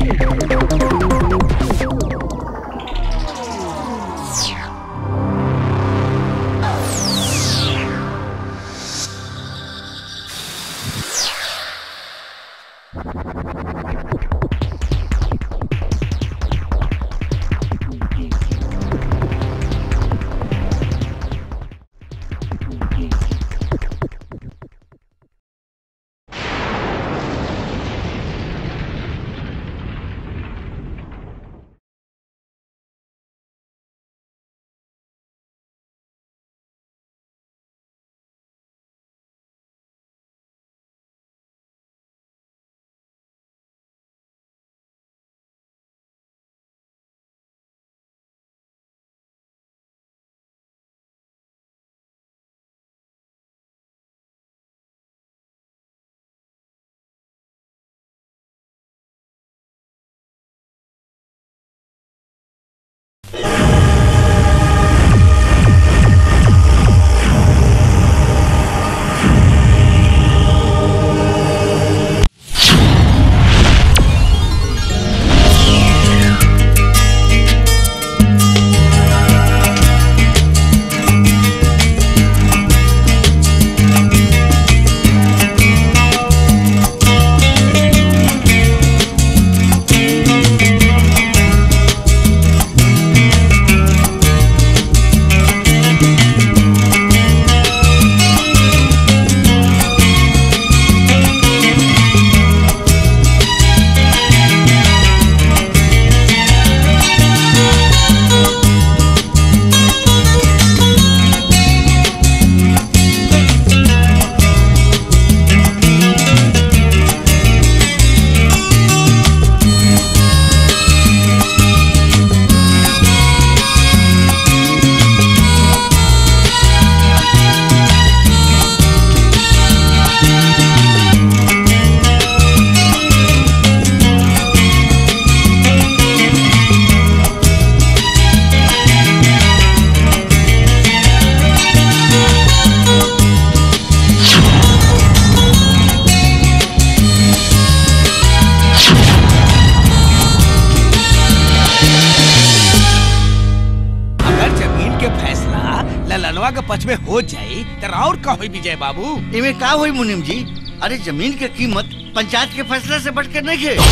अगर जमीन के फैसला ललनवा के पक्ष में हो जाई तो और का होई विजय बाबू इमे का होई मुनीम जी अरे जमीन के कीमत पंचायत के फैसला से बढ़ के नहीं है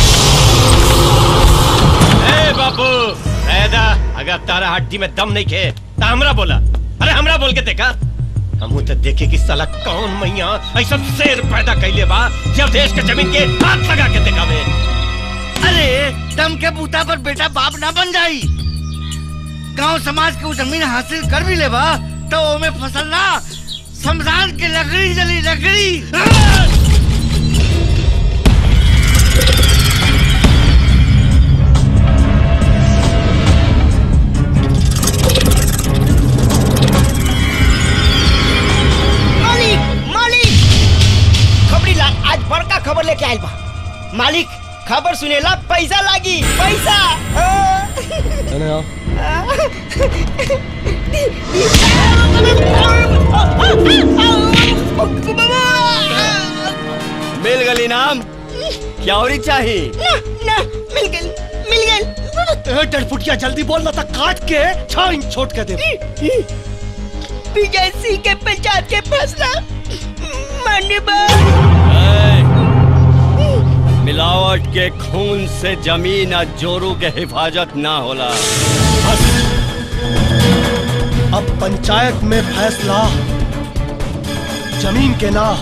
ए बाबू पैदा अगर तारा हड्डी में दम नहीं खे तो हमरा बोला अरे हमरा बोल के देखा हमू तो देखे कि साला कौन मैया ऐसा शेर पैदा कैले बा जब देश के जमीन के हाथ लगा के दिखावे अरे दम के बूता पर बेटा बाप ना बन जाई गांव समाज के वो जमीन हासिल कर भी लेबा तो ओमे फसल ना शमशान के लकड़ी जली लकड़ी मालिक मालिक खबरी लाल आज बड़का खबर लेके आइल बा मालिक खबर सुनेला पैसा लागी पैसा मिल गली नाम क्या और चाहिए ना ना मिल गई मिल गई डरपुटिया जल्दी बोल ना तक काट के छह इंच छोट के दे विजय सिंह के पंचायत के फैसला मान्य बा मिलावट के खून से जमीन और जोरू के हिफाजत ना होला अब पंचायत में फैसला जमीन के ना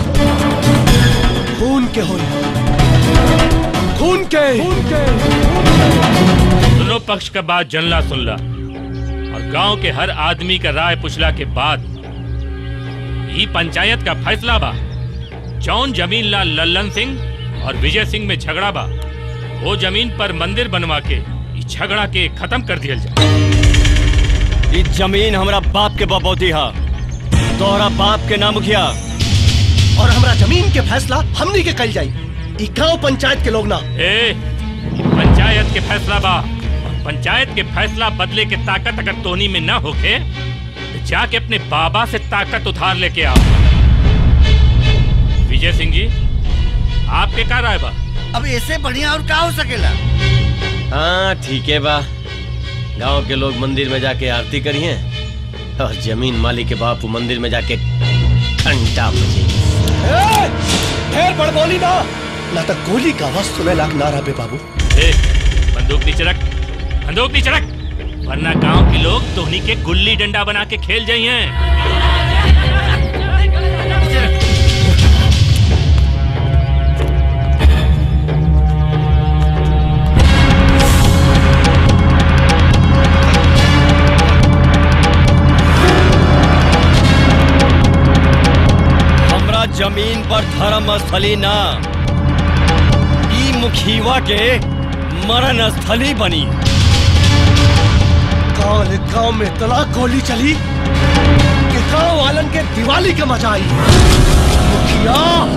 खून के हो खून के खून के दोनों पक्ष का बात जनला सुनला और गांव के हर आदमी का राय पुछला के बाद ही पंचायत का फैसला बा जौन जमीन ला लल्लन सिंह और विजय सिंह में झगड़ा बा वो जमीन पर मंदिर बनवा के इस झगड़ा के खत्म कर दिया जाए ई जमीन हमरा बाप के बबौती हा तोहरा बाप के ना मुखिया और हमरा जमीन के फैसला हमनी के कल जाई ई गांव पंचायत के लोग ना ए ये पंचायत के फैसला बा और पंचायत के फैसला बदले के ताकत अगर तोनी में न होके तो जाके अपने बाबा से ताकत उधार लेके आओ विजय सिंह जी आपके क्या राय बा अब ऐसे बढ़िया और का हो सकेला हाँ ठीक है बा गांव के लोग मंदिर में जाके आरती करिए और जमीन मालिक के बापू मंदिर में जाके घंटा बजे ढेर बड़बोली ना ना तो गोली का आवाज सुने लाग ना रहा बाबू ए, बंदूक नीचे रख बंदूक नीचे रख वरना गांव के लोग तोहनी के गुल्ली डंडा बना के खेल जाई हैं हमरा जमीन पर धर्म स्थली ना ई मुखीवा के मरण स्थली बनी गांव गांव में तला गोली चली कि गांव वालन के दिवाली के मजा आई मुखिया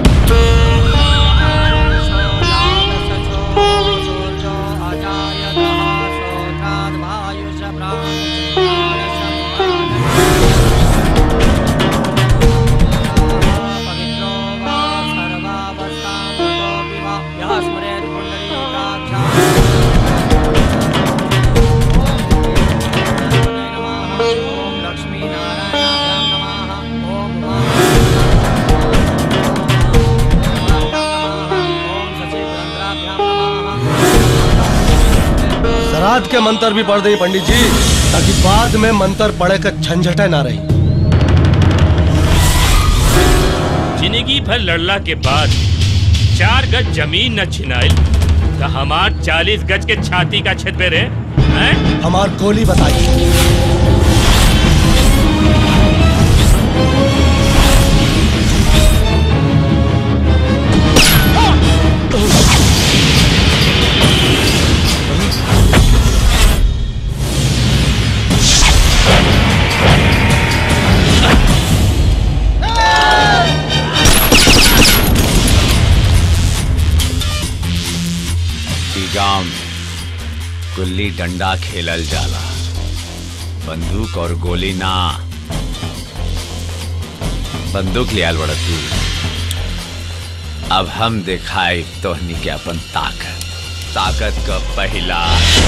श्राद्ध के मंत्र भी पढ़ दे पंडित जी ताकि बाद में मंत्र पढ़े का झंझटे ना रही जिंदगी भर लड़ला के बाद चार गज जमीन न छिनाइल तो हमार चालीस गज के छाती का छेद पे रे हैं? हमार गोली बताई ई गांव में गुल्ली डंडा खेलल जाला बंदूक और गोली ना बंदूक लियाल बड़ा तू अब हम दिखाई तोहनी के अपन ताकत ताकत का पहला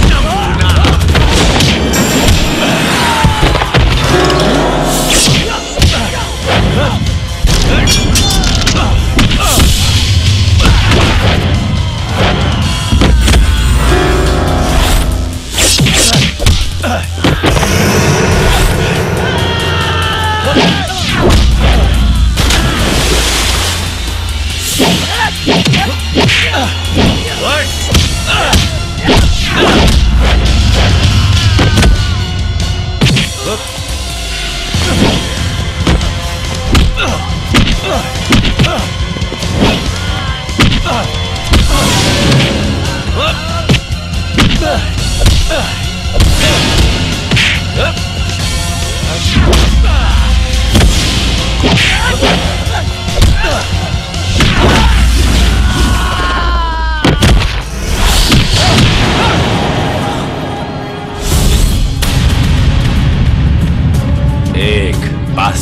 एक बस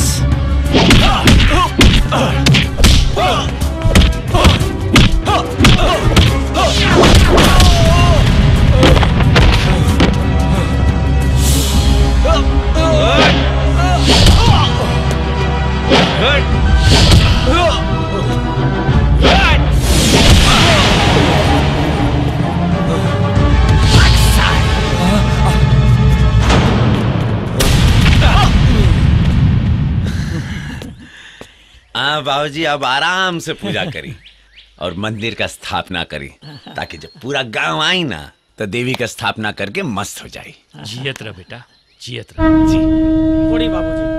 हाँ बाबूजी अब आराम से पूजा करी और मंदिर का स्थापना करी ताकि जब पूरा गांव आई ना तो देवी का स्थापना करके मस्त हो जाए जियत रह बेटा जियत रह जी बूढ़ी बाबूजी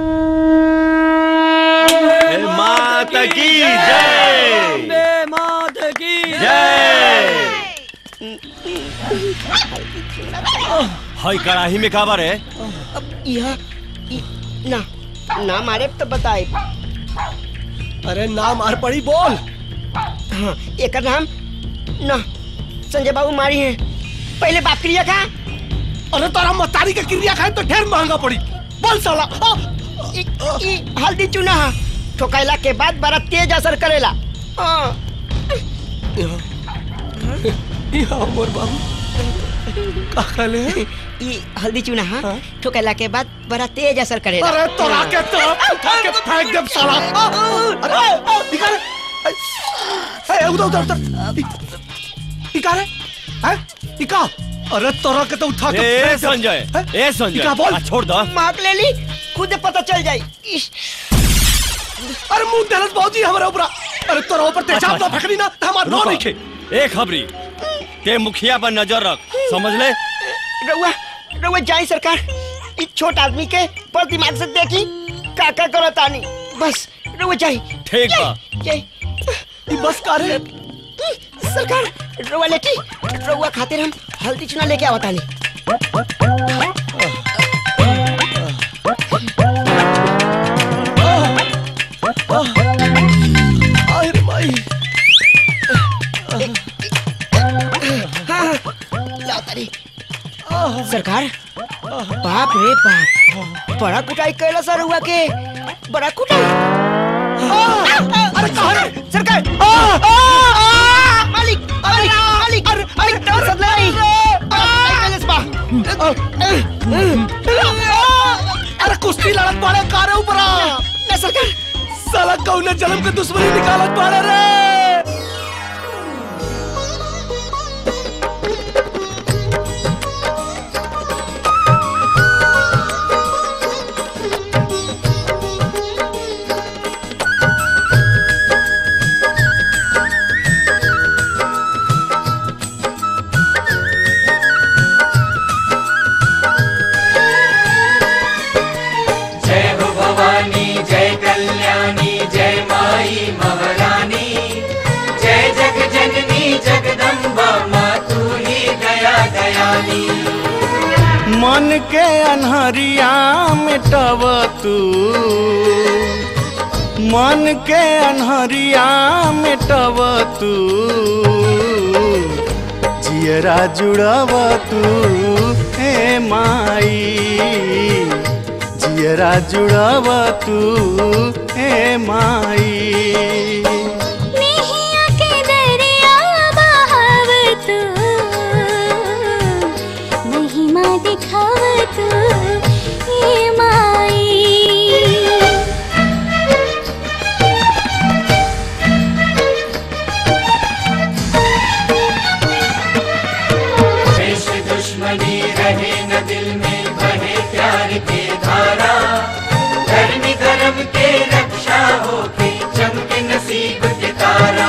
माता की जय बे मात की जय हाय कड़ाही में काबर है अब यह इ- ना ना मारे तो बताए अरे ना मार पड़ी बोल हाँ एक नाम ना संजय बाबू मारी है पहले बाप क्रिया खा अरे तारा मतारी का क्रिया खाए तो ढेर महंगा पड़ी बोल साला आ, इ, इ, हल्दी चूना हा ठोकाइला के बाद बड़ा तेज असर करेला हाँ यहाँ मोर बाबू का कहले ई हल्दी चूना हाँ ठोकला के बाद बड़ा तेज असर करेला अरे तोरा के तो उठा के फेंक देब साला अरे निकाल ए उधर उधर उधर निकाल हैं निकाल अरे तोरा के तो उठा के ए फेंक देब। संजय हैं? ए संजय निकाल बोल आ, छोड़ दो मार्क ले ली खुद पता चल जाई इश, अरे मुंह देलस बाबूजी हमारे ऊपर अरे तोरा ऊपर तेजाब ना फेंकनी ना तो हमार नो रुको। नहीं खे ए खबरी ते मुखिया पर नजर रख समझ ले रउआ रउआ जाई सरकार ई छोट आदमी के पर दिमाग से देखी का का करत आनी बस रउआ जाई ठीक बा जाई ई बस करे सरकार रउआ लेटी रउआ खातिर हम हल्दी चूना लेके आवत आनी अरे माई हाँ लाओ तारी सरकार बाप रे बाप बड़ा कुटाई कैला सर हुआ के बड़ा कुटाई अरे कहाँ रे? सरकार मालिक मालिक मालिक मालिक तो सदलाई कैलस बा अरे कुश्ती लड़त पड़े कारे ऊपर ना सरकार साला कौने जन्म के दुश्मनी निकालत पड़े रे जय हो भवानी जय कल्याणी जय माई महारानी जय जग जननी जगदम्बा माँ तू ही दया दयानी मन के अनहरिया मिटव तू मन के अनहरिया मिटव तू जियरा जुड़व तू हे माई जियरा जुड़व तू हे माई नेहिया के दरिया बहाव तू महिमा दिखाव तू ये माई देश दुश्मनी रहे न दिल में बहे प्यार के धारा धर्म धर्म के रक्षा हो के चमके नसीब के तारा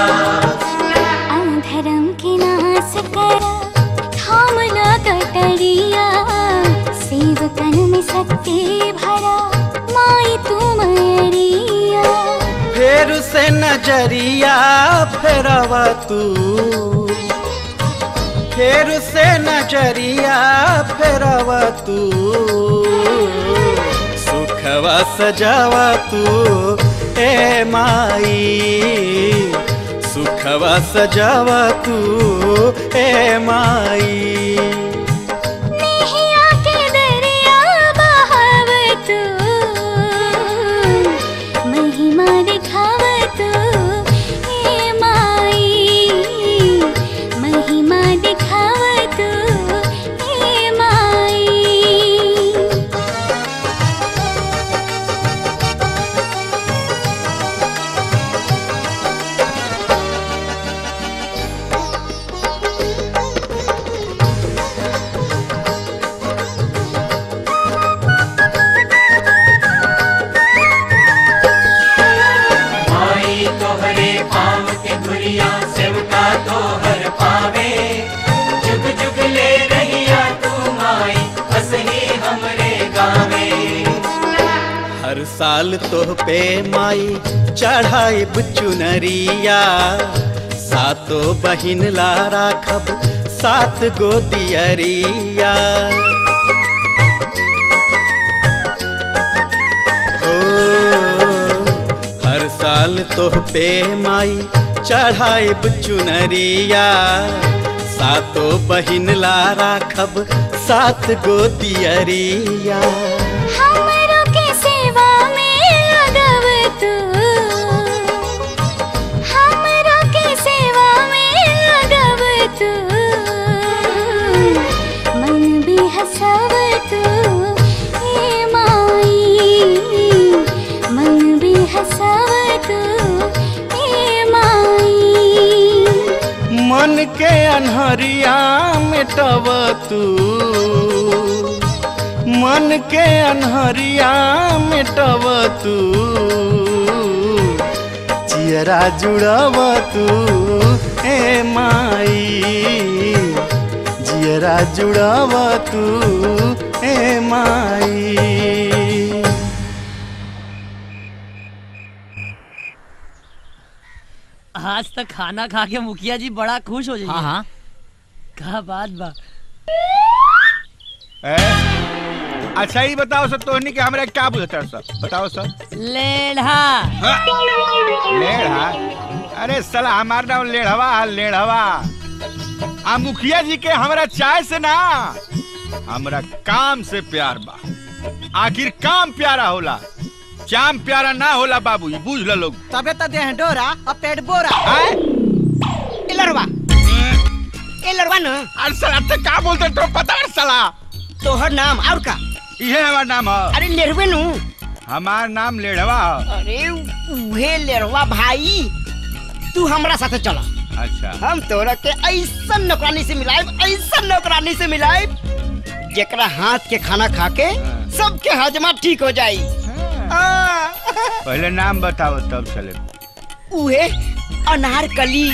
अधर्म के नाश करा थामला कटरिया सेवकन में शक्ति भरा माई तू मरिया फेर से नजरिया फेरव तू फेर से नजरिया फेरव तू सुखवा सजाव तू ए माई सुखवा सजाव तू ए माई नेहिया के दरिया बहाव तू महिमा दिखाव तू हे माई महिमा दिखाव तू हे माई माई तोहरे पाँव के धुरिया सेवका तो हर पावे जुग जुग ले रहिया तू माई हसही हमरे गावे हर साल तोह पे माई चढ़ाई चुनरिया सातो बहिन ला राखब सात गो दियरिया ओ, हर साल तोह पे माई चढ़ाई चुनरिया सातो बहिन ला राखब सात गो दियरिया हमरो के सेवा में लगव तू हमरो के सेवा में लगव तू मन भी हसाव तू ए माई मन भी हसाव तू ए माई मन के अनहरिया मिटब तू मन के अनहरिया मिटब तू चियरा जुड़ब तू ए माई जियरा जुड़ब तू ए माई आज तक खाना खा के मुखिया जी बड़ा खुश हो जाइए हाँ हाँ का बात बा अच्छा ही बताओ सर तोहनी के हमरा क्या बुझता है सर बताओ सर लेढ़ा लेढ़ा अरे साला हमार नाम लेढ़वा है, लेढ़वा आ मुखिया जी के हमरा चाय से ना हमरा काम से प्यार बा आखिर काम प्यारा होला चाम प्यारा ना होला बाबू ये बुझ लो लोग तबे तो देह डोरा और पेट बोरा ए लड़वा ए लड़वा न अरे साला ते का बोलते तो पता है साला तोहर नाम और का ये हमार नाम है अरे लेरवे नु हमार नाम लेढ़वा है अरे उहे लेरवा भाई तू हमरा साथे चला अच्छा हम तोरा के ऐसा नौकरानी से मिलाए ऐसा नौकरानी से मिलाए जेकरा हाथ के खाना खा के सबके हजमा ठीक हो जाई आ, पहले नाम बताओ तब चले उहे अनारकली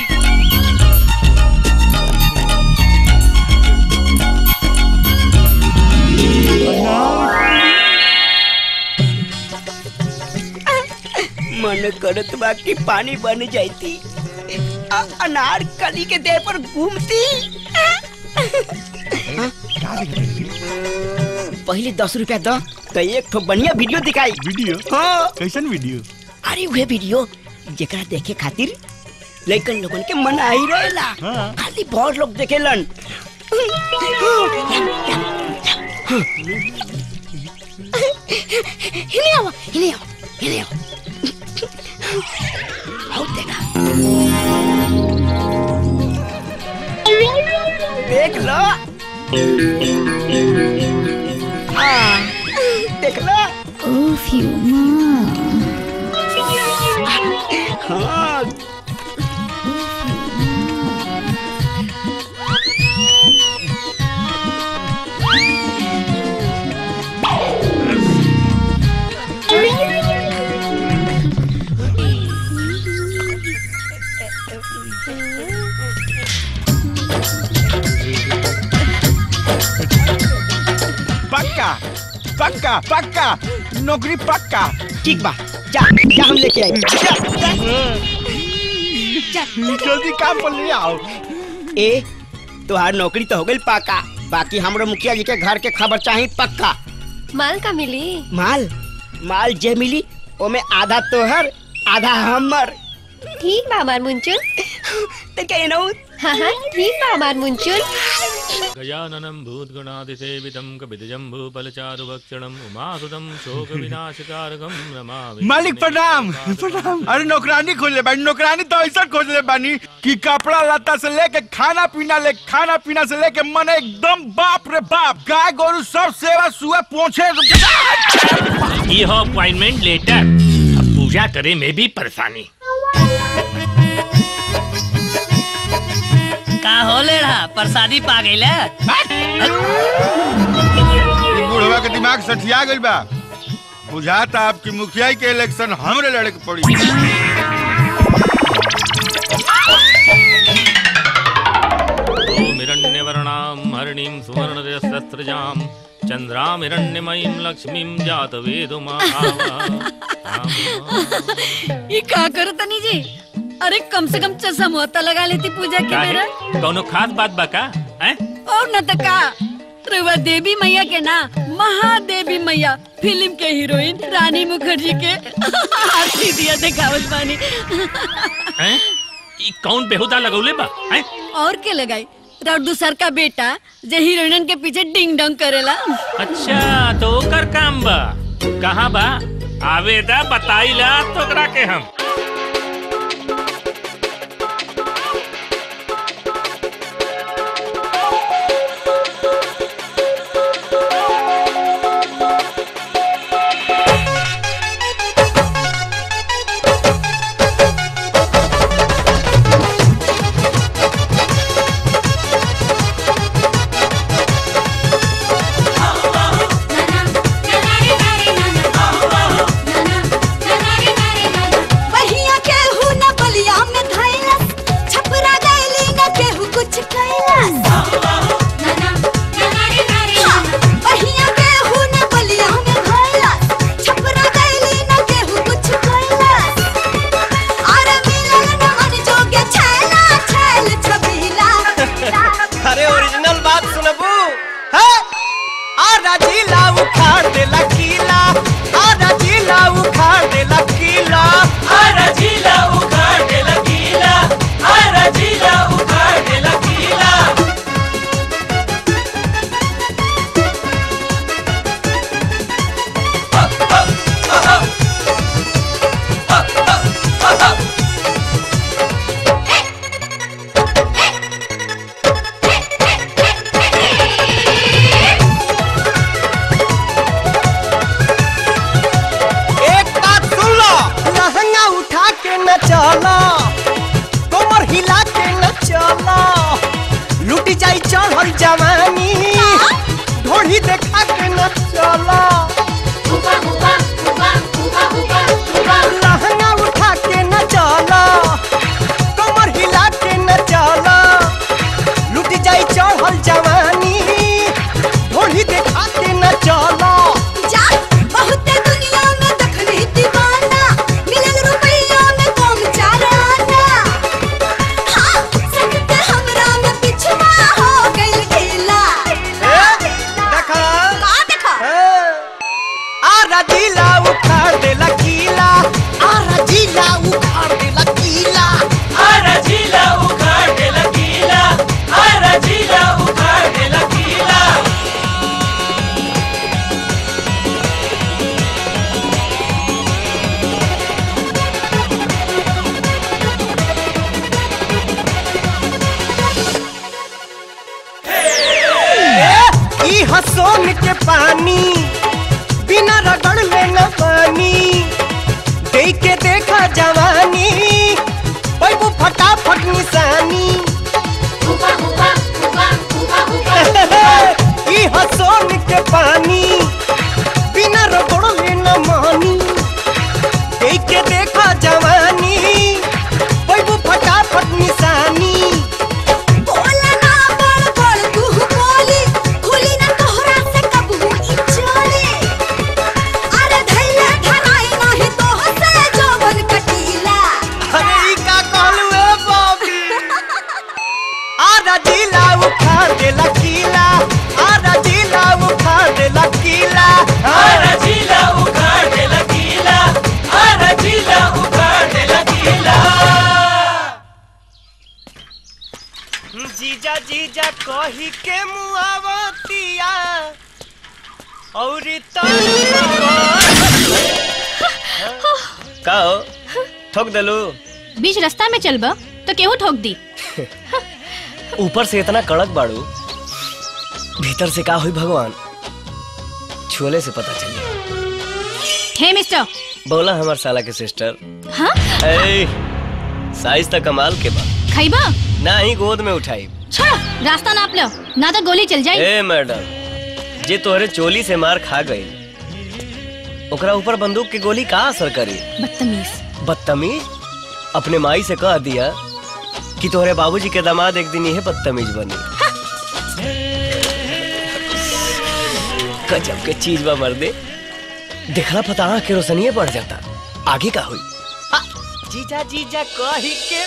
मन करत बा कि पानी बन जाती अनारकली के देह पर घूमती पहले दस रुपया दो तो एक ठो बढ़िया वीडियो दिखाई वीडियो हाँ कैसन वीडियो अरे वह वीडियो जेकरा देखे खातिर लइकन लोगन के मन आई रहेला हाँ। खाली बहुत लोग देखेलन हिने आओ हिने आओ हिने आओ आओ देखा देख लो हाँ देख लो Oof, you mom. हाँ पक्का पक्का पक्का नौकरी पक्का ठीक बा जा जा हम लेके आए जा, जा। जल्दी काम पर ले आओ ए तुहार नौकरी तो हो गई पाका बाकी हमरो मुखिया जी के घर के खबर चाहिए पक्का माल का मिली माल माल जे मिली ओमे आधा तोहर आधा हमर ठीक बा हमार मुंचुल ते के एनौ हाँ हाँ ठीक बा हमार मुंचुल गजाननं भूतगणादिसेवितं कपितजम्बूफलचारुभक्षणम् उमासुतं शोकविनाशकारकं नमामि मालिक प्रणाम प्रणाम अरे नौकरानी खोले बानी नौकरानी तो ऐसा खोज ले बानी कि कपड़ा लत्ता से लेके खाना पीना ले खाना पीना से लेके मन एकदम बाप रे बाप गाय गोरु सब सेवा सुआ पहुंचे ये हो अपॉइंटमेंट लेटर अब पूजा करे में भी परेशानी का हो लेढ़ा प्रसादी पा गई बुढ़वा के दिमाग सठिया गइल बा बुझाता आपकी मुखिया के इलेक्शन हमरे लड़े के पड़ी ओमिरण्यवर्णां हरिणीं सुवर्णरजस्रजां चन्द्रामिरण्यमयीं लक्ष्मीं जातवेदुमा ये का करो तनी जी अरे कम से कम चश्मा तो लगा लेती पूजा के बेरा कौनो खास बात बा का हैं? और न तो का रुआ देवी मैया के ना महादेवी मैया फिल्म के हीरोइन रानी मुखर्जी के आरती दिया देखावत बानी हैं? ई कौन बेहुदा लगौले बा हैं? और के लगाई और दूसर का बेटा जो हीरोइन के पीछे डिंग डोंग करेला अच्छा तो ओकर काम बा कहाँ बा आवेदा बताइला तोकरा के हम पहिया के हु न बलिया में घोला छपरा गइली न केहू कुछ कोइला अरे मिलन न मन जोगे छैला छैल छबीला अरे ओरिजिनल बात सुनबू है आधा जिला उखाड़ देला किला आधा जिला उखाड़ देला किला आधा जिला उखाड़ देला किला आधा जिला उखाड़ देला किला एक बात सुन लो लहंगा उठा के न चला कमर हिला के न चला लुटी जाई चढ़ल जवानी ढोढ़ी देखा के न चला लहंगा उठा के न चला कमर हिला के न चला लुटी जाई चढ़ल जवानी ढोढ़ी देखा के न चला जा बहुते दुनिया में देखली दीवाना मिलल रुपैया में कम चार आना हाँ सकते हमरा में पिछवा हो गइल ढीला देखा का देखा आरा जिला उखाड़ देला किला आरा जिला उखाड़ देला किला आरा जिला उखाड़ देला किला आरा जिला उखाड़ देला किला ई हसोन के पानी बिना रगड़ ले न पानी देख के देखा जवानी पैबू फटाफट निशानी ई हसोन के पानी बिना रगड़ ले न मानी देख के देखा जवानी पैबू फटाफट निशानी बोला ना बड़ बड़ तू बोली खुली ना तोहरा से कबू ई चोली अरे धैले धराई नाही तोह से जवन कटीला अरे ई का कहलू ए बॉबी आधा जिला उखाड़ देला किला आधा जिला उखाड़ देला किला आधा जिला उखाड़ देला किला आधा जिला उखाड़ देला किला जीजा जीजा कही के मुआवतिया औरी का हो ठोक देलू बीच रास्ता में चलबा तो केहू ठोक दी ऊपर से इतना कड़क बाड़ू भीतर से का हुई भगवान छोले से पता चली हे मिस्टर बोला हमार साला के सिस्टर हाँ ए साइज तक कमाल के बा खैबा ना ही गोद में उठाई छोड़ो रास्ता नाप लो ना तो गोली चल जाए ए मैडम जे तोहरे चोली से मार खा गई ओकरा ऊपर बंदूक की गोली का असर करी बदतमीज बदतमीज अपने माई से कह दिया कि तोहरे बाबूजी के दामाद एक दिन यही बदतमीज बनी गजब के चीज बा मर्दे देखला पता आँख के रोशनीय बढ़ जाता आगे का हुई आ, जीजा जीजा कही के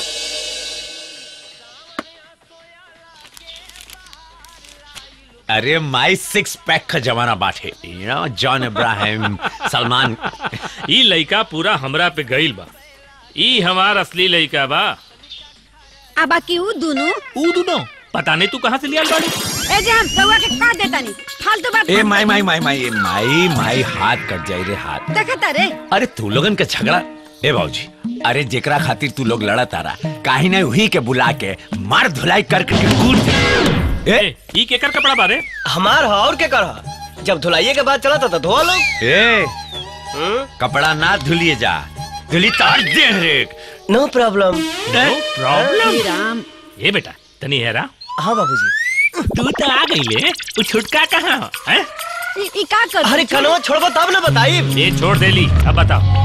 अरे माई सिक्स पैक का जमाना बाटे you know John Ibrahim Salman ई लइका पूरा हमरा पे गइल बा ई हमार असली लइका बा आ बाकी ऊ दोनों ऊ दोनों पता नहीं तू कहाँ से लिया बाड़ी ए जे हम रउआ के का देता नहीं फालतू बात ए माई माई माई माई ए, माई माई हाथ कट जाई रे हाथ देखता रे अरे तू लोगन के झगड़ा ए बाबूजी अरे जेकरा खातिर तू लोग लड़ा तारा काहे ना वही के बुला के मार धुलाई करके के कूद दे। ए ई केकर कपड़ा बारे हमार हा और के कर जब धुलाइए के बाद चला था तो धोआ लो ए कपड़ा ना धुलिए जा धुली तार दे रे no problem no problem Ram ए बेटा तनी हेरा हाँ बाबूजी तू तो आ गई ले वो छुटका कहाँ है ई ई का कर अरे कनवा छोड़बो तब ना बताई ये छोड़ देली अब बताओ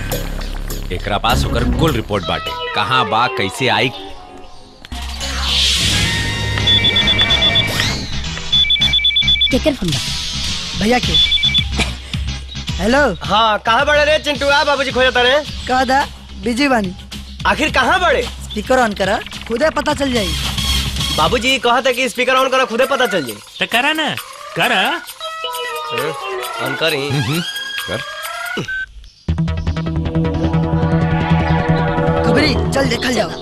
एकरा पास होकर कुल रिपोर्ट बाटे कहाँ बा कैसे आई केकर फोन बा भैया के हेलो हाँ कहाँ बड़े रे चिंटुआ बाबूजी खोजता रे कह दा बिजी बानी आखिर कहाँ बड़े स्पीकर ऑन करा खुदे पता चल जाई बाबूजी कहा था कि स्पीकर ऑन करो खुदे पता चल जाए तो करा ना करा ऑन करी कर खबरी चल देखल जाओ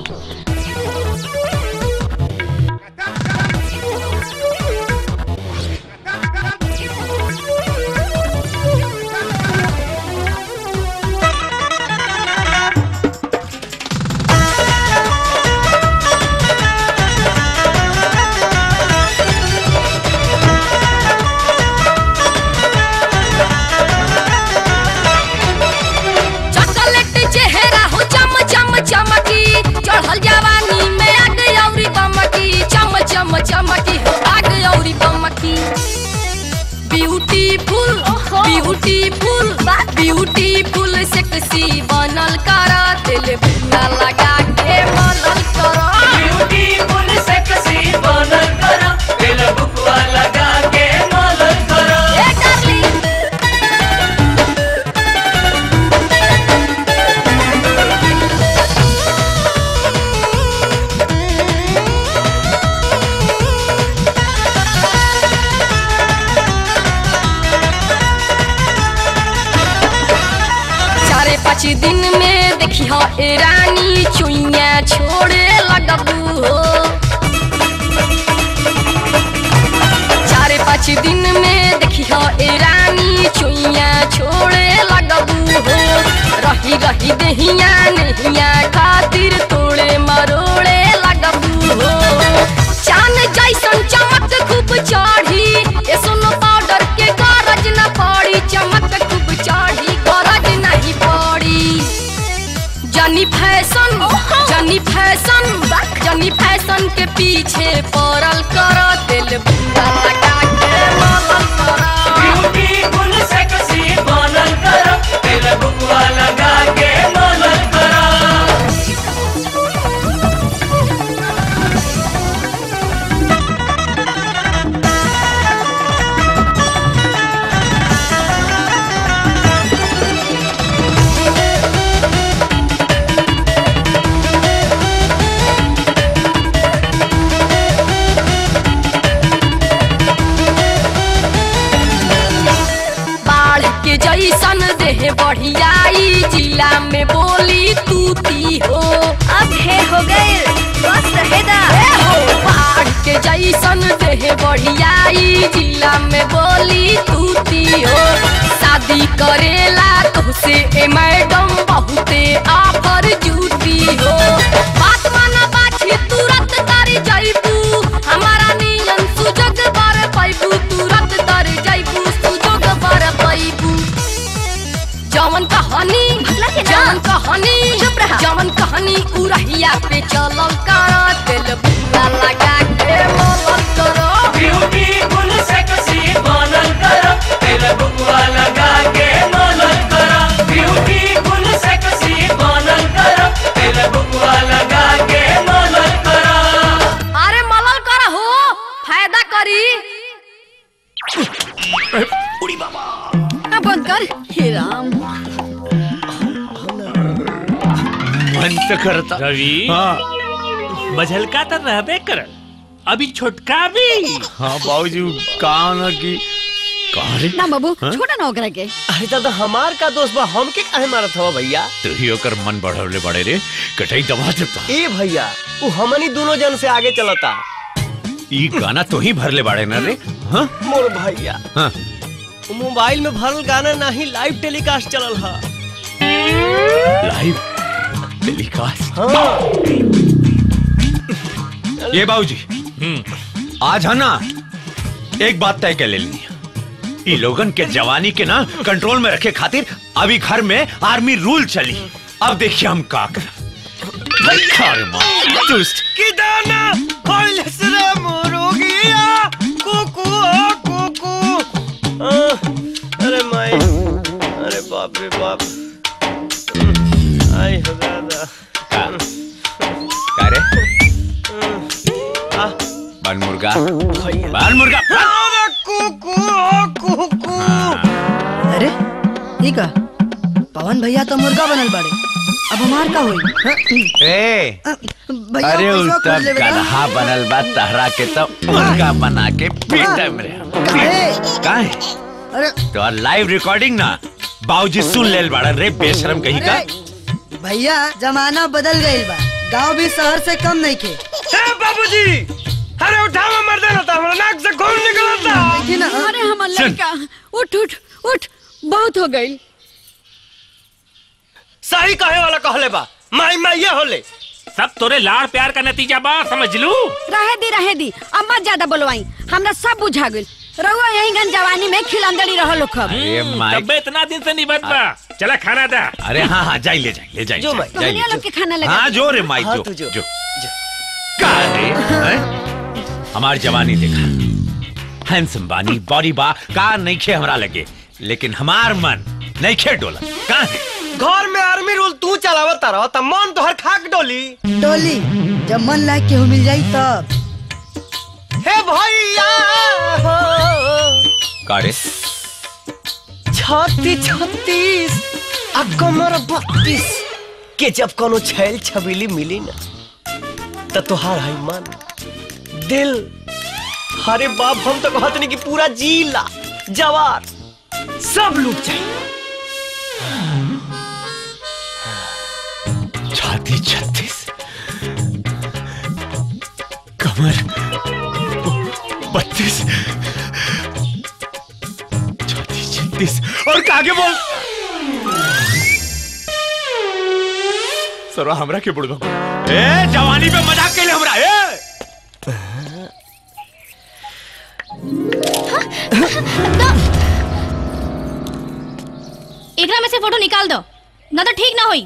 चॉकलेट चेहरा हो चम चम चमकी चढ़ल जवानी में आग औरी बमकी चम चम चमकी हो आग औरी बमकी ब्यूटीफुल ब्यूटीफुल ब्यूटीफुल सेक्सी बनल कर दिल बुना लगा के मनल कर ब्यूटीफुल सेक्सी बनल कर दिल बुकवा लगा के मलल कर ए डार्लिंग चारे पाँच दिन में देखी हो ए रानी चुइया छोड़े लगबू हो चारे पाँच दिन में देखी हो ए रानी चुइया छोड़े लगबू हो रही रही दहिया नहिया खातिर तोड़े मरोड़े लगबू हो चांद जैसन चमक खूब चढ़ी ए सुनो पाउडर के गरज न पड़ी चमक खूब चढ़ी गरज नहीं पड़ी जनी फैशन जनी फैशन जनी फैशन के पीछे पड़ल कर दिल बुरा लगा के मलल कर ब्यूटीफुल सेक्सी बनल कर दिल बुकवा लगा के मलल कर बाढ़ के जैसन देह बढ़ियाई जिला में बोली तूती हो अब हे हो गए बस रहेदा हो बाढ़ के जैसन देह बढ़ियाई जिला में बोली तूती हो शादी करेला तुहसे ए मैडम बहुते आफर जूती हो बात माना बाछी तुरंत तारी जाइबू हमारा नियन सुजग बार पैबू तुरंत तर जाइबू सुजग बार पैबू जवन कहानी जवन कहानी चुप रहा जवन कहानी उरहिया पे चलल कारा दिल बुरा लगा के मलल करो ब्यूटीफुल सेक्सी बनल कर दिल बुकवा लगा के मलल कर ब्यूटीफुल सेक्सी बनल कर दिल बुकवा लगा के मलल कर अरे मलल कर हो फायदा करी उड़ी बाबा अब बंद कर हे राम मन तो करता रवि मझलका तो रहबे कर अभी छोटका भी हाँ बाबूजी कहा ना कि कहा रे ना बाबू हाँ? छोटा ना ओकरा के अरे दादा हमार का दोस्त बा हमके काहे मारत हवा भैया तू ही ओकर मन बढ़वले बड़े रे कटाई दबा देता ए भैया वो हमनी दोनों जन से आगे चलता ई गाना तो ही भरले बाड़े ना रे हाँ मोर भैया हाँ वो मोबाइल में भरल गाना नहीं लाइव टेलीकास्ट चलल हा लाइव टेलीकास्ट हाँ ये बाबूजी आज है ना एक बात तय कर लेनी है ई लोगन के जवानी के ना कंट्रोल में रखे खातिर अभी घर में आर्मी रूल चली अब देखिए हम का कर अरे माँ दुष्ट की दाना होइलस रे मोरोगिया कुकू ओ कुकू अरे माई अरे बाप रे बाप आई हो दादा का रे बाल मुर्गा बाल मुर्गा अरे कुकू सुनी का पवन भैया तो मुर्गा बनल बाड़े अब हमार का होई ए भैया अरे पैसा उस खोज तब लेवे का? गधा बनल बा तहरा के तो मुर्गा बना के पीटम रे काहे अरे तो लाइव रिकॉर्डिंग ना बाबूजी सुन लेल बाड़ा रे बेशरम कहीं का अरे भैया जमाना बदल गईल बा गांव भी शहर से कम नहीं खे बाबूजी अरे उठावा मर्दन होता हमरा नाक से खून निकलता देखी ना अरे हमर सुन। लड़का उठ उठ उठ बहुत हो गई सही कहे वाला कहले बा माई माई होले सब तोरे लाड़ प्यार का नतीजा बा समझ लू रहे दी रहे दी अम्मा ज्यादा बोलवाई हमरा सब बुझा गइल रहुआ यही गन जवानी में खिलंदड़ी रहो लोग खब अरे माई तबे इतना दिन से निबत बा चला खाना दा अरे हाँ हाँ जाई ले जाई ले जाई जो जाई, माई। जाई ले, कहानियां लोग जो। के खाना लगा हाँ जो रे माई हाँ, जो तू जो। जो का रे हैं? हमार जवानी देखा हैंडसम बानी बॉडी बा का नहीं खे हमरा लगे लेकिन हमार मन नहीं खे डोला का है घर में आर्मी रूल तू चलावत तारा त मन तोहर खाक डोली डोली जब मन लायक केहू मिल जाई तब हे भैया का रे छत्तीस छत्तीस आ कमर बत्तीस के जब कोनो छैल छबीली मिली ना त तोहार है मन दिल अरे बाप हम तो कहत नहीं कि पूरा जिला जवार सब लूट जाए छाती छत्तीस कमर बत्तीस छाती छत्तीस और कागे बोल सरो हमरा के बुड़बो ए जवानी पे मजाक कैले हमरा ए एकरा में से फोटो निकाल दो ना तो ठीक ना होई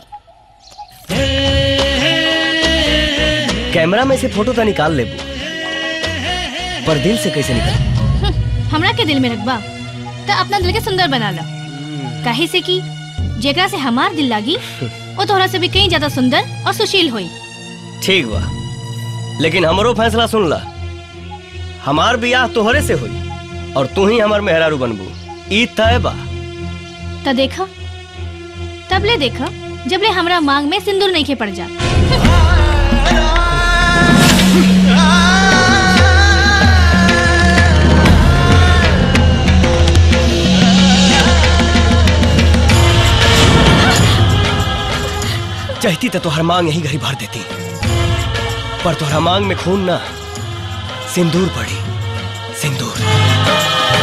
कैमरा में से फोटो तो निकाल लेबू पर दिल से कैसे निकाल हमरा के दिल में रखबा तो अपना दिल के सुंदर बना लो काहे से कि जेकरा से हमार दिल लागी वो तोहरा से भी कहीं ज्यादा सुंदर और सुशील होई ठीक बा लेकिन हमरो फैसला सुन ला हमार बियाह तोहरे से हुई और तू ही हमार मेहरारू बनबू ई तय बा तो देखा तब ले देखा जब ले हमरा मांग में सिंदूर नहीं खे पड़ जा चाहती तो तोहर मांग यही घड़ी भर देती पर तोहरा मांग में खून ना सिंदूर पड़ी सिंदूर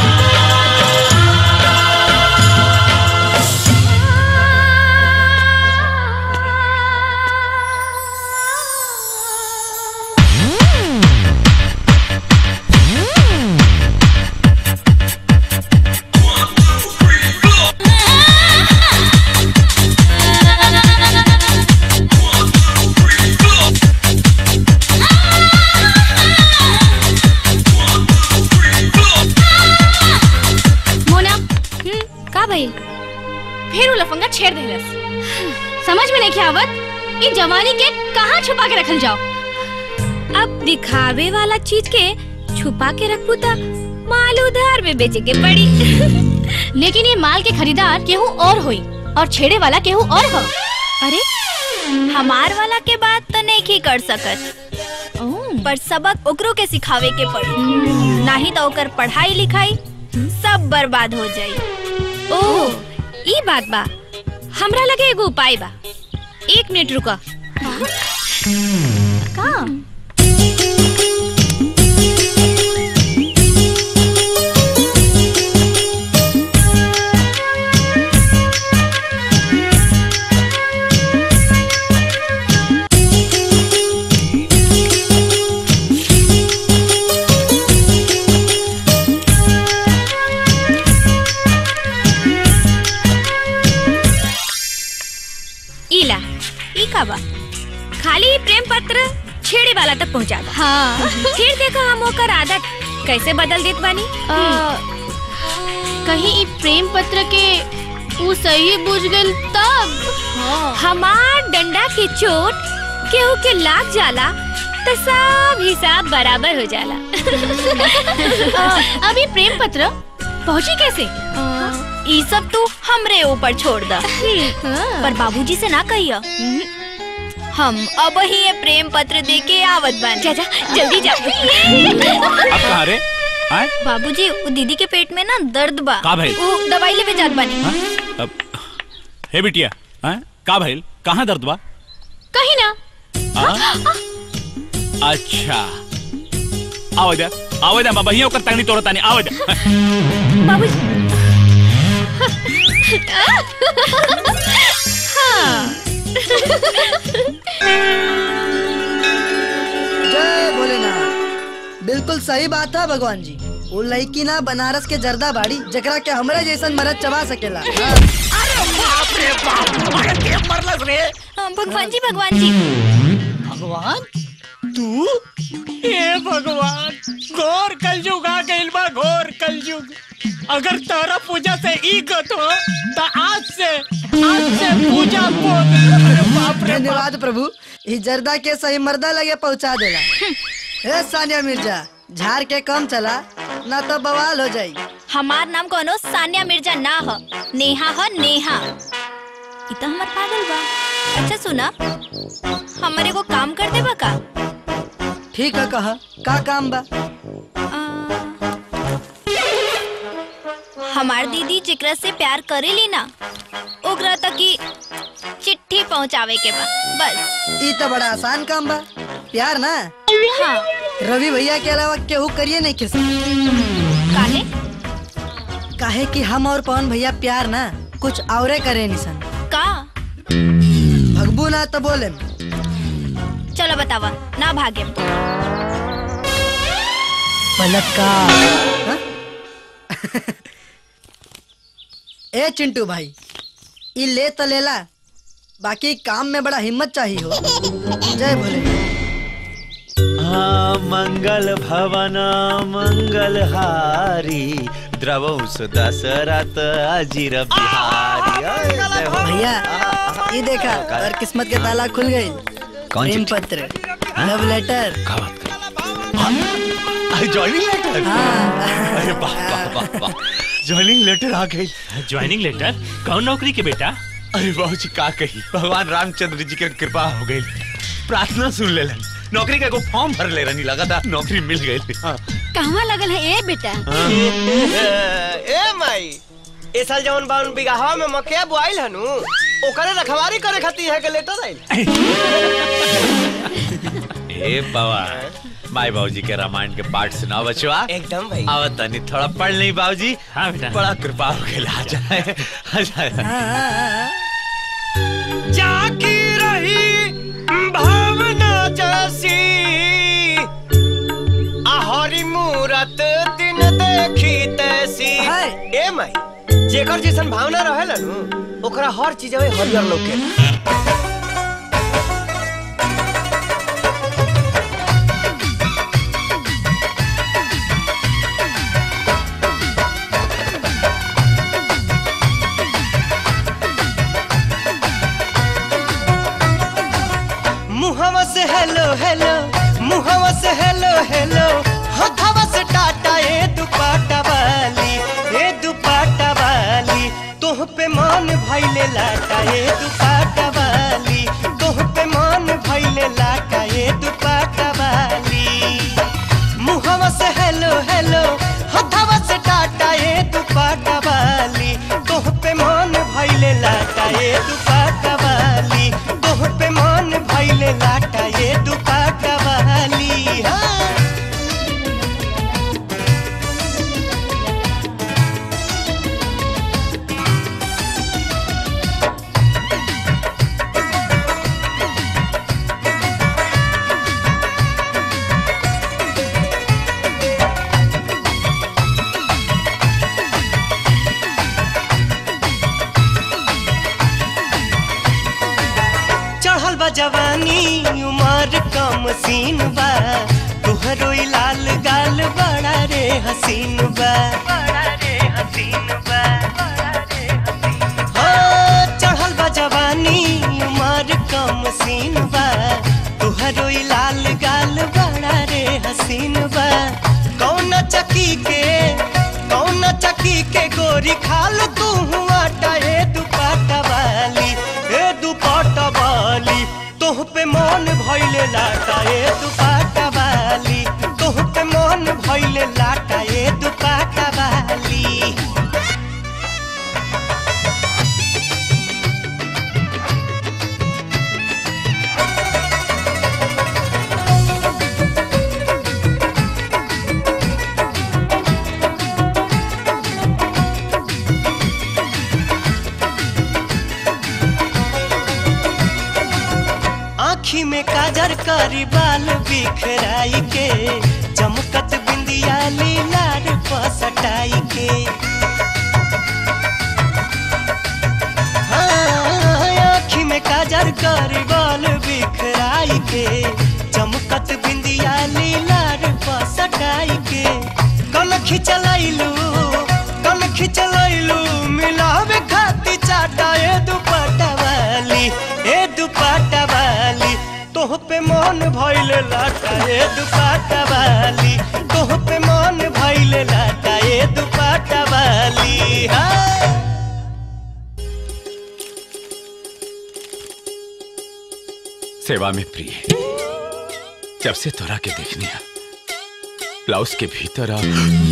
मोना हम्म, का भइल फिर वो लफंगा छेड़ देलस समझ में नहीं आवत ई जवानी के कहाँ छुपा के रखल जाओ अब दिखावे वाला चीज के छुपा के रखू त माल उधार में बेचे के पड़ी लेकिन ये माल के खरीदार केहू और होई और छेड़े वाला केहू और हो अरे हमार वाला के बात तो नहीं की कर सकत पर सबक ओकरो के सिखावे के पड़ी नहीं तो ओकर पढ़ाई लिखाई सब बर्बाद हो जाई ओह ई बात बा हमरा लगे एगो उपाय बा एक मिनट रुका का इला ई का बा खाली ई प्रेम पत्र छेड़े वाला तक पहुंचा दा हाँ फिर देखा हम ओकर आदत कैसे बदल देत बानी कहीं ई प्रेम पत्र के ऊ सही बुझ गइल तब हमार डंडा के चोट केहू के लाग जाला तो सब हिसाब बराबर हो जाला अ, अभी प्रेम पत्र पहुंची कैसे ई सब तू हमरे ऊपर छोड़ दा पर बाबूजी से ना कहिया हम अब ही ये प्रेम पत्र दे के आवत बानी जा जा जल्दी जा अब कहाँ रे आए बाबूजी वो दीदी के पेट में ना दर्द बा का भइल? वो दवाई लेवे जात बानी अब हे बिटिया आए का भइल कहाँ दर्द बा कहीं ना आ? अच्छा आओ जा आओ जा बाबा हिया ओकर तंगनी तोड़ता नहीं आओ जा जय भोलेनाथ बिल्कुल सही बात है भगवान जी वो लड़की ना बनारस के जर्दा बाड़ी जकरा के हमरा जैसन मरद चबा सकेला हाँ। हाँ, भगवान जी भगवान जी भगवान तू हे भगवान घोर कलयुग आ गइल बा घोर कलयुग अगर तारा पूजा से ई गत हो तो आज से आज से पूजा बोल अरे बाप रे धन्यवाद प्रभु ई जर्दा के सही मर्दा लगे पहुंचा देला हे सानिया मिर्जा झाड़ के कम चला ना तो बवाल हो जाई हमार नाम कोनो सानिया मिर्जा ना ह नेहा ह नेहा इ तो हमर पागल बा अच्छा सुना हमारे को काम कर देबा का ठीक है कहा का काम बा हमार दीदी जेकरा से प्यार करेली ना ओकरा तक की चिट्ठी पहुंचावे के बा बस ई तो बड़ा आसान काम बा प्यार ना हाँ रवि भैया के अलावा केहू करिए नहीं किस काहे काहे कि हम और पवन भैया प्यार ना कुछ औरे करे निसन का भगबू ना तो बोले चलो बतावा ना भागे बलात्कार हाँ? ए चिंटू भाई ई ले तो लेला बाकी काम में बड़ा हिम्मत चाहिए हो जय भोले हाँ मंगल भवन मंगल हारी द्रवौ दशरथ अजीर बिहारी अय, जय हो। भैया ये देखा और किस्मत के ताला खुल गई कौन प्रेम चिट्ठी? पत्र लव लेटर ज्वाइनिंग लेटर अरे वाह वाह वाह वाह ज्वाइनिंग लेटर आ गई ज्वाइनिंग लेटर कौन नौकरी के बेटा अरे बाबू जी का कही भगवान रामचंद्र जी के कृपा हो गई प्रार्थना सुन ले नौकरी का एगो फॉर्म भर ले रही लगा था नौकरी मिल गई हाँ। कहवा लगल है ए बेटा ए माई ए साल जवन बावन बिगहा में मकया बुआइल हनु ओकरे रखवारी करे खातिर है के लेटर आइल ए बाबा माई बाबूजी के रामायण के पाठ सुनाओ बचवा एकदम भाई आवत तनी थोड़ा पढ़ नहीं बाबूजी हाँ बेटा बड़ा कृपा हो गई आ जाए आ जाए जाकी रही भावना जैसी आहरी मूरत दिन देखी तैसी ए माई जेकर जैसन भावना रहेला नु ओकरा हर चीज में हरियर लौके मुहवा से हेलो हेलो मुहवा से हेलो हेलो हथवा से टाटा ए दुपाटा वाली ए दुपाटा वाली तोह पे मान भइले लाटा ए दुपाटा वाली तोह पे मान भइले लाटा ए दुपाटा वाली मुहवा से हेलो हेलो हथवा से टाटा ए दुपाटा वाली तोह पे मान भइले लाटा ए दुपाटा वाली तोह पे मान भइले लाटा ए दुपाटा वाली हाँ चढ़ल बा जवानी उमर कम सीन बा तुहरो ई लाल गाल बड़ा रे हसीन बा हो, चढ़ल बा जवानी उमर कम सीन बा तुहरो ई लाल गाल बड़ा रे हसीन बा कौन चकी के कौन चकी के गोरी खाल तू भइले लाटा ए दुपाटा वाली आँखी में काजर करी बाल बिखराई के चमकत बिंदिया लीलार पसटाई के हाँ, आँखी में काजर करी बाल बिखराई के चमकत बिंदिया लीलार पसटाई के कन खिंचलैलू कन खिंचलैलू मिलावे खाती चाटा ए दुपट्टा वाली ए दुपट्टा वाली तोह पे मन भइले लाटा ए दुपट्टा वाली तोह पे मन भइले लाटा ए दुपट्टा वाली हाँ सेवा में प्रिय जब से तोरा के देखने आ ब्लाउज के भीतर आ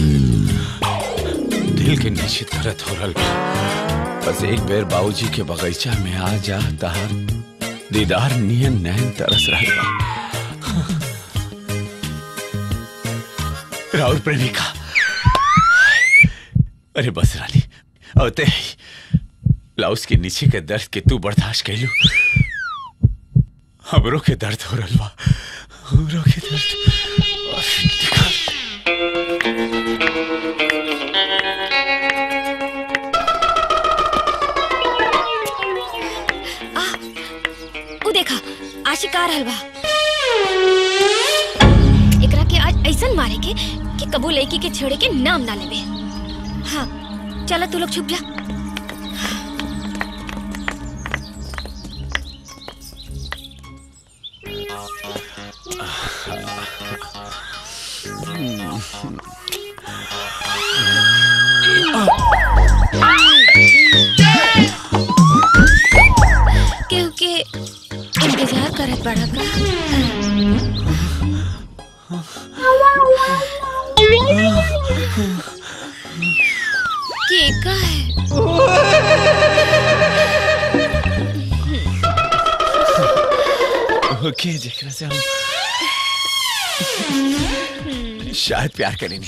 दिल के नीचे दर्द हो रहा बा। बस एक बेर बाबूजी के बगीचा में आ जा तहार दीदार नियन नैन तरस रहा बा राहुल प्रेमिका अरे बस रानी अवते ब्लाउज के नीचे के दर्द के तू बर्दाश्त कैलू हमरो के दर्द हो रहा बा हमरो के दर्द उ देखा आशिकार हलवा एकरा के आज ऐसन मारे के कि कबू लड़की के छेड़े के नाम ना लेवे हाँ चला तू लोग छुप जा केहू के इंतजार करत बड़ा का के का है ओके जेकरा से हम शायद प्यार करेंगे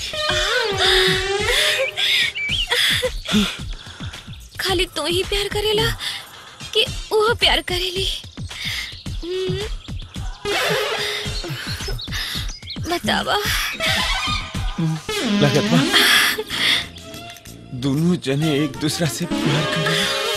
खाली तू ही प्यार करेला कि वो प्यार करेली हम्म। बतावा लगत बा दोनों जने एक दूसरा से प्यार करें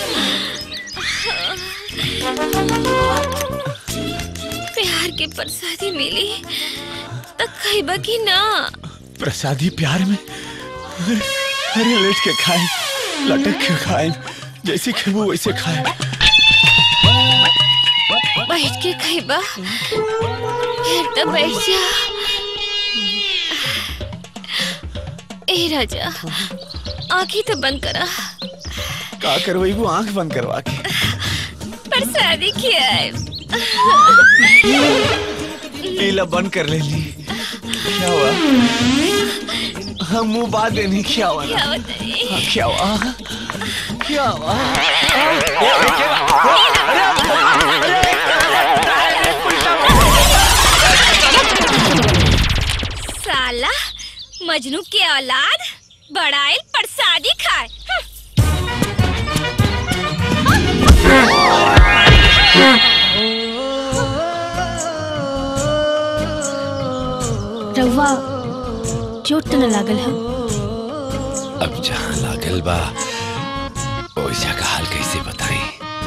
प्यार के प्रसादी मिली तो खैबा की ना प्रसादी प्यार में अरे अरे लेट के खाए लटक के खाए जैसे खेबो वैसे खाए बैठ के खैबा फिर तो बैठ जा ए राजा आंखें तो बंद करा का करवाई वो आंख बंद करवा के प्रसादी खियाए लीला बंद कर ले ली क्या हुआ हम मुंह बात देनी क्या हुआ ना? क्या बताइए हाँ, क्या हुआ क्या हुआ साला मजनू के औलाद बड़ाइल प्रसादी खाए हं। रउआ चोट तो न लागल है अब जहाँ लागल बा ओइसा का हाल कैसे बताई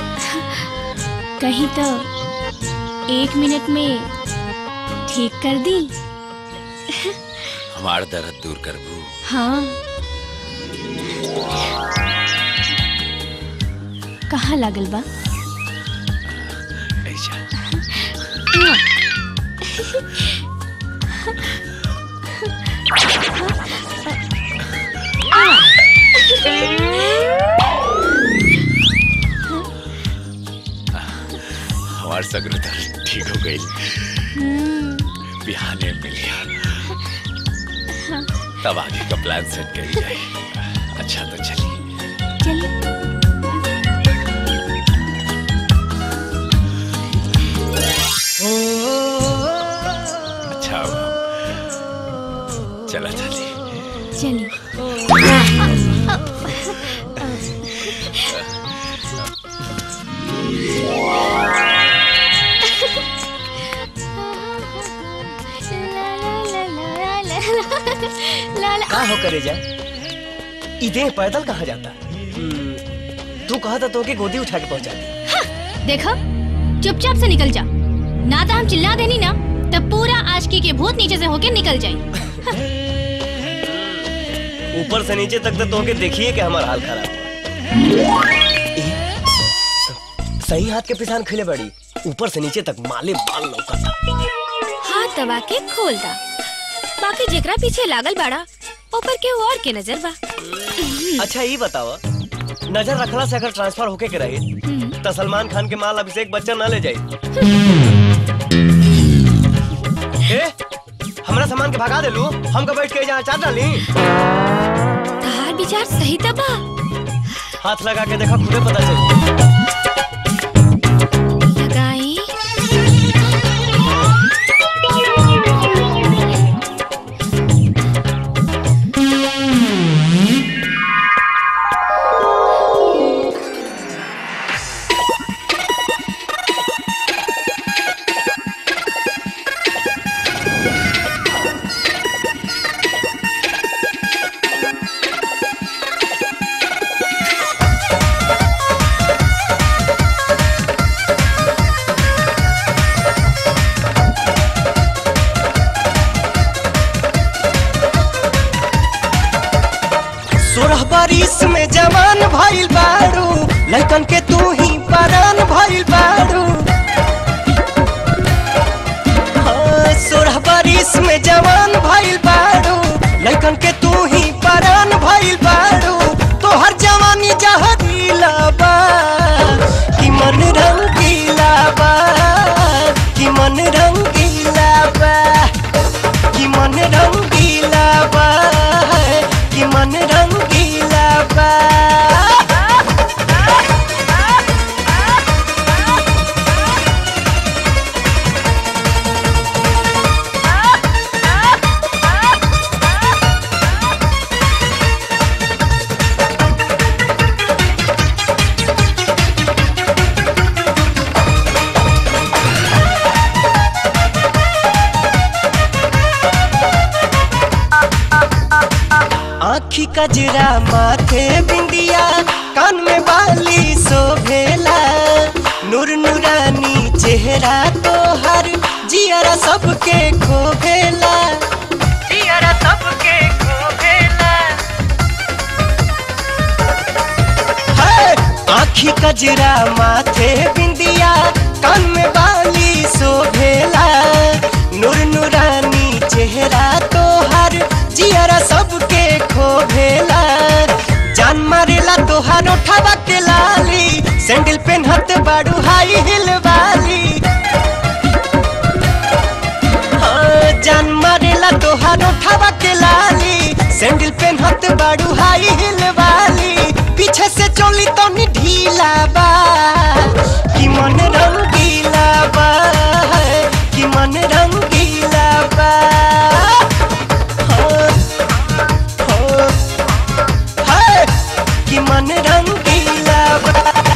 कहीं तो एक मिनट में ठीक कर दी हमार दर्द दूर करबू हाँ कहाँ लागल बा हमार सगरो दर्द ठीक हो गई बिहाने मिल गया हाँ। तब आगे का प्लान सेट कर जाए अच्छा तो चलिए चलिए अच्छा अब चला चलिए चलिए का हो करे जा इधे पैदल कहाँ जाता हम्म, तू कहा था तो के गोदी उठा के पहुंचा दी देखो चुपचाप से निकल जा ना तो हम चिल्ला देनी ना तब पूरा आशकी के भूत नीचे से होके निकल जाए ऊपर से नीचे तक तो तोके देखिए कि हमारा हाल खराब हुआ। ए, सही हाथ के पिसान खिले बड़ी ऊपर से नीचे तक माले बाल लौका हाथ दबा के खोल दा बाकी जेकरा पीछे लागल बाड़ा ऊपर के और के नजर बा अच्छा ये बताओ नजर रखला से अगर ट्रांसफर होके के रही तो सलमान खान के माल अभिषेक बच्चन ना ले जाए ए, हमरा सामान के भगा दे लू हम का बैठ के जहाँ चाट डाली तहार विचार सही तबा हाथ लगा के देखा खुदे पता चल लगाई सोलह बारिश में जवान भइल बारू लड़कन के तू ही परान भइल बारू हाँ, सोलह बारिश में जवान भइल बारू लड़कन के तू ही परान भइल बारू तोहर जवानी जहरीला बा कि मन रंगीला बा कि मन रंगीला बा कि मन रंगीला बा कि मन रंगीला बा आखी कजरा माथे बिंदिया कान में बाली शोभेला नूर नूरानी चेहरा तोहर जियरा सबके खोभेला जियरा सबके खोभेला है आखी कजरा माथे बिंदिया कान में बाली शोभेला नूर नूरानी चेहरा तोहर जियरा सबके खोभेला जान मारेला तोहार उठावा के लाली सैंडल पेनहत बाड़ू हाई हिल वाली हाँ, जान मारेला तोहार उठावा के लाली सैंडल पेनहत बाड़ू हाई हिल वाली पीछे से चोली तो नी ढीला बा कि मन रंगीला बा कि मन रंगीला बा हाँ, हाँ, हाय, कि मन रंगीला बा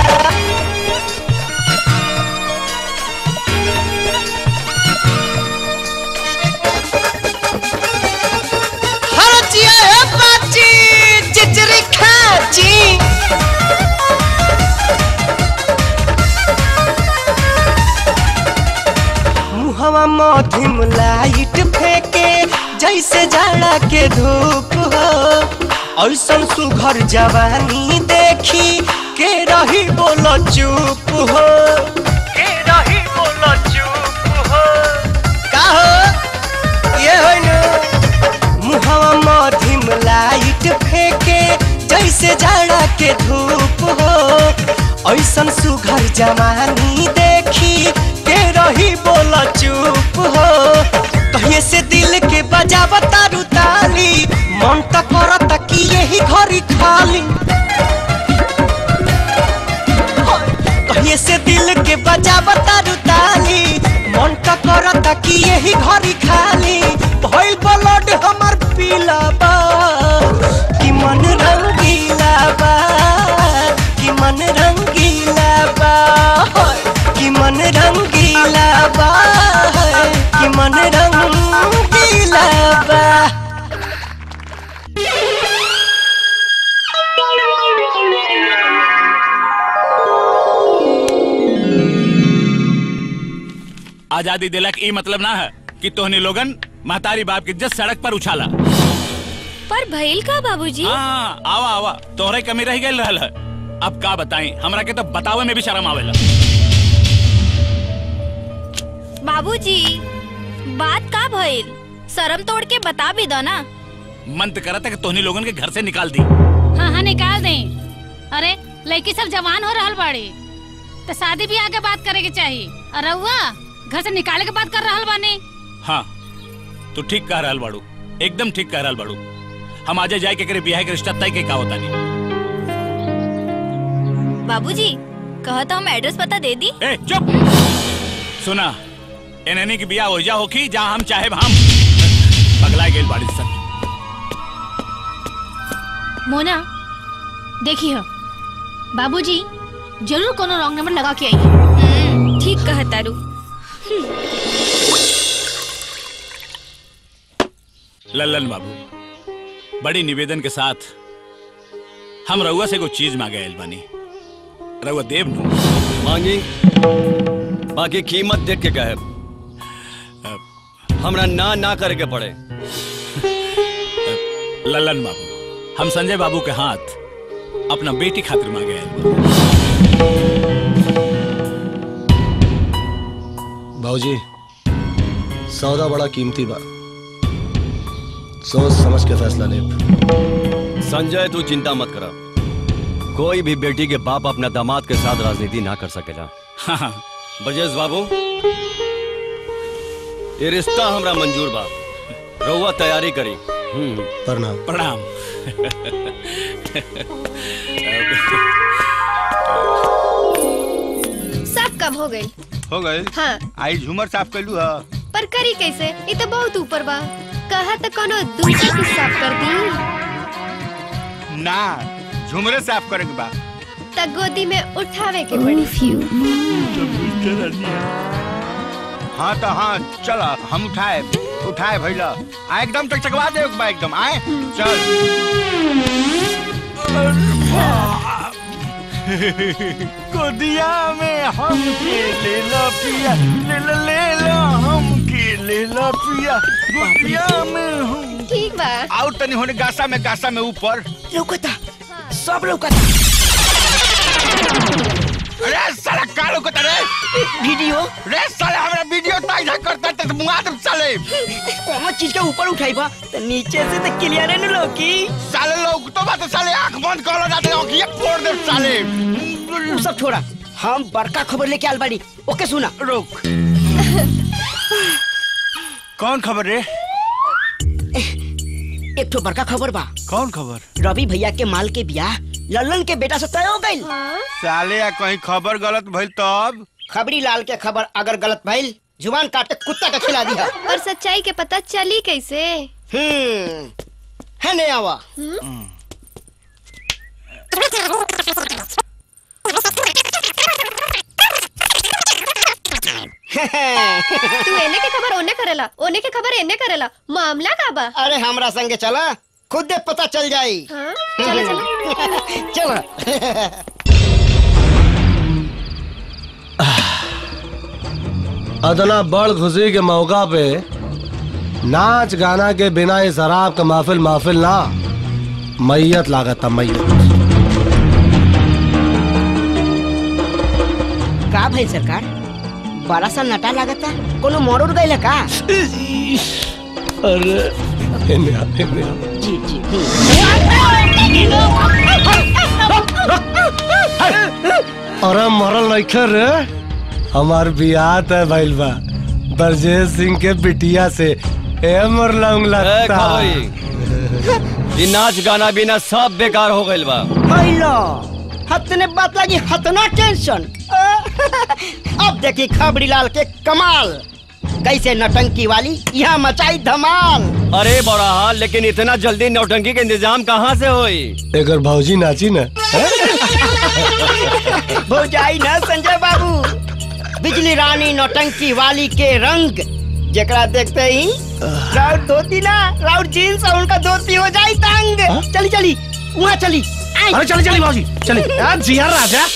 हरचिया है बाची चिचरी खाची मुहवा मधिम लाइट फेंके जैसे जाड़ा के धूप हो ऐसन सुघर जवानी देखी के रही बोलो चुप हो के रही बोलो चुप हो का हो ये हो न मुहवा मधिम लाइट फेंके जैसे जाड़ा के धूप हो ऐसन सुघर जवानी देखी के रही बोला चुप हो कहिए से दिल के बजावा तारू ताली मन त करता कि यही घरी खाली कहिए से दिल के बजा बतारू ताली मन त करता कि यही घरी खाली भइल ब्लड हमर पीला बा कि मन रंगीला बा कि मन रंगीला बा कि मन रंगीला बा कि मन रंगीला बा आजादी दिलक ई मतलब ना है कि तोहनी लोगन महतारी बाप के जस सड़क पर उछाला पर भइल का बाबूजी हाँ आवा आवा तोहरे कमी रह गई रहल है अब का बताई हमरा के तो बतावे में भी शर्म आवेला बाबूजी बात का भइल शर्म तोड़ के बता भी दो ना मन तो करता कि तोहनी लोगन के घर से निकाल दी हाँ हाँ निकाल दें अरे लड़की सब जवान हो रहल बाड़ी तो शादी भी आगे बात करे के चाहिए और रउआ घर से निकाले के बात कर रहल बानी हाँ तू ठीक कह रहल बाड़ू एकदम ठीक कह रहल बाड़ू हम आजे जाए के करे बियाह के रिश्ता तय के का होता नहीं बाबूजी कहो तो हम एड्रेस पता दे दी ए चुप सुना एननी की बियाह हो जा होखी जहाँ हम चाहे हम पगला गेल बाड़ी सन मोना देखी हो बाबूजी जरूर कोनो रॉन्ग नंबर लगा के आई ठीक कह तारू लल्लन बाबू बड़ी निवेदन के साथ हम रउआ से कुछ चीज मांगे आयल बानी रउआ देव नु मांगी बाकी कीमत देख के कहे हमरा ना ना करे के पड़े लल्लन बाबू हम संजय बाबू के हाथ अपना बेटी खातिर मांगे आयल बानी भाजी सौदा बड़ा कीमती बा सोच समझ के फैसला ले संजय तू चिंता मत करा कोई भी बेटी के बाप अपना दामाद के साथ राजनीति ना कर सकेला ब्रजेश बाबू ये रिश्ता हमरा मंजूर बा रउआ तैयारी करी प्रणाम प्रणाम सब कम हो गई हो गए हाँ आई झूमर साफ कैलू है पर करी कैसे ये तो बहुत ऊपर बा कहा तो कोनो दूसरा के साफ कर दी ना झूमरे साफ करे के बा त गोदी में उठावे के पड़ी हाँ तो हाँ चल हम उठाए उठाए भैया आ एकदम चकचकवा दे एक बार एकदम आए चल गोदिया में हम के ले लो पिया ले लो ले लो हम के ले लो पिया गोदिया में हम ठीक बा आओ तनी होने गासा में गासा में ऊपर लौकता सब लौकता अरे साला का लौकता रे वीडियो रे साला हमरा वीडियो ताई था करता ते मुआ तुम साले कौन चीज के ऊपर उठाई बा तो नीचे से तो क्लियर है न लौकी साले लोग तो बात साले आंख बंद कर लो जाते आंखिए फोड़ दे साले उ सब छोड़ा हम बड़का खबर लेके आल बाड़ी ओके सुना रुक कौन खबर रे एक ठो बड़का खबर बा कौन खबर रवि भैया के माल के ब्याह लल्लन के बेटा से तय हो गई साले या कहीं खबर गलत भइल तब खबरी लाल के खबर अगर गलत भइल जुबान काट के कुत्ता का खिला दिया और सच्चाई के पता चली कैसे हम्म है नहीं आवा तू एने के खबर ओने करेला ओने के खबर एने करेला मामला का बा अरे हमरा संगे चला खुद दे पता चल जाई हाँ? चलो चलो चलो अदना बड़ खुशी के मौका पे नाच गाना के बिना इस शराब का महफिल महफिल ना मैयत लागत था मैयत का भाई सरकार बड़ा सा नटा लागता कोनो मोड़ उड़ गई का अरे इन्हें आ, इन्हें आ। जी जी अरे मरल नइखे रे हमार बियाह तय भइल बा ब्रजेश सिंह के बिटिया से ए मोर लौंग लगता खबरी ये नाच गाना बिना सब बेकार हो गइल बा हैलो हतने बात लगी हतना टेंशन अब देखी खबरी लाल के कमाल कैसे नटंकी वाली यहाँ मचाई धमाल अरे बड़ा हाल लेकिन इतना जल्दी नौटंकी के इंतजाम कहाँ से होई एकर भौजी नाची ना भौजाई ना संजय बाबू बिजली रानी नौटंकी वाली के रंग जेकरा देखते ही राउर धोती ना राउर जीन्स और उनका धोती हो जाई तंग चली चली वहाँ चली आई। अरे चली चली भौजी चली यार जिया राजा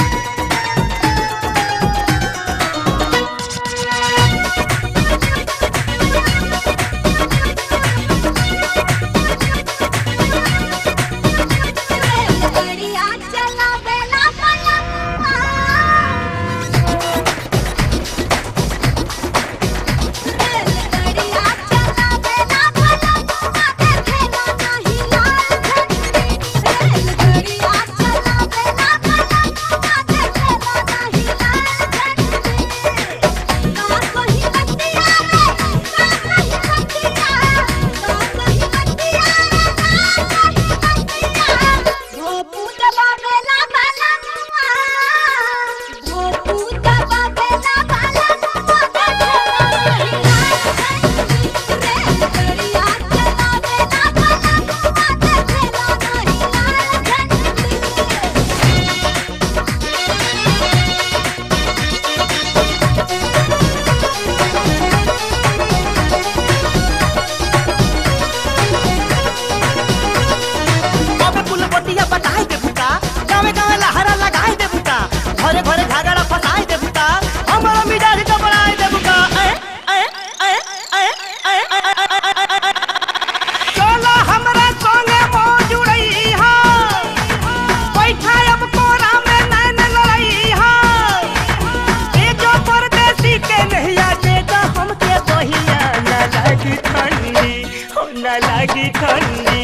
बाबे पुल बतिया बताए दे बुता गावे गावे लहरा लगाए दे बुता घरे घरे झगड़ा फसाए दे बुता हमारा मिजाज घबराए दे बुता ए ए ए ए ए ए चलो हमरा संगे मौज उड़ई हा बैठा अब कोरा में नैन लड़ई हा ए जो परदेसी के नहिया देगा हमके बहिया न लगी ठंडी हो न लगी ठंडी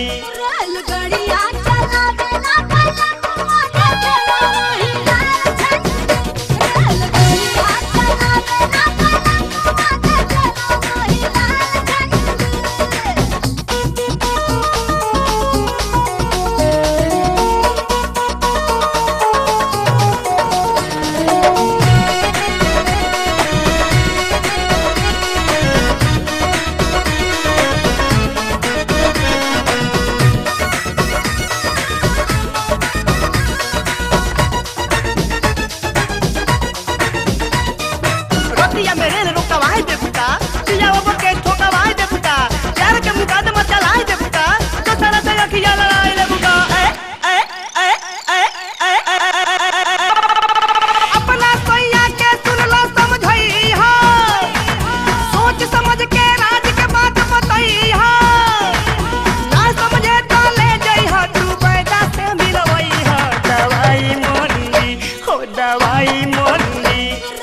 रतिया में रेल रुकवाए दे बुता पिया बाबा के ठोकवाए दे बुता प्यार के मुकादमा चलाए दे बुता तो सारा से अखिया लड़ाए ले बुता ए ए ए ए ए ए अपना सैया के सुन लो समझई हा सोच समझ के राज के बात बताई हा ना समझे तो ले जाई हा तू पैदा से मिलवई हा दवाई मोरनी हो दवाई मोरनी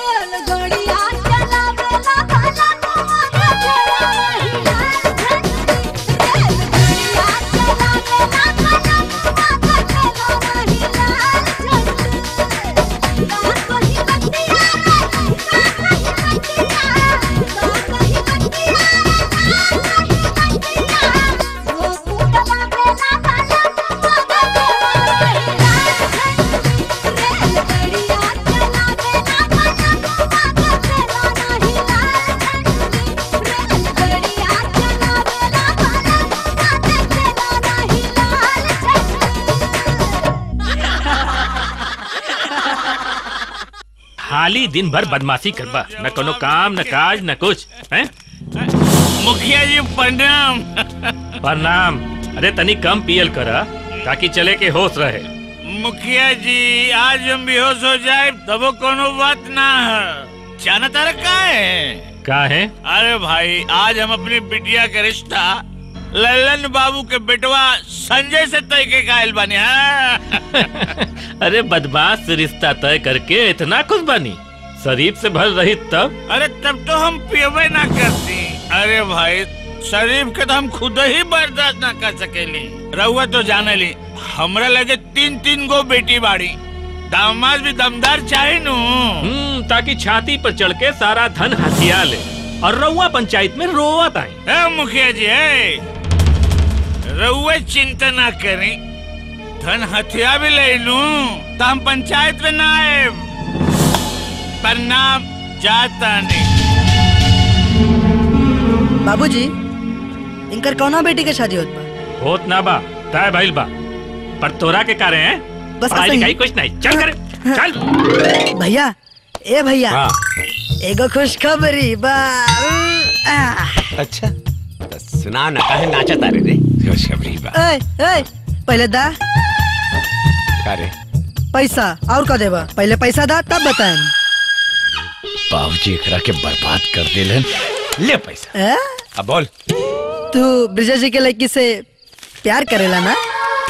खाली दिन भर बदमाशी करबा न कोनो काम न काज न कुछ हैं मुखिया जी प्रणाम प्रणाम अरे तनी कम पियल करा ताकि चले के होश रहे मुखिया जी आज हम बेहोश हो जाए तब कोनो बात ना है जाना तारा का है का है अरे भाई आज हम अपनी बिटिया का रिश्ता लल्लन बाबू के बेटवा संजय से तय के कायल बने हाँ? अरे बदमाश से रिश्ता तय करके इतना कुछ बनी शरीफ से भर रही तब अरे तब तो हम पियबे ना करती अरे भाई शरीफ के तो हम खुद ही बर्दाश्त ना कर सकेली रहुआ तो जाने ली हमरा लगे तीन तीन गो बेटी बाड़ी दामाद भी दमदार चाहे नु हम्म ताकि छाती पर चढ़ के सारा धन हथिया ले और रउआ पंचायत में रोवत आई ए मुखिया जी ए रउए चिंता ना करी धन हथिया भी ले लूं तो हम पंचायत में ना आए प्रणाम जाता नहीं बाबूजी इनकर कौना बेटी के शादी होत बा होत ना बा तय भइल बा पर तोरा के कारे हैं बस पढ़ाई ऐसे ही। लिखाई कुछ नहीं चल कर चल भैया ए भैया हाँ। एगो खुशखबरी बा आ, अच्छा तो सुना ना काहे नाचा तारे रे खुशखबरी बा ए, ए, पहले दा का रे पैसा और का देबा पहले पैसा दा तब बताएं बाबूजी एकरा के बर्बाद कर देलन ले पैसा ए? अब बोल तू ब्रिजा जी के लड़की से प्यार करेला ना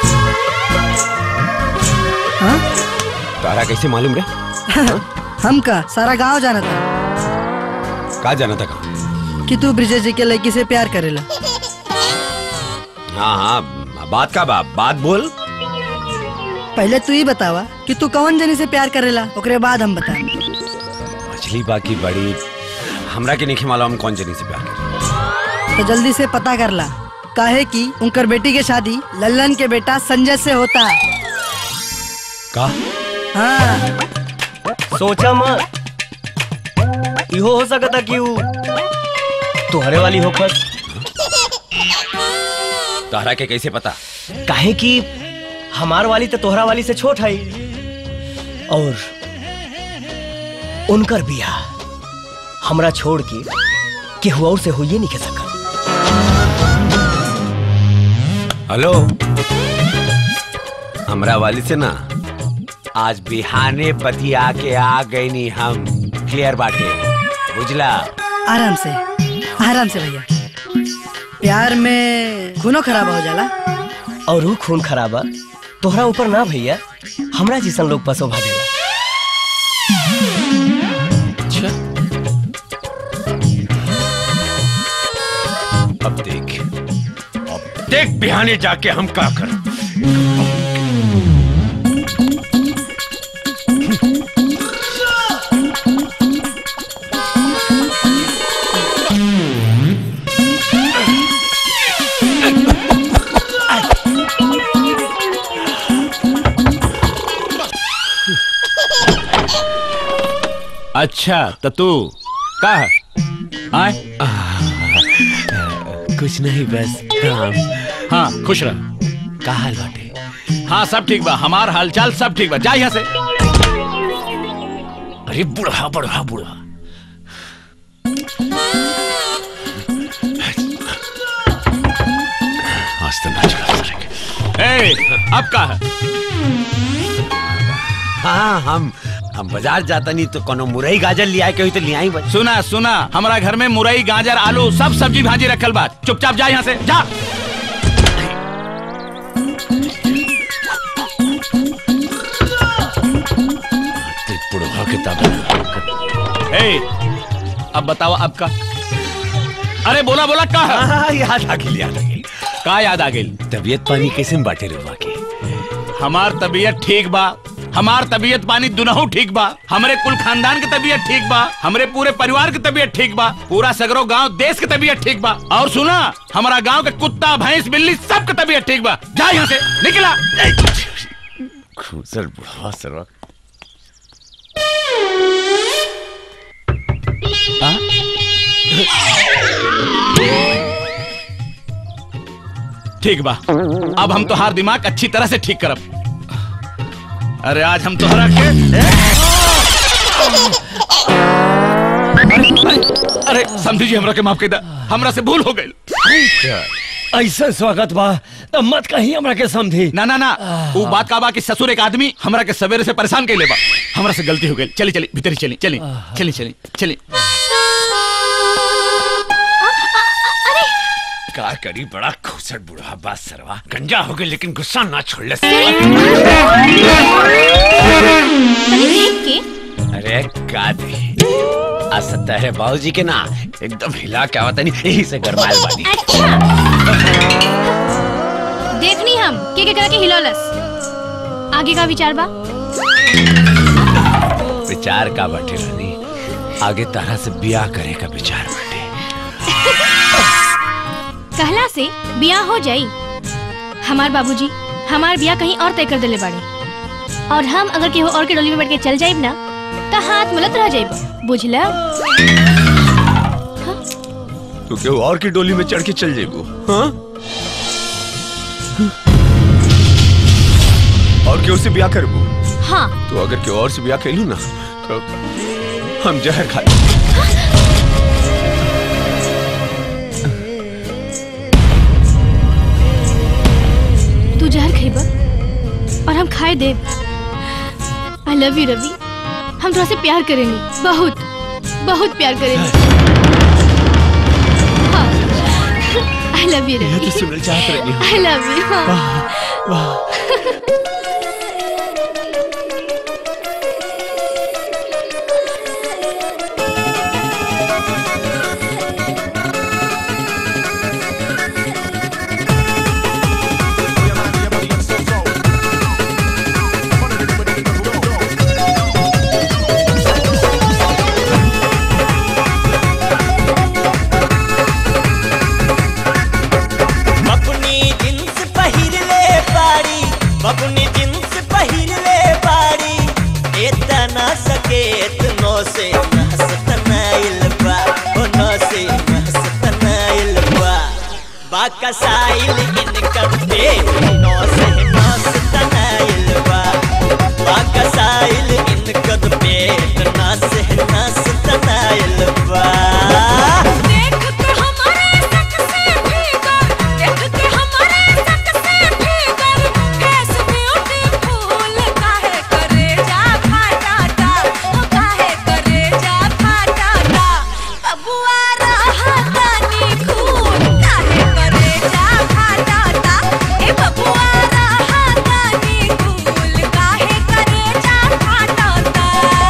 हाँ? तारा कैसे मालूम रे हम का सारा गांव जाना था का जाना था का कि तू ब्रिजा जी के लड़की से प्यार करेला हाँ हाँ बात का बा बात बोल पहले तू ही बतावा कि तू कौन जनी से प्यार करेला ओकरे बाद हम बताएं मछली बाकी बड़ी हमरा के नहीं मालूम हम कौन जनी से प्यार करे तो जल्दी से पता कर ला काहे कि उनकर बेटी के शादी लल्लन के बेटा संजय से होता का हाँ सोचा मत इहो हो सकता कि ऊ तुहरे वाली होकर तारा के कैसे पता काहे कि हमार वाली तो तोहरा वाली से छोट है और उनकर बियाह हमरा छोड़ के केहू और से होइए नहीं के सकल हेलो हमरा वाली से ना आज बिहाने बतिया के आ गई नी हम क्लियर बाटे बुझला आराम से आराम से भैया प्यार में खूनो खराब हो जाला और ऊ खून खराबा तोहरा ऊपर ना भैया हमरा जैसन लोग पसो भागेला अब देख अब देख बिहाने जाके हम का कर अच्छा तो तू का है आए कुछ नहीं बस काम हाँ खुश रह का हाल बाटे हाँ सब ठीक बा हमार हालचाल सब ठीक बा जा यहाँ से अरे बुढ़ा बुढ़ा बुढ़ा आज तो नाच रहा ए, अब का है हाँ हम हम बाजार जाता नहीं तो कोनो मुरई गाजर लिया के हुई तो लिया ही बस सुना सुना हमारा घर में मुरई गाजर आलू सब सब्जी भाजी रखल बा चुपचाप जा यहाँ से जा बुढ़ा किताब ए, अब बताओ अब का अरे बोला बोला का है? हाँ, याद आ गई याद आ गई का याद आ गई तबीयत पानी कैसे में बाटे रे बाकी हमार तबीयत ठीक बा हमार तबीयत पानी दुनहु ठीक बा हमरे कुल खानदान के तबीयत ठीक बा हमरे पूरे परिवार की तबीयत ठीक बा पूरा सगरो गांव देश की तबीयत ठीक बा और सुना हमारा गांव के कुत्ता भैंस बिल्ली सबके तबीयत ठीक बा जा यहाँ से निकला खूसर बुढ़ा सरवा ठीक बा अब हम तोहार दिमाग अच्छी तरह से ठीक करब अरे आज हम तोहरा के अरे समझी जी हमरा के माफ कर दा हमरा से भूल हो गई ऐसा स्वागत बा तब मत कहीं हमरा के समझी ना ना ना वो बात का बा कि ससुर एक आदमी हमरा के सवेरे से परेशान कर लेबा हमरा से गलती हो गई चली चली भीतर ही चली चली चली चली चली का करी बड़ा खूसर बुढ़ा बात सरवा गंजा हो गई लेकिन गुस्सा ना छोड़ ले तनी देख के अरे का दे आ सत्ता है बाबूजी के ना एकदम हिला क्या होता नहीं यही से गरमायल बानी देखनी हम के के करा के हिलौलस आगे का विचार बा विचार का बैठे रानी आगे तारा से ब्याह करे का विचार बैठे कहला से बियाह हो जाई हमार बाबूजी हमार बिया कहीं और तय कर देले बाड़े और हम अगर केहू और के डोली में बैठ के चल जाइब ना तो हाथ मुलत रह जाइब बुझला तू केहू और की डोली में चढ़ के चल जेबू हाँ और केहू से ब्याह करबू हाँ तो अगर केहू और से ब्याह कैलू ना तो हम जहर खा लेंगे। तू जहर खइबा और हम खाए देब आई लव यू रवि हम थोड़ा से प्यार करेंगे बहुत बहुत प्यार करेंगे आई लव यू ये रवि तो सुनना चाहत रही हूँ। आई लव यू बबुनी जींस पहिर ले बाड़ी बबुनी जींस पहिर ले बाड़ी एतना सकेत नो से नहसतनाइल बा ओ नो से नहसतनाइल बा बाका साइल इनकर पे नो से नहसतनाइल बा बाका साइल इनकर पे ना से नहसतनाइल बा देख के हमारे सक से भीतर देख के हमारे सक से भीतर फेस ब्यूटीफुल काहे करे जा फाटाटा ओ काहे करे जा फाटाटा बबुआ रहा तानी खून काहे करे जा फाटाटा ए बबुआ रहा तानी खून काहे करे जा फाटाटा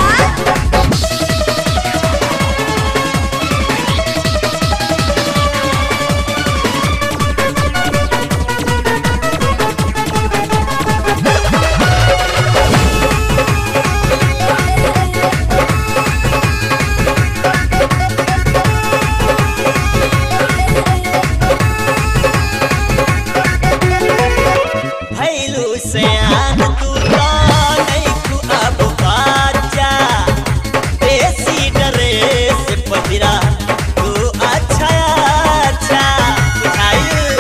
भैलू से आन तू तो नहीं तू अब बाजा देसी ड्रेस पहिरा तू अच्छा अच्छा बुझाइल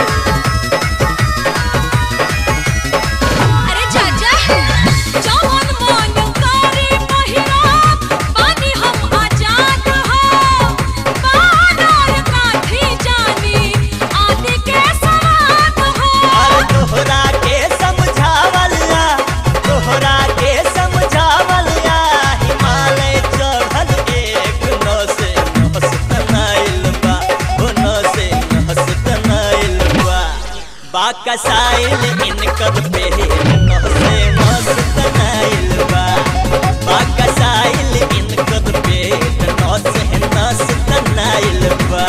अरे चाचा जवन मन करे पहिरा पानी हम आजाद हो बानर काठी जानी आदि के सवाद हो अरे तोहरा के समझावलिया तोहरा के समझावलिया हिमालय चढ़ल एक नस नस तनाइल बा ओ नस नस तनाइल बा बाका साइल इनकर पे नस नस तनाइल बा बाका साइल इनकर पे नस नस तनाइल बा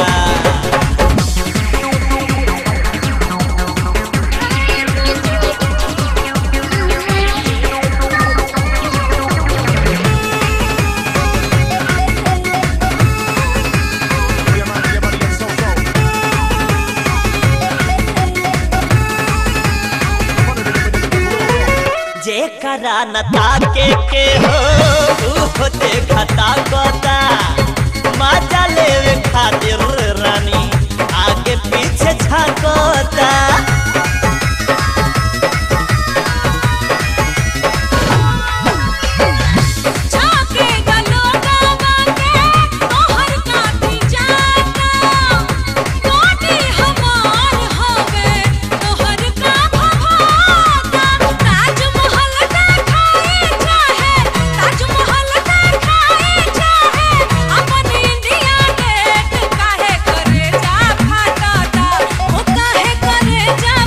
जेकरा न ताके के हो ऊ देखता कोता मजा लेवे खातिर रानी आगे पीछे झांकोता झाके गलो गावा के तोहर काठी जाता कोटी हमार हवे तोहर का भवाता ताजमहल देखाए चाहे ताजमहल देखाए चाहे अपन इंडिया गेट काहे करे जा फाटाटा ओ काहे करे जा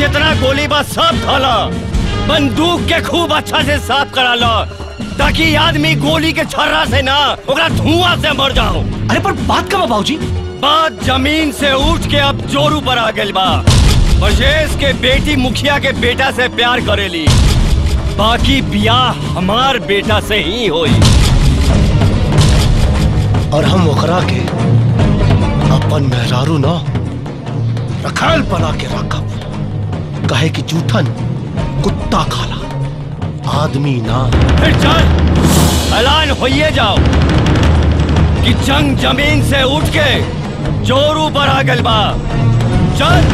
जितना गोली बा सब धला बंदूक के खूब अच्छा से साफ करा लो ताकि आदमी गोली के छर्रा से ना ओकरा धुआं से मर जाओ अरे पर बात का बाबूजी बात जमीन से उठ के अब जोरू पर आ गइल बा ब्रजेश के बेटी मुखिया के बेटा से प्यार करेली बाकी बियाह हमार बेटा से ही होई और हम ओकरा के अपन मेहरारू न रखाल बना के रखब कहे कि जूठन कुत्ता खाला आदमी ना फिर चल ऐलान होइए जाओ कि जंग जमीन से उठ के जोरू पर आ गइल बा चल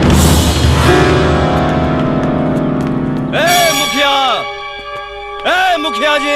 ए मुखिया ए मुखिया जी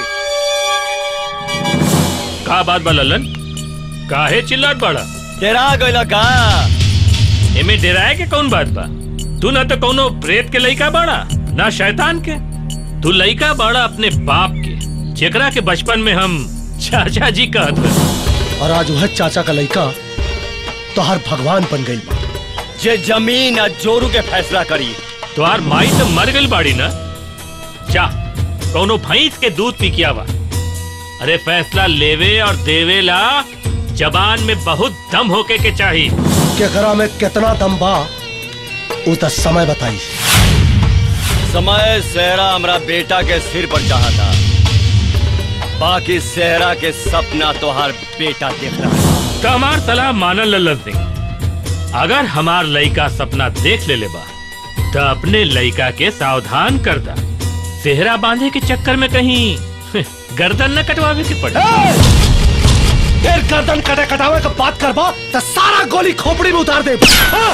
का बात बा ललन काहे चिल्लाट बड़ा डेरा गइल का एमे डेराए के कौन बात बा तू ना तो कौनो प्रेत के लइका बाड़ा ना शैतान के तू लइका बाड़ा अपने बाप के जेकरा के बचपन में हम चाचा जी कहत रहे और आज वह चाचा का लड़का तो हर भगवान बन गई जे जमीन आ जोरू के फैसला करी तोहार माई तो मर गई बाड़ी ना जा कौनो भैंस के दूध पी किया बा अरे फैसला लेवे और देवे ला जबान में बहुत दम होके के चाहिए केकरा में कितना दम बा उ त समय बताई समय सेहरा हमरा बेटा के सिर पर चाहा था बाकी सेहरा के सपना तोहार बेटा देख रहा है तो हमार सलाह मानल ललन सिंह अगर हमार लइका सपना देख ले ले बा तो अपने लइका के सावधान कर दा सेहरा बांधे के चक्कर में कहीं गर्दन न कटवावे के पड़े फिर गर्दन कटे कटावे का बात करबा तो सारा गोली खोपड़ी में उतार दे हाँ?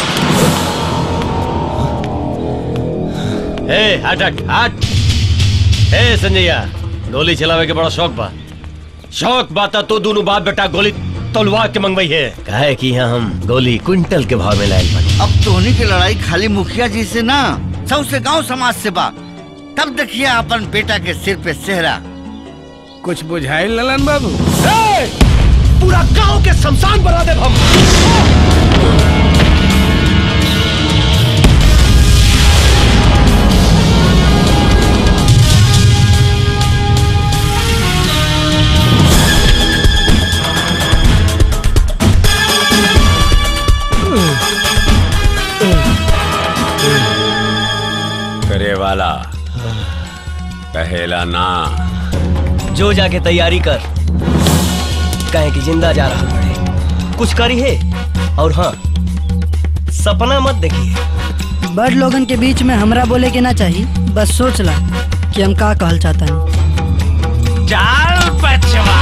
ए हट हट हट ए संजैया गोली चलावे के बड़ा शौक बा शौक बा तो दोनों बाप बेटा गोली तलवार के मंगवाई है काहे कि यहाँ हम गोली क्विंटल के भाव में लायल बनी अब तोहनी की लड़ाई खाली मुखिया जी से ना सबसे गांव समाज से बा तब देखिए अपन बेटा के सिर पे सेहरा कुछ बुझाई ललन बाबू ए, पूरा गांव के शमशान बना दे हम करे वाला कहेला ना जो जाके तैयारी कर कहे कि जिंदा जा रहा बड़े कुछ करी है और हाँ सपना मत देखिए बड़ लोगन के बीच में हमरा बोले के ना चाहिए बस सोच ला कि हम का कहल चाहता है चाल पचवा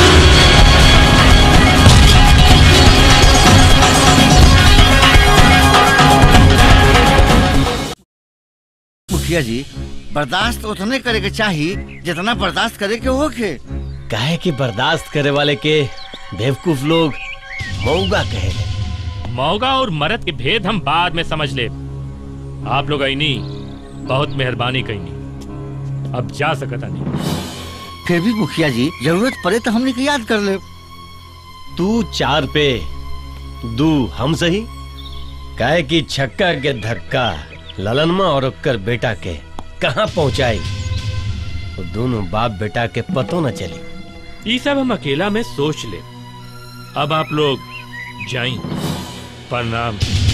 मुखिया जी बर्दाश्त उतने करे के चाहिए जितना बर्दाश्त करे के होके काहे कि बर्दाश्त करे वाले के बेवकूफ लोग मऊगा कहे मौगा और मरद के भेद हम बाद में समझ ले आप लोग आईनी बहुत मेहरबानी कईनी अब जा सकता नहीं फिर भी मुखिया जी जरूरत पड़े तो हमने के याद कर ले तू चार पे दू हम सही काहे कि छक्का के धक्का ललनमा और ओकर बेटा के कहाँ पहुंचाई वो दोनों बाप बेटा के पतो न चली ये सब हम अकेला में सोच ले अब आप लोग जाई प्रणाम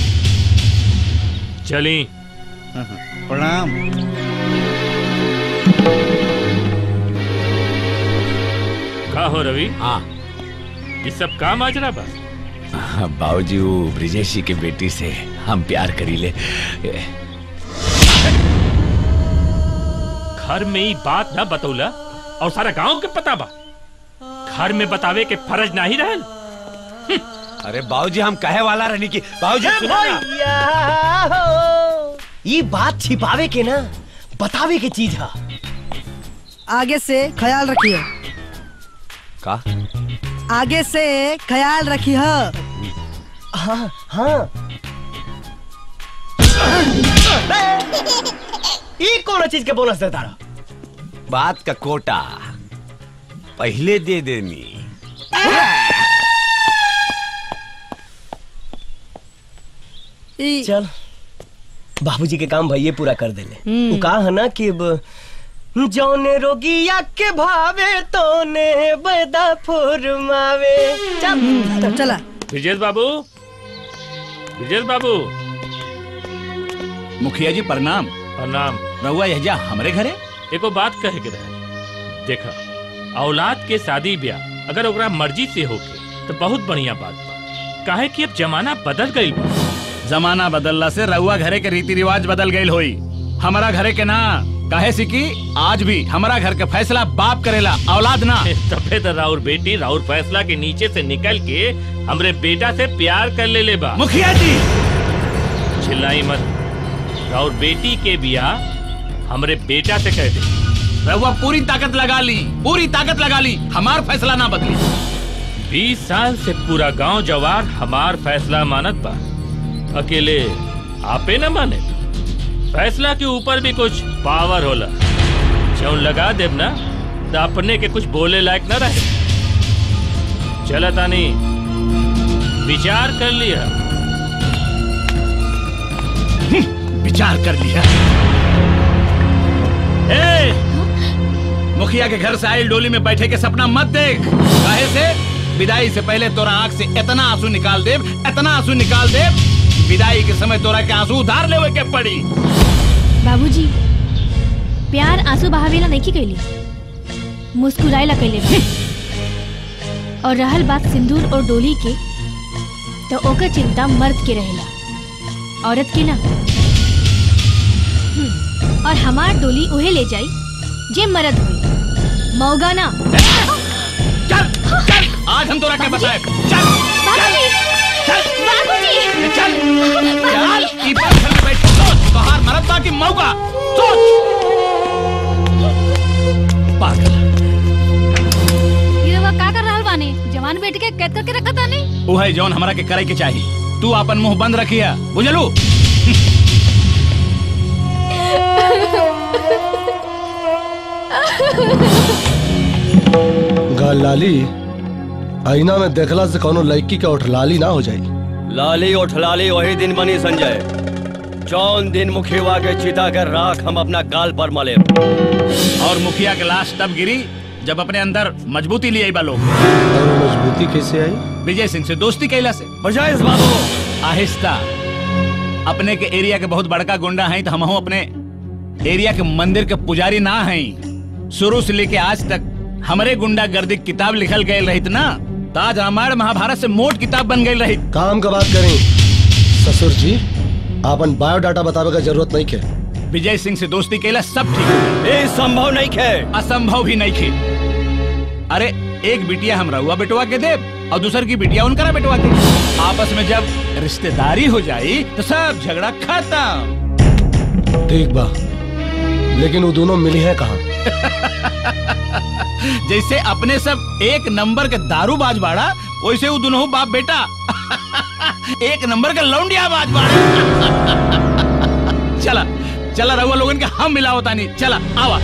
चली प्रणाम का हो रवि हाँ ये सब का माजरा बा बाबूजी वो ब्रिजेशी के बेटी से हम प्यार करी ले घर में ही बात ना बतौला और सारा गांव के पता बा घर में बतावे के फर्ज नहीं रहल अरे बाबूजी हम कहे वाला रहनी की बाबूजी ए सुनो ना। भैया हो, ये बात छिपावे के ना बतावे के चीज है आगे से ख्याल रखिए का आगे से ख्याल रखिए हाँ हाँ ये कौन चीज के बोनस देता रहा बात का कोटा पहले दे देनी ई चल बाबूजी के काम भैया पूरा कर देले हम्म। वो कहा है ना कि अब जौने रोगिया के भावे तोने बैदा फुरमावे चल चला विजय बाबू विजय बाबू मुखिया जी प्रणाम प्रणाम रहुआ यह हमरे घरे एको बात कहे के रहे देखा औलाद के शादी ब्याह अगर ओकरा मर्जी से होके तो बहुत बढ़िया बात बा काहे कि अब जमाना बदल गई बा जमाना बदलला से रहुआ घरे के रीति रिवाज बदल गई होई हमारा घरे के ना काहे से कि आज भी हमारा घर के फैसला बाप करेला औलाद ना तबे तो राउर बेटी राउर फैसला के नीचे से निकल के हमरे बेटा से प्यार कर ले ले बा मुखिया जी चिल्लाई मत राउर बेटी के बियाह हमरे बेटा से कह दे रहुआ पूरी ताकत लगा ली पूरी ताकत लगा ली हमार फैसला ना बदली बीस साल से पूरा गांव जवार हमार फैसला मानत बा अकेले आपे न माने फैसला के ऊपर भी कुछ पावर होला जौन लगा देब ना तो अपने के कुछ बोले लायक न रहे चला तानी विचार कर लिया विचार कर लिया ए, मुखिया के घर से आई डोली में बैठे के सपना मत देख काहे से विदाई से पहले तोरा आंख से इतना आंसू निकाल दे इतना आंसू निकाल दे विदाई के समय तोरा के आंसू उधार लेवे के पड़ी बाबूजी प्यार आंसू बहावेला नहीं कैली मुस्कुराएला कैले बा। और रहल बात सिंदूर और डोली के तो ओकर चिंता मर्द के रहेला औरत के ना हम्म, और हमार डोली उहे ले जाई जे मर्द हुई मौगा ना चल चल आज हम तोरा के बताए चल बाबूजी बाबूजी चल चल ई पत्थर में बैठ के सोच बाहर मरद बा की मौका सोच पागल ये रवा का कर रहल बाने जवान बेटी के कैद करके रखा ताने वो है जौन हमरा के करे के चाहिए तू अपन मुंह बंद रखिया बुझलू गाल लाली आईना में देखला से कोनो लड़की के उठ लाली ना हो जाई लाली उठ लाली वही दिन बनी संजय जौन दिन मुखिया के चिता के राख हम अपना गाल पर मले और मुखिया के लाश तब गिरी जब अपने अंदर मजबूती लिए बा लोग और मजबूती कैसे आई विजय सिंह से दोस्ती कैला से बजाय इस बाबू आहिस्ता अपने के एरिया के बहुत बड़का गुंडा हैं तो हम अपने एरिया के मंदिर के पुजारी ना हैं शुरू से लेके आज तक हमारे गुंडा गर्दी किताब लिखल गए रहित ना तो आज रामायण महाभारत से मोट किताब बन गई रही काम का बात करें ससुर जी आपन बायोडाटा बतावे का जरूरत नहीं है विजय सिंह से दोस्ती कैला सब ठीक ये संभव नहीं खे असंभव भी नहीं खे अरे एक बिटिया हम रहुआ बेटवा के दे और दूसर की बिटिया उनका बेटवा के आपस में जब रिश्तेदारी हो जाई तो सब झगड़ा खत्म ठीक बा लेकिन वो दोनों मिली है कहाँ जैसे अपने सब एक नंबर के दारू बाज बाड़ा वैसे वो दोनों बाप बेटा एक नंबर का लौंडिया बाज बाड़ा चला चला रहुआ लोगन के हम मिलाओ तानी चला आवा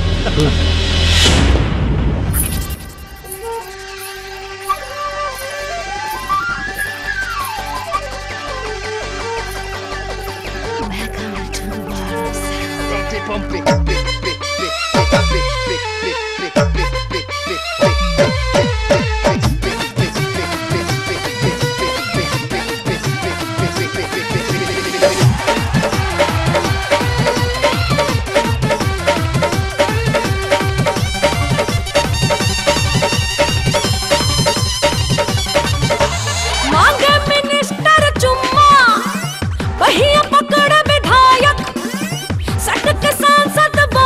मांगे मिनिस्टर चुम्मा वही पकड़ विधायक सट के सांसद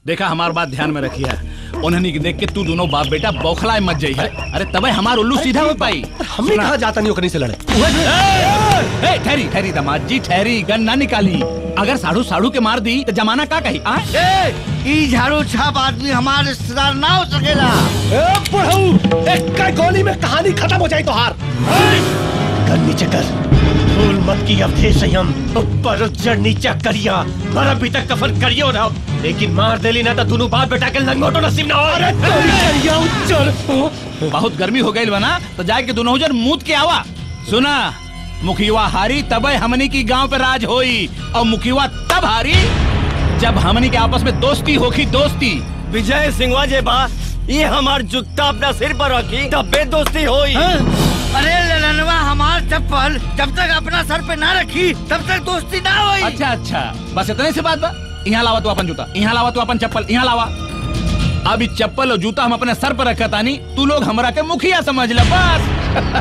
देखा हमार बात ध्यान में रखिए उन्हें के देख के तू दोनों बाप बेटा बौखलाए मत जाइए अरे तबे हमार उल्लू सीधा हो पाई हमने कहा जाता नहीं ओकनी से लड़े ए, ए, ठहरी ठहरी दामाद जी ठहरी गन ना निकाली अगर साढ़ू साढ़ू के मार दी तो जमाना का कही आ? ए, ई झाड़ू छाप आदमी हमारे रिश्तेदार ना हो सकेला पढ़ाऊ एक का गोली में कहानी खत्म हो जाए तो हार कर नीचे कर भूल मत की अवधेश संयम ऊपर जड़ नीचा करिया और अभी तक कफन करियो ना लेकिन मार देली ना तो दोनों बाप बेटा के लंगोटो नसीब ना हो अरे करिया उच्चर बहुत गर्मी हो गई बना तो जाके दोनों जन मूत के आवा सुना मुखिया हारी तबे हमनी की गांव पे राज होई और मुखिया तब हारी जब हमनी के आपस में दोस्ती होखी दोस्ती विजय सिंहवा जे बा ये हमार जुत्ता अपना सिर पर रखी तबे दोस्ती होई अरे ललनवा हमार चप्पल जब तक अपना सर पे ना रखी तब तक दोस्ती ना हुई अच्छा अच्छा बस इतने से बात बा यहाँ लावा तू अपन जूता यहाँ लावा तू अपन चप्पल यहाँ लावा अब इस चप्पल और जूता हम अपने सर पर रखा तानी तू लोग हमरा के मुखिया समझ ल बस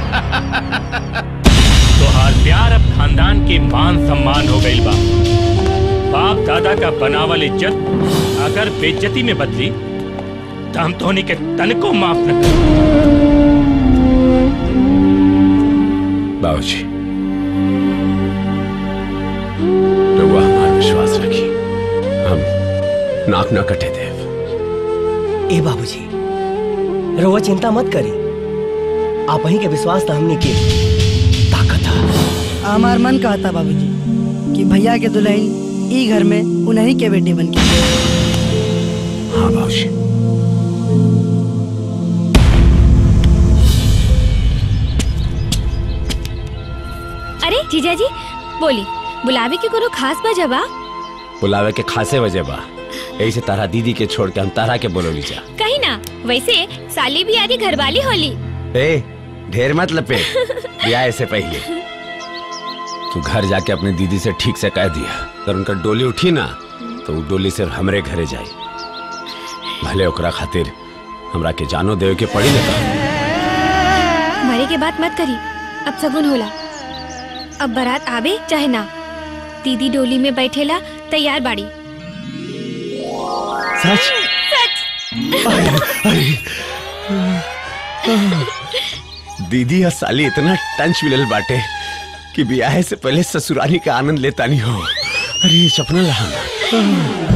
तोहार प्यार अब खानदान के मान सम्मान हो गई बा बाप दादा का बनावल इज्जत अगर बेइज्जती में बदली तो हम तोहनी के तन को माफ न कर बाबूजी रउआ हमार विश्वास रखी हम नाक न कटे देव ए बाबूजी रउआ चिंता मत करी आप ही के विश्वास था हमने के हमार मन कहता बाबूजी कि भैया के दुल्हन ई घर में उन्हीं के बेटे बन के हाँ बाबूजी अरे जीजा जी बोली बुलावे के कोनो खास वजह बा बुलावे के खासे वजह बा यही से तारा दीदी के छोड़ के हम तारा के बोलोली जा कहीं ना वैसे साली भी आदि घरवाली होली ए ढेर मत लपे ब्याह से पहले तू घर जाके अपने दीदी से ठीक से कह दिया अगर उनका डोली उठी ना तो वो डोली सिर्फ हमरे घरे जाई भले ओकरा खातिर हमरा के जानो देवे के पड़ी ना मरे के बात मत करी अब सगुन होला अब बारात आवे चाहे ना दीदी डोली में बैठेला तैयार बाड़ी सच दीदी और साली इतना टंच मिलल बाटे कि ब्याह से पहले ससुराली का आनंद लेता नहीं हो अरे ये सपना रहा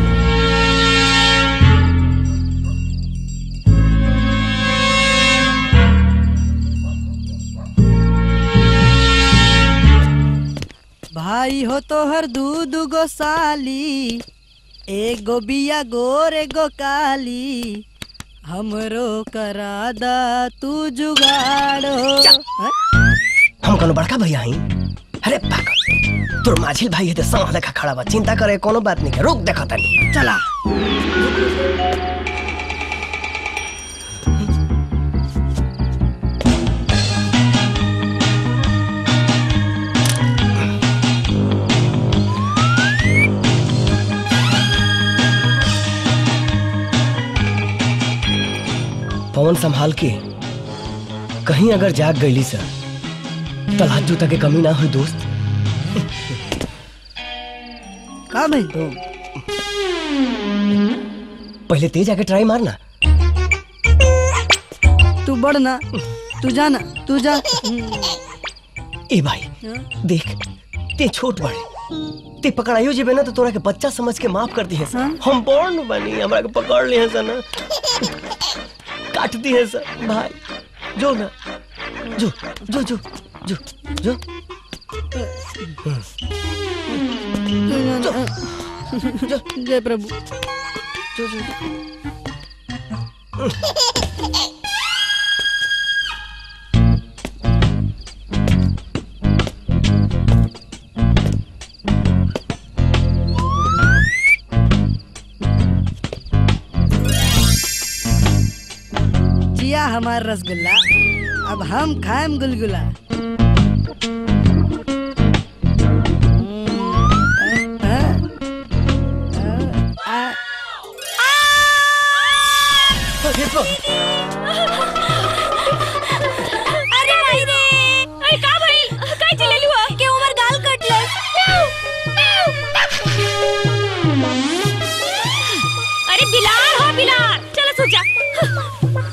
भाई हो तो हर दू दू गो साली एगो बिया गोर एगो काली हमरो करा दा तू जुगाड़ो हम कोनो बड़का भैया हई अरे पागल तोर माझिल भाई है तो संग देखा खड़ा बा चिंता करे कोनो बात नहीं है रुक देखा तनी चला पवन संभाल के कहीं अगर जाग गईली सर तलाक जूता के कमी ना हुई दोस्त का भाई पहले तेज आके ट्राई मारना तू बढ़ ना तू जाना तू जा ए भाई देख ते छोट बड़े ते पकड़ाइयो जेबे ना तो तोरा के बच्चा समझ के माफ कर दिए सर हम बॉर्न बनी हमरा के पकड़ लिए सर ना काट दिए सर भाई जो ना जो जो जो जो जो जय प्रभु जो जो जिया हमार रसगुल्ला अब हम खाएम गुलगुला अरे भाई रे अरे का भाई काय चिल्ललू हो के उमर गाल कटलस तू जा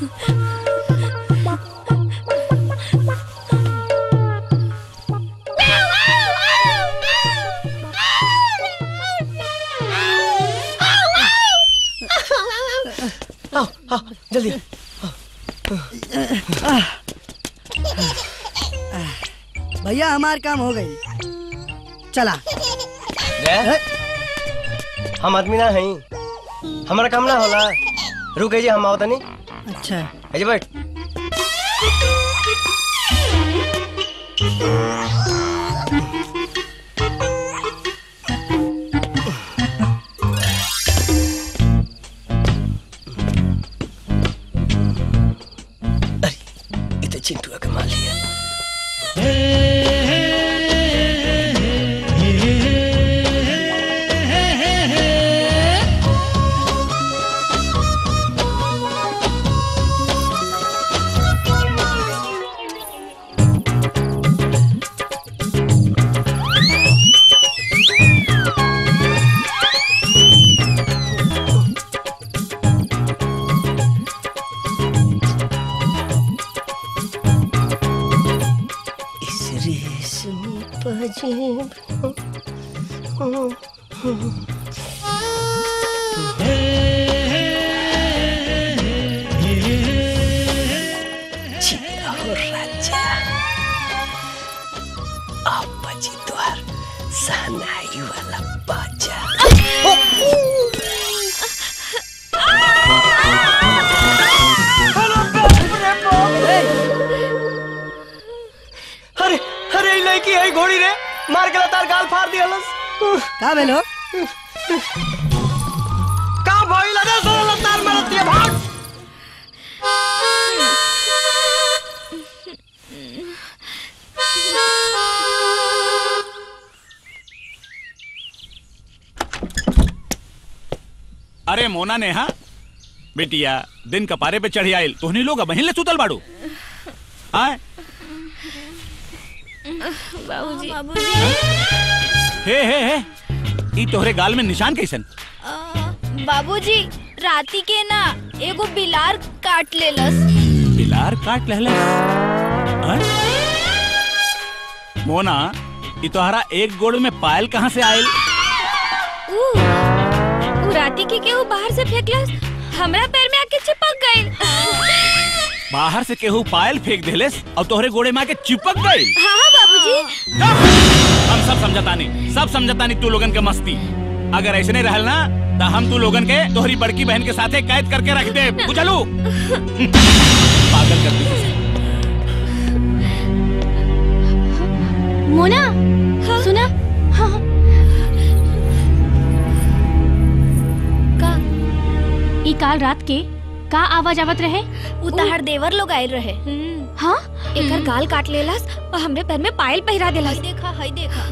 आओ आओ जल्दी भैया हमार काम हो गई चला ले हम आदमी ना हई हमारा काम ना होला रुक जी हम आओ तनी अच्छा अजय बैठ अरे ये तो चिंटू का माल लिया इस रेशमी पजेब जिया हो राजा आप बजी द्वार सहनाई वाला बाजा अरे अरे ई लड़की है घोड़ी रे मार के तार गाल फाड़ दिया लस का भेलो का भइल रे सोला तार मारत दिया भाग अरे मोना नेहा बेटिया दिन कपारे पे चढ़ी आयल तोहनी लोग बहिन ले सुतल बाड़ू आए बाबूजी हे हे हे ई तोहरे गाल में निशान कैसन बाबूजी राती के ना एगो बिलार काट लेलस बिलार काट लहले आए? मोना ई तोहरा एक गोड़ में पायल कहाँ से आयल ऊ ऊ राती के केहू बाहर से फेंकलस हमरा पैर में आके चिपक गइल बाहर से केहू पायल फेंक देलेस और तोहरे गोड़े में आके चिपक गई हाँ हाँ बाबूजी हम सब समझतानी सब समझतानी तू लोगन के मस्ती अगर ऐसे नहीं रहल ना तो हम तू लोगन के तोहरी बड़की बहन के साथे कैद करके रख दे बुझलू पागल कर दी मोना सुना हाँ का ई काल रात के का आवाज आवत रहे उताहर देवर लोग आयल रहे हाँ एकर गाल काट लेलस और हमरे पैर में पायल पहिरा देलस देखा हई देखा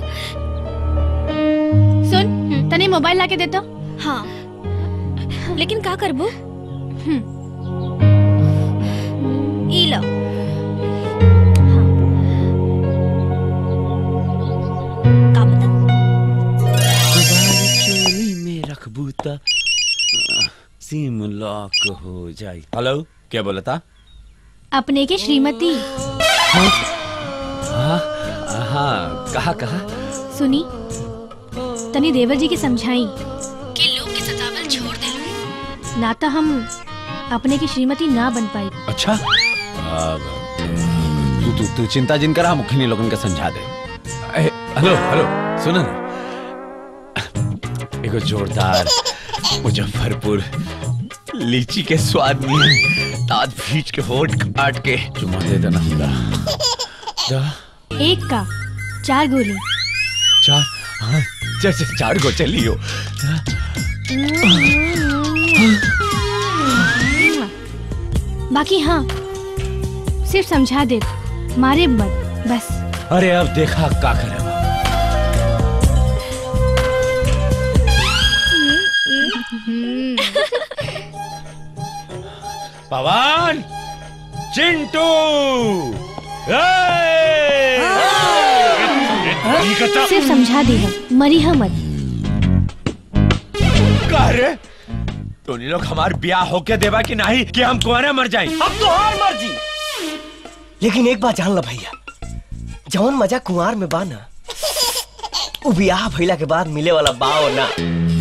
सुन तने मोबाइल लाके देतो हाँ लेकिन का करबू ई लो चोली में रखबू त सिम लॉक हो जाई हेलो क्या बोला था अपने के श्रीमती हाँ हाँ कहा कहा सुनी तनी देवर जी के समझाई कि लोग के सतावल छोड़ दे ना तो हम अपने की श्रीमती ना बन पाई अच्छा अब, तू तू तू चिंता जिन करा मुखिनी लोगन का समझा दे ए, हेलो हेलो सुनो ना एगो जोरदार मुजफ्फरपुर लीची के स्वाद में दांत भींच के होठ काट के चुमा दे देना दा, दा, एक का चार गोली चार हाँ चार चार चार गो चलियो बाकी हाँ सिर्फ समझा दे मारे मत बस अरे अब देखा का करे बा। पवन चिंटू सिर्फ समझा दे मरी हम मत का रे टोनी लोग हमार ब्याह होके देवा कि नहीं कि हम कुआरे मर जाए अब तो हार मर्जी लेकिन एक बात जान लो भैया जौन मजा कुंवार में बा ना उ बियाह भइला के बाद मिले वाला बाओ ना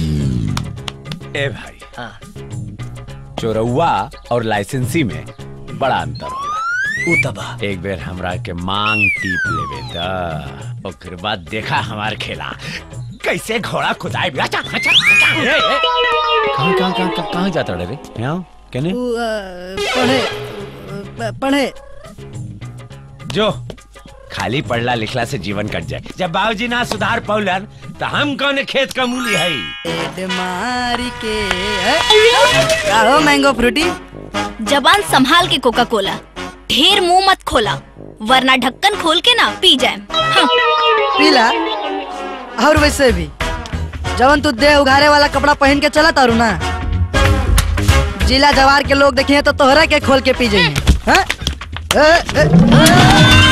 ए भाई हाँ चोरौआ और लाइसेंसी में बड़ा अंतर होला उ तबा एक बेर हमरा के मांग टीप लेवे द ओकर बाद देखा हमार खेला कैसे घोड़ा खुदाई भी अच्छा अच्छा अच्छा ए, ए, कहाँ कहाँ कहाँ कहाँ कहाँ जाता रे यहाँ कहने तू अ, पढ़े अ, पढ़े जो खाली पढ़ला लिखला से जीवन कट जाए जब बाबूजी ना सुधार पौलन तो हम कौन खेत का मूली है पेट मारी के अ, का हो मैंगो फ्रूटी जबान संभाल के कोका कोला ढेर मुंह मत खोला वरना ढक्कन खोल के ना पी जाए पीला और वैसे भी जवन तू देह उघारे वाला कपड़ा पहन के चला तारू ना जिला जवार के लोग देखिए तो तोहरा के खोल के पी जाइए हाँ? ए, ए,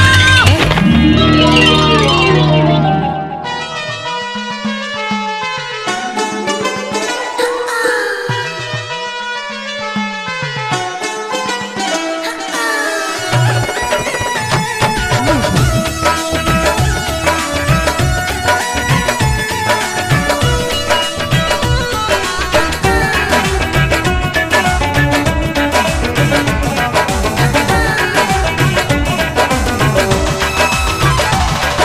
Thank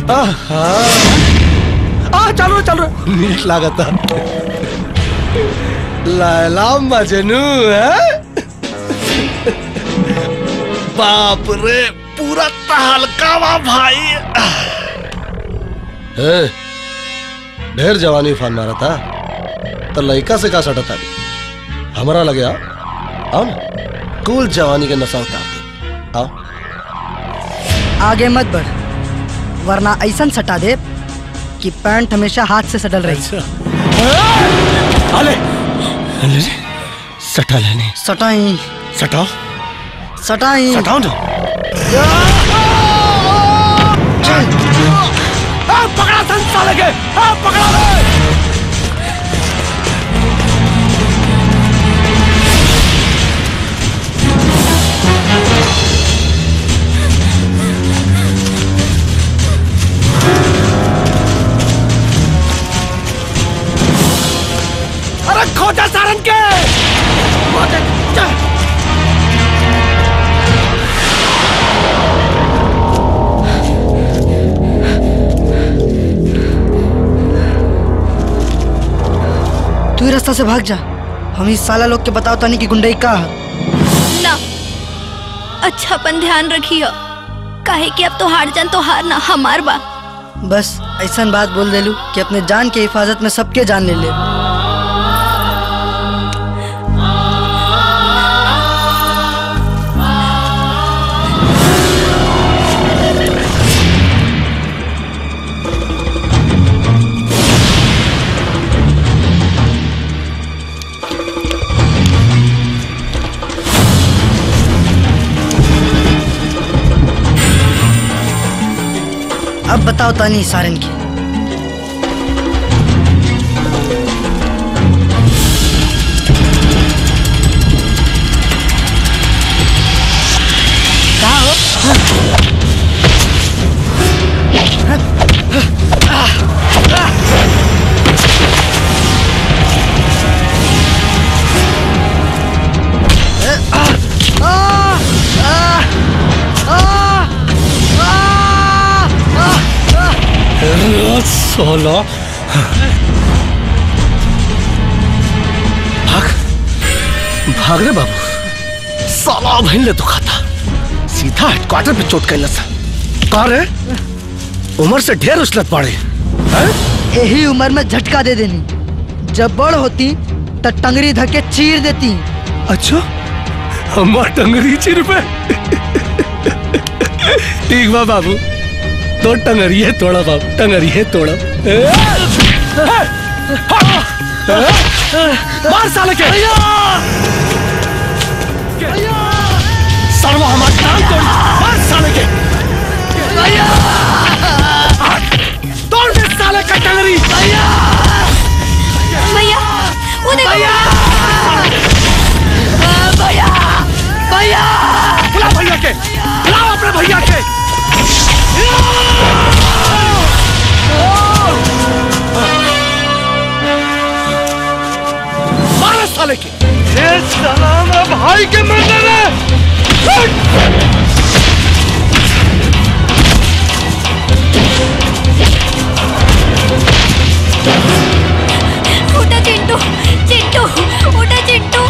आ चलो चलो नीक लागता लैला मजनू है बाप रे पूरा तहलका वा भाई ए, ढेर जवानी उफान मारा था तो लड़का से का सटा था हमारा लगे आओ आओ ना कुल जवानी के नशा उतार दे आओ आगे मत बढ़ वरना ऐसा सटा दे कि पैंट हमेशा हाथ से सटल रही अले अले सटा लेने सटाई सटाओ सटाई सटाओ ना पकड़ा संसा लगे पकड़ा ले अरे खोजा सारन के खोजा, चल। तू ही रास्ता से भाग जा हम इस साला लोग के बताओ तानी कि गुंडई का है ना अच्छा अपन ध्यान रखियो काहे कि अब तो हार जान तो हार ना हमार बा बस ऐसा बात बोल देलू कि अपने जान के हिफाजत में सबके जान ले ले अब बताओ तानी सारन की सोलो भाग भाग रे बाबू साला बहन ले दुखाता सीधा हेडक्वार्टर पे चोट कैलस कहा रे उम्र से ढेर उछलत पड़े यही उम्र में झटका दे देनी जब बड़ होती तो टंगरी धके चीर देती अच्छा हमार टंगरी चिर पे ठीक बा बाबू तो टंगरी है तोड़ा बाबू टंगरी है तोड़ा मार साले के सर्व हमार टांग तोड़ मार साले के तोड़ दे साले का टंगरी भैया वो देखो भैया भैया बुला भैया के बुलाओ अपने भैया के मारो साले के ये साला मेरा भाई के मंदिर है उठा चिंटू चिंटू उठा चिंटू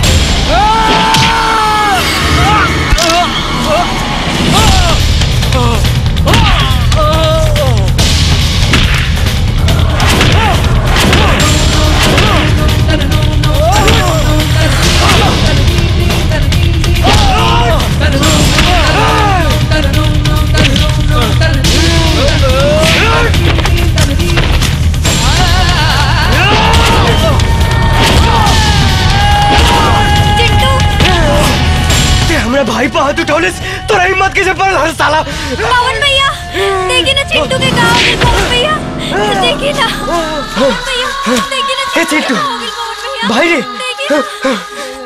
ते हमरे भाई पे हाथ उठौले तोरा हिम्मत कैसे पड़ल हर साला पवन भैया देखिए ना चिंटू के गाँव में पवन भैया देखिए ना पवन भैया देखिए ना हे चिंटू भाई रे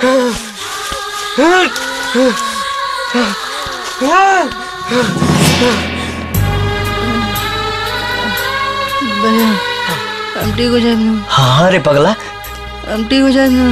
भैया हम ठीक हो जाए ना हाँ रे पगला हम ठीक हो जाए ना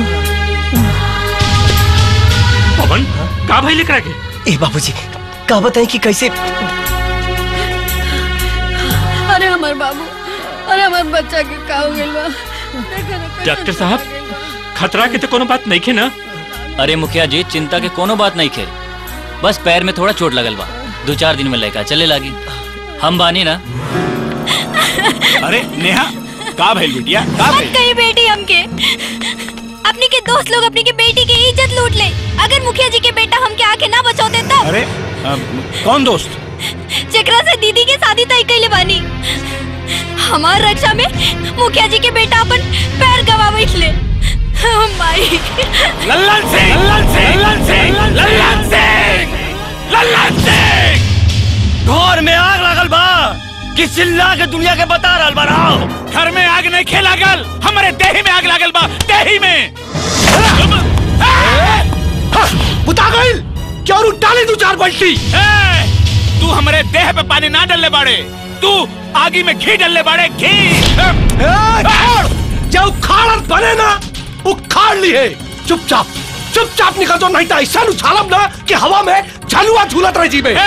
पवन का भाई लेकर आके ए बाबूजी का बताएं कि कैसे हमार बाबू अरे हमार बच्चा के का हो गइल बा देखा ना कैसे डॉक्टर साहब खतरा के तो कोनो बात नहीं खे ना अरे मुखिया जी चिंता के कोनो बात नहीं खे बस पैर में थोड़ा चोट लगल बा दो चार दिन में लेकर चले लागी हम बानी ना अरे नेहा का भइल बिटिया का मत भइल कही बेटी हमके अपनी के दोस्त लोग अपनी के बेटी की इज्जत लूट ले अगर मुखिया जी के बेटा हमके आके ना बचाते तब अरे अ, कौन दोस्त जेकरा से दीदी के शादी तय कैले बानी हमार रक्षा में मुखिया जी के बेटा अपन पैर गवा बैठले माई लल्लन सिंह लल्लन सिंह लल्लन सिंह लल्लन सिंह लल्लन सिंह घर में आग लगल बा कि चिल्ला के दुनिया के बता रहल बनाओ घर में आग नहीं खे लागल हमारे देही में आग लागल बा देही में बुता गइल क्या और डाले दो चार बल्टी ए, तू हमारे देह पे पानी ना डलने बाड़े तू आगी में घी डलने बाड़े घी जो उखाड़त बने ना उखाड़ ली है चुपचाप चुपचाप निकल जाओ नहीं तो ऐसा उछालब ना कि हवा में झलुआ झूलत रह जीबे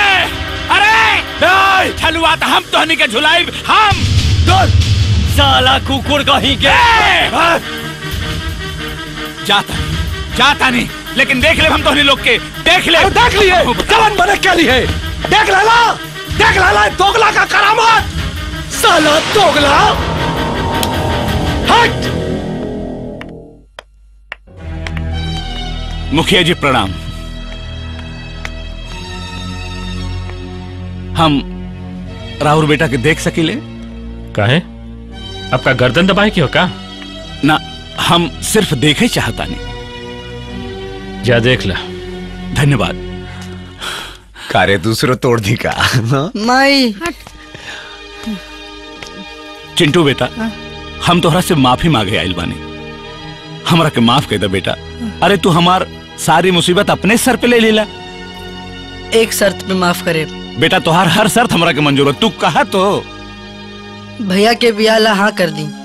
अरे छलुआ तो हम तोहनी के झुलाइब हम साला कुकुर कहीं के जाता जाता नहीं लेकिन देख ले हम तोहनी लोग के देख ले देख लिए जवन बने के लिए देख लेला देख लेला दोगला का करामत साला दोगला हट मुखिया जी प्रणाम हम राहुल बेटा के देख सकीले काहे आपका गर्दन दबाए क्यों का ना हम सिर्फ देखे चाहता नहीं जा देख ला धन्यवाद कारे दूसरो तोड़ दी का माई चिंटू बेटा हम तोहरा से माफी मांगे आइल बानी हमरा के माफ कर दे बेटा अरे तू हमार सारी मुसीबत अपने सर पे ले लेला एक शर्त पे माफ करे बेटा तोहार हर शर्त हमरा के मंजूर है तू कहा तो भैया के बियाह ला हाँ कर दी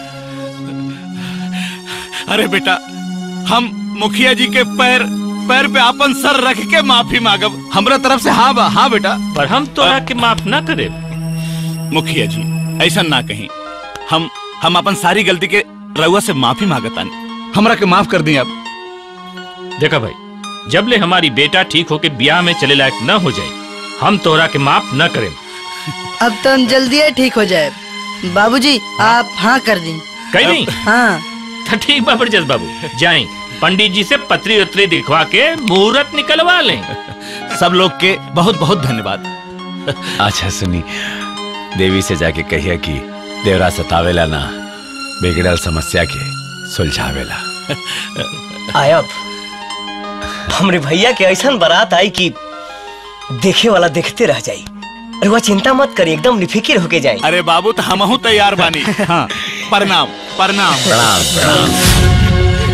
अरे बेटा हम मुखिया जी के पैर पैर पे अपन सर रख के माफी मांगब हमरा तरफ से हाँ बा हाँ बेटा पर हम तोरा के माफ ना करे मुखिया जी ऐसा ना कहीं हम हम अपन सारी गलती के रउआ से माफी मांगतानी हमरा के माफ कर दी अब देखा भाई जब ले हमारी बेटा ठीक होके ब्याह में चले लायक न हो जाए हम तोरा के माफ न करें अब तो हम जल्दी ही ठीक हो जाए बाबूजी आप हाँ कर दी कहीं नहीं हाँ तो ठीक बा जस बाबू जाए पंडित जी से पत्री उतरी दिखवा के मुहूर्त निकलवा लें सब लोग के बहुत बहुत धन्यवाद अच्छा सुनी देवी से जाके कहिए कि देवरा सतावेला ना बिगड़ल समस्या के सुलझावेला आयब हमरे भैया के ऐसा बारात आई कि देखे वाला देखते रह जाई अरे वह चिंता मत करी एकदम निफिकिर होके जाए अरे बाबू तो हमहू तैयार बानी हाँ प्रणाम प्रणाम प्रणाम प्रणाम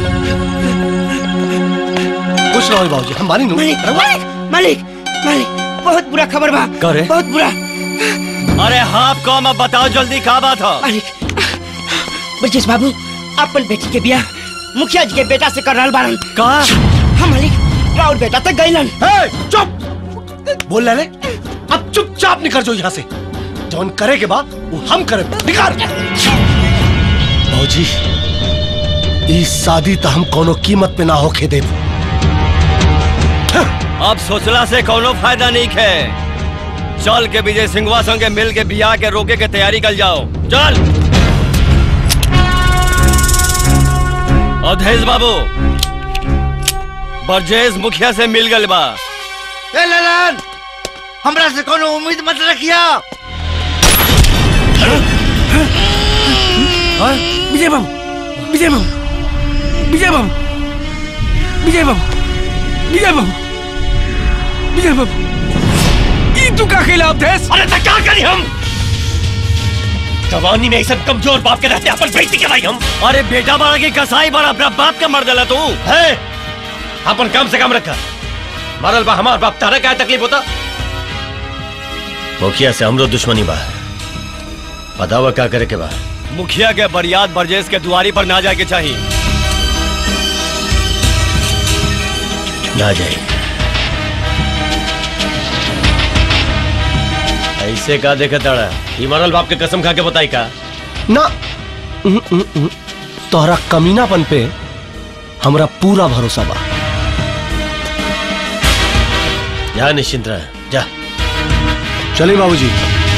खुश रहो बाबूजी हम बानी नु मालिक मालिक मालिक मालिक बहुत बुरा खबर बा करे? बहुत बुरा अरे हाँ कौन अब बताओ जल्दी का बात है मालिक ब्रजेश बाबू अपन बेटी के बियाह मुखिया जी के बेटा से कर रहल बारन का हाँ मालिक राउर बेटा तक गइलन चुप बोल ले अब चुपचाप निकल जाओ यहाँ से जौन करे के बाद वो हम करे निकाल बाबूजी इस शादी तो हम कोनो कीमत पे ना होके दे अब सोचला से कोनो फायदा नहीं है चल के विजय सिंहवा संगे मिल के बियाह के रोके के तैयारी कर जाओ चल अवधेश बाबू बरजेश मुखिया से मिल गल बा ए ललन हमरा से कोनो उम्मीद मत रखिया विजय बाबू विजय बाबू विजय बाबू विजय बाबू विजय बाबू विजय बाबू ई तू का खेला अवधेश अरे तो क्या करी हम जवानी में ऐसा कमजोर बाप के रहते अपन बेटी के भाई हम अरे बेटा बड़ा की कसाई बड़ा अपना बाप का मर दिला तू है अपन कम से कम रखा मरल बा हमार बाप तारा क्या तकलीफ होता मुखिया से हमरो दुश्मनी बा बतावा क्या करे के बा मुखिया के बरियात बरजेश के दुआरी पर ना जाके चाहिए ना जाए ऐसे का देखे तड़ा ई मरल बाप के कसम खा के बताई का ना उम, उम, उम, तोहरा कमीनापन पे हमरा पूरा भरोसा बा जा निश्चिंत रह जा चलिए बाबूजी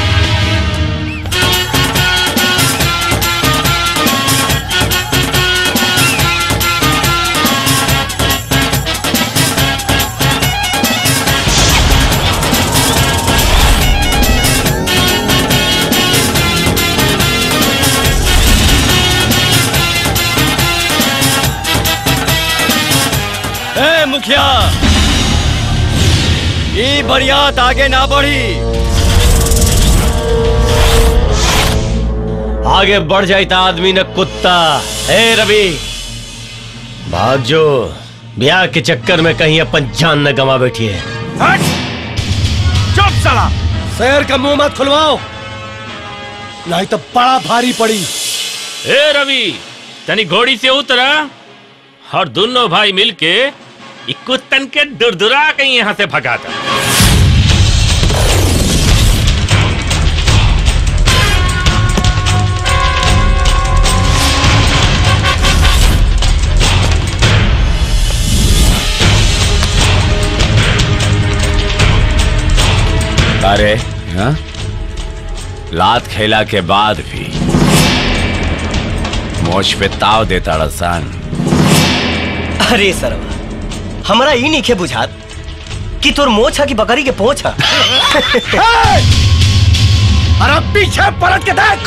ए मुखिया ये बरियात आगे ना बढ़ी आगे बढ़ जाता आदमी न कुत्ता ए रवि भाग जो ब्याह के चक्कर में कहीं अपन जान न गवा बैठी है चुप साला शहर का मुंह मत खुलवाओ नहीं तो बड़ा भारी पड़ी ए रवि तनी घोड़ी से उतरा और दोनों भाई मिलके इ कुत्तन के दुरदुरा के यहाँ से भगाता अरे हाँ? लात खेला के बाद भी मोच पे ताव देता रसान अरे सरवा हमरा ई नहीं बुझात कि तोर मोछ है कि बकरी के पोछ है अरे पीछे पलट के देख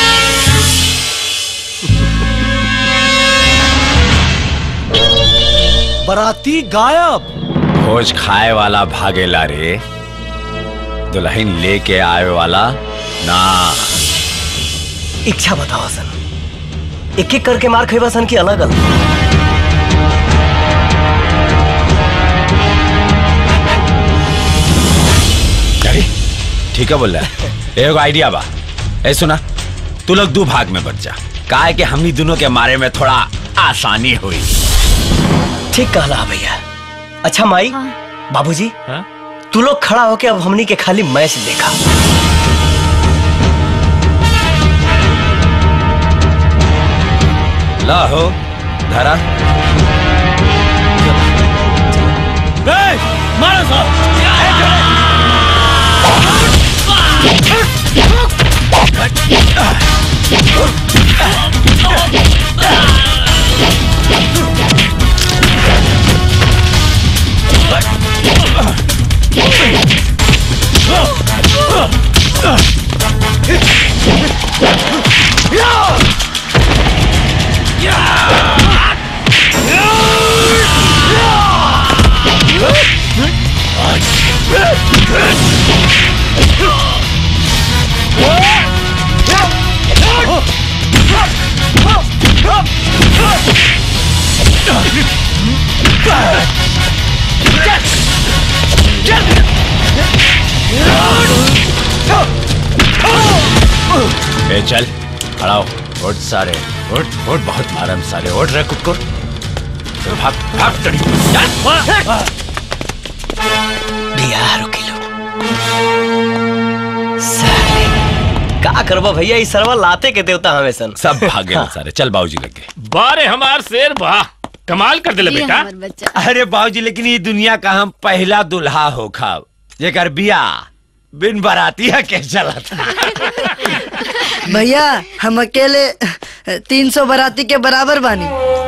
बराती गायब भोज खाए वाला भागेला रे दुल्हन लेके आए वाला ना इच्छा बताओ सन एक एक करके मार खेबा सन की अलग अलग अरे ठीक है बोल रहा है एगो आइडिया बा ए सुना तू लोग दो भाग में बच जा काहे कि हमनी दोनों के मारे में थोड़ा आसानी हुई ठीक कहला भैया अच्छा माई बाबूजी तू लोग खड़ा होके अब हमनी के खाली मैच देखा ला हो धरा मारो साहब ए चल खड़ा हो उठ सारे उठ उठ बहुत मारम सारे उठ रहे कुकुर चल, भाग भाग चढ़ी बिया रुकी लो साले का करबा भैया ई सरवा लाते के देवता हमें सन सब भागे सारे चल बाबूजी लगे बारे हमार शेर वाह कमाल कर दिले बेटा अरे बाबूजी लेकिन ये दुनिया का हम पहला दुल्हा हो खाब जेकर बिया बिन बरातिया के चला था भैया हम अकेले तीन सौ बराती के बराबर बानी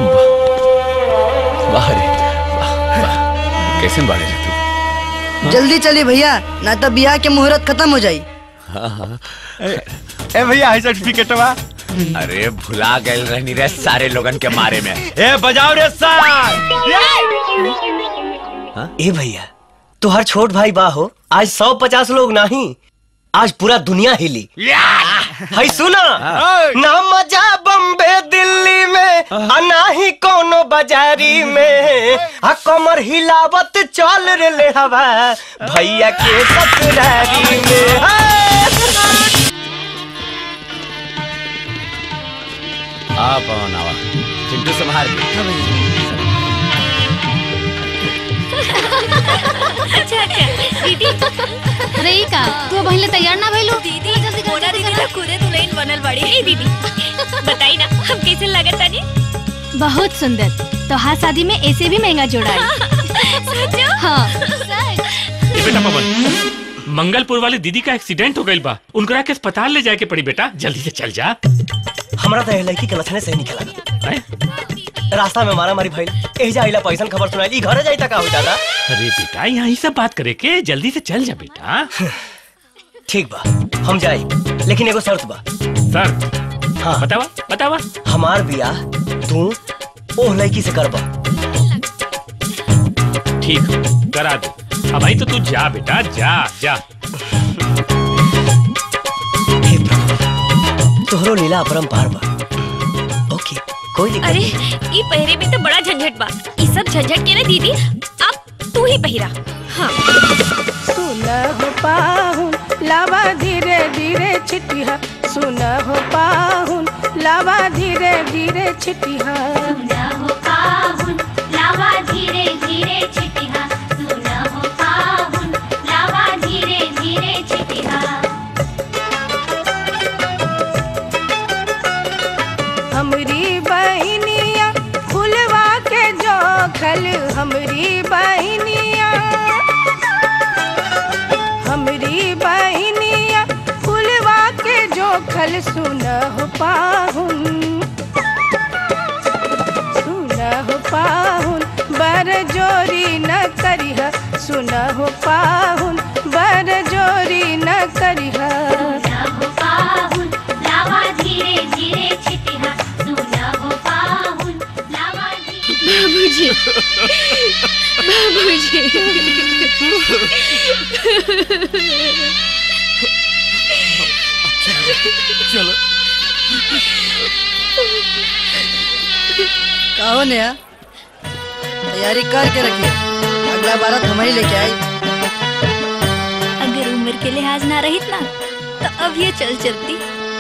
वाह रे वाह, वाह। कैसे बाड़े रे तू जल्दी चली भैया ना तो बियाह के मुहूर्त खत्म हो जाई हाँ हाँ ए भैया है सर्टिफिकेटवा अरे भुला गए रहनी रे सारे लोगन के मारे में ए बजाओ रे सार ए भैया तुहार छोट भाई बा हो आज सौ पचास लोग नहीं आज पूरा दुनिया हिली है सुना ना मजा बम्बे दिल्ली में आ ना ही कोनो बाजारी में आ कमर हिलावत चल रे ले हवा भैया के ससुरारी में आ पवन आवा चिंटू संभाल के अच्छा अच्छा दीदी अरे ई का तू पहले तैयार ना भइलो दीदी मोना दीदी तो खुदे दुल्हन बनल बड़ी ए दीदी बताई ना हम कैसे लगत तानी बहुत सुंदर तो हाँ शादी में ऐसे भी महंगा जोड़ा है सचो हाँ ए बेटा पवन मंगलपुर वाले दीदी का एक्सीडेंट हो गई बा उनकरा के अस्पताल ले जाए के पड़ी बेटा जल्दी से चल जा हमरा तो लड़की के लक्षणे सही निकला रास्ता में मारा मारी भइल एजा आइला पैसन खबर सुनाई घरे जाई तक हो दादा अरे बेटा यहाँ ही सब बात करे के जल्दी से चल जा बेटा ठीक बा हम जाई लेकिन एगो शर्त बा सर हाँ बतावा बतावा हमार बियाह तू ओह लड़की से करबा ठीक करा दो अब भाई तो तू जा बेटा जा जा तोहरो लीला अपरंपार बा ओके कोई दिक्कत अरे नहीं ई पहरे में तो बड़ा झंझट बा ई सब झंझट के ना दीदी अब तू ही पहिरा हाँ सुनह पाहुन लावा धीरे धीरे छिटिया सुनह पाहुन लावा धीरे धीरे छिटिया हो पाहुन लावा धीरे धीरे छिटिहा सुना हो पाहुन लावा धीरे धीरे छिटिहा हमरी बहनिया फुलवा के जोखल हमरी बहनिया हमरी बहनिया फुलवा के जोखल सुनह पाहुन सुनह पाहुन बर जोरी न करिह सुनह पाहुन बर जोरी न करिह हो पाहुन लावा धीरे धीरे छिटिहा सुना हो पाहुन लावा बाबूजी चलो कहो नया तैयारी करके रखिए अगला बारात हमारी लेके आई अगर उम्र के लिहाज ना रहित ना तो अब ये चल चलती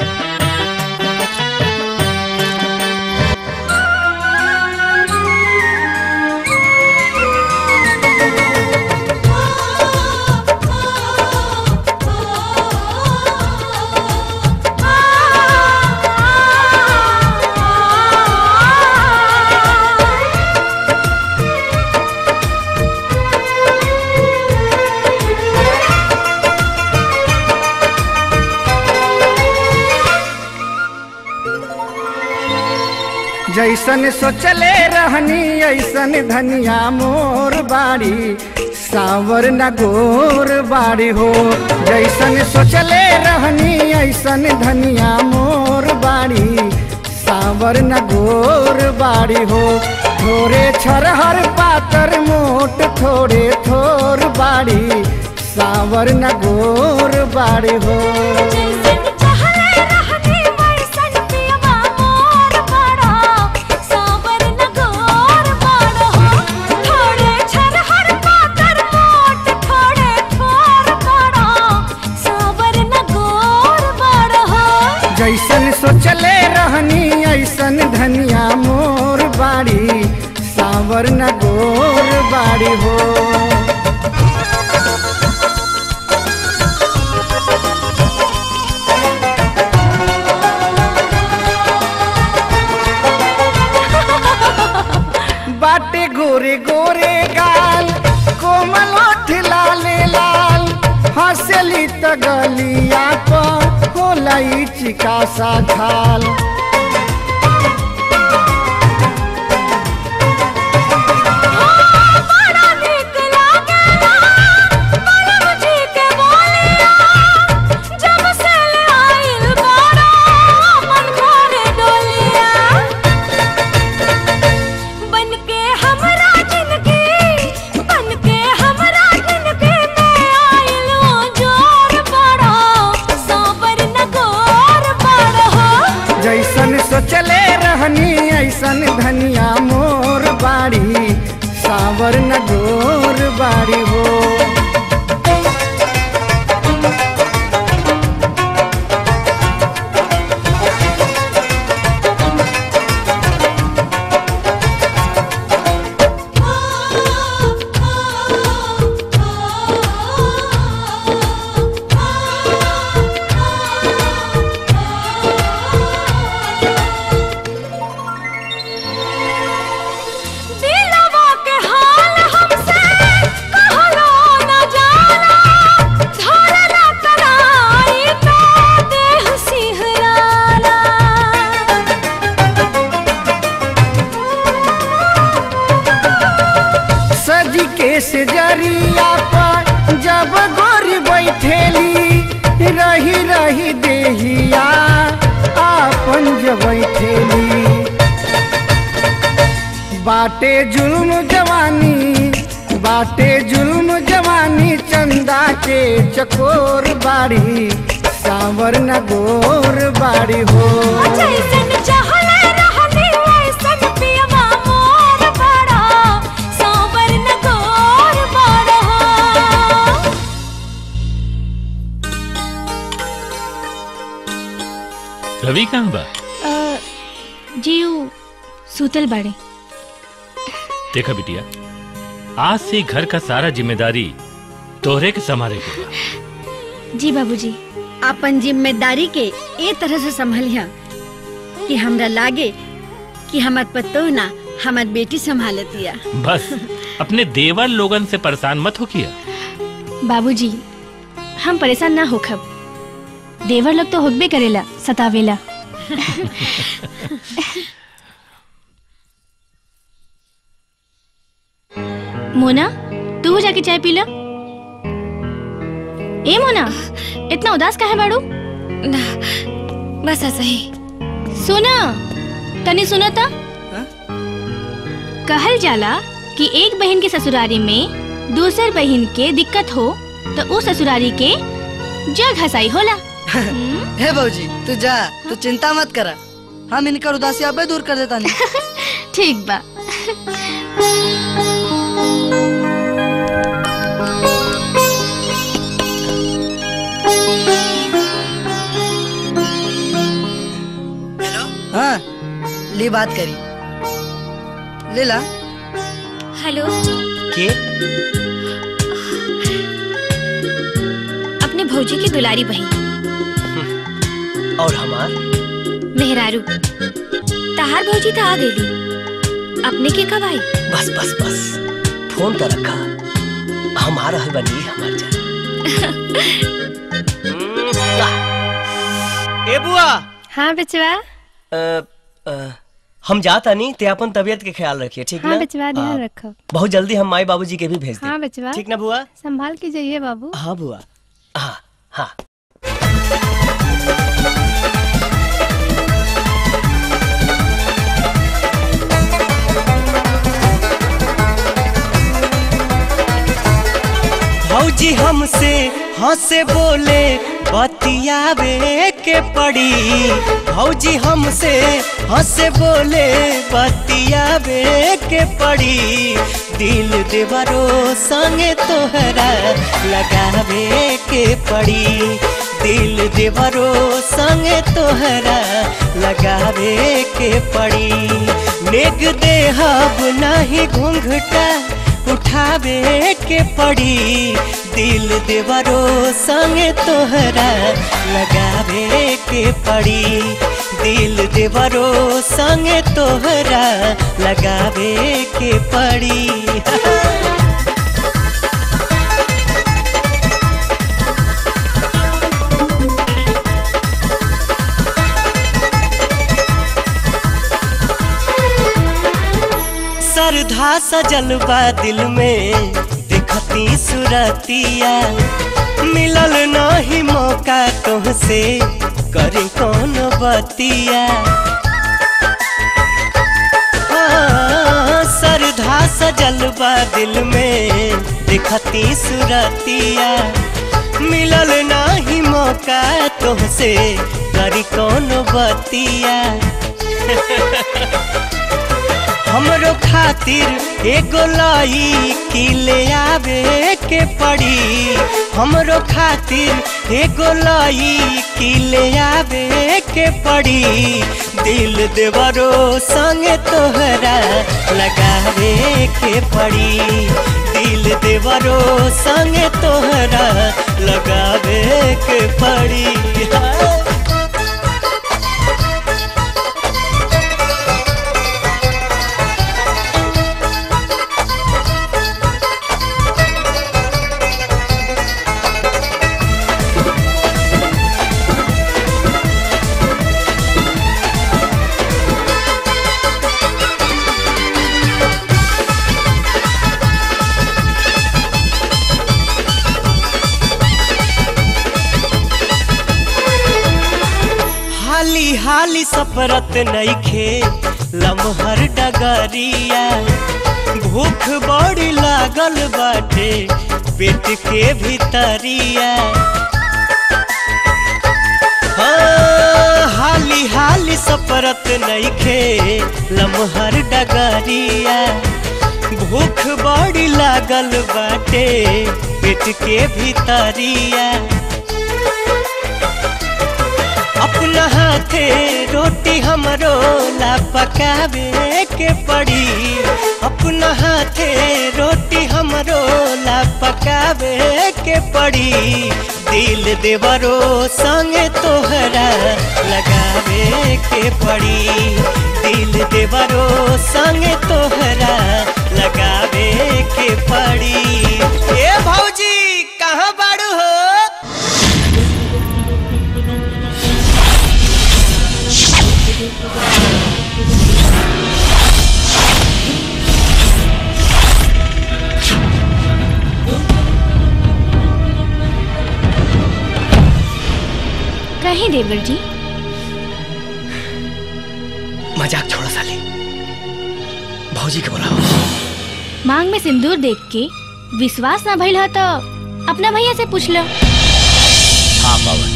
जैसन सोचले रहनी ऐसन धनिया मोर बाड़ी सावर न गोर बाड़ी हो जैसन सोचले रहनी ऐसन धनिया मोर बाड़ी सावर न गोर बाड़ी हो थोड़े छरहर पातर मोट थोड़े थोर बाड़ी सावर न गोर बाड़ी हो जैसन सोचले रहनी ऐसन धनिया मोर बाड़ी सावर न गोर बाड़ी हो बाटे गोरे गोरे गाल कोमल ओठ लाले लाल हंसली त गलिया पर होला ई चिका सा खाल जैसन सोचले रहनी ऐसन धनिया मोर बाड़ी सावर न गोर बाड़ी हो बाटे जुल्म जवानी बाटे जुल्म जवानी चंदा के चकोर बाड़ी सांवर न गोर बाड़ी हो जैसन चाहले रहनी वैसन पियवा मोर बड़ा सांवर न गोर बड़ा रवि कहाँ बा अ, जी ऊ सूतल बाड़े देखा बिटिया आज से घर का सारा जिम्मेदारी तोहरे के संभाले के बा। जी बाबूजी अपन जिम्मेदारी के ए तरह से संभलिया कि हमरा लागे कि हमर पतो ना हमर बेटी संभालतिया बस अपने देवर लोगन से परेशान मत हो किया बाबूजी हम परेशान ना होखब देवर लोग तो होकबे करेला सतावेला मोना तू हो जाके चाय पी ला ए मोना इतना उदास काहे बाड़ू ना बस ऐसा ही सुना तनी सुना था कहल जाला कि एक बहन के ससुरारी में दूसर बहन के दिक्कत हो तो उस ससुरारी के जग हसाई होला हे भौजी तू जा तू चिंता मत करा हम इनकर उदासी अबे दूर कर देता नहीं ठीक बा हाँ ली बात करी ले ला हेलो के अपने भौजी की दुलारी बहन और हमार मेहरारू तहार भौजी तो आ गई अपने के कब आई बस बस बस फोन तो रखा हमारा है बनी हमार जान ए बुआ हाँ बचवा अ, अ, हम जाता नहीं ते अपन तबीयत के ख्याल रखिए ठीक हाँ ना बचवा ध्यान हाँ, रखो बहुत जल्दी हम माई बाबूजी के भी भेज दें हाँ बचवा ठीक ना बुआ संभाल के जाइए बाबू हाँ बुआ हाँ हाँ भौजी हमसे हंसे बोले बतियावे के पड़ी भौजी हमसे हंसे बोले बतियावे के पड़ी दिल देवरो संगे तोहरा लगावे के पड़ी दिल देवरो संगे तोहरा लगावे के पड़ी नेग देहब नहीं घूंघटा उठावे के पड़ी दिल देवरो संगे तोहरा लगावे के पड़ी दिल देवरो संगे तोहरा लगावे के पड़ी श्रद्धा सजल बा दिल में देखती सुरतिया मिलल नहीं मौका तुहसे करी कौन बतिया हाँ, श्रद्धा सजल बा दिल में देखती सुरतिया मिलल नहीं मौका तुहसे करी कौन बतिया हमरो खातिर एगो लाई की ले आवे के पड़ी हमरो खातिर एगो लाई की ले आवे के पड़ी दिल देवरो संगे तोहरा लगावे के पड़ी दिल देवरो संगे तोहरा लगावे के पड़ी हाँ। हाली हाली सफरत नईखे लमहर डगरिया भूख बड़ी लागल बाटे पेट के भीतरिया हाँ, हाली हाली सपरत नइखे लमहर डगरिया भूख बड़ी लागल बाटे पेट के भीतरिया अपना हाथे रोटी हमरो ला पकावे के पड़ी अपना हाथे रोटी हमरो ला पकावे के पड़ी दिल देवरो संगे तोहरा लगावे के पड़ी दिल देवरो संगे तोहरा लगावे के पड़ी ए भौजी कहाँ बाड़ू हो कहीं देवर जी मजाक छोड़ो साली भौजी के बुलाओ मांग में सिंदूर देख के विश्वास ना भइल ह तो अपना भैया से पूछ लो हाँ बाबा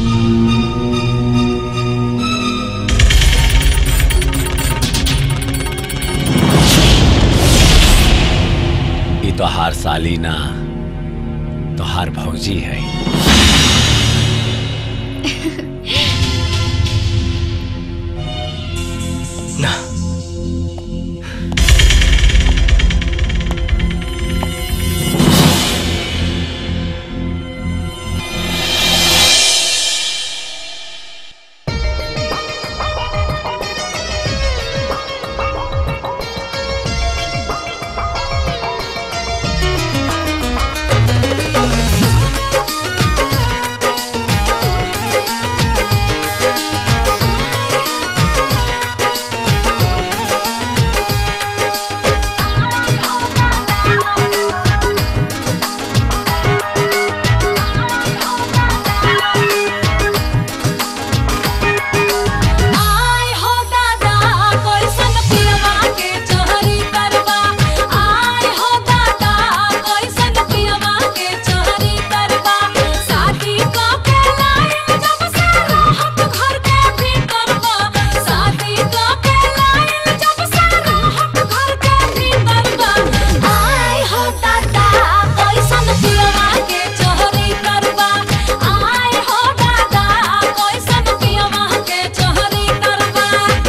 ये तो हार साली ना तो हार भौजी है ना आय हो दादा कैसन पियवा के चोरी करवा आय हो दादा कैसन पियवा के चोरी करवा शादी क के लाइन जब से रहत घर के भीतरवा शादी क के लाइन जब से रहत घर के भीतरवा आय हो दादा कैसन पियवा के चोरी करवा आय हो दादा कैसन पियवा के चोरी करवा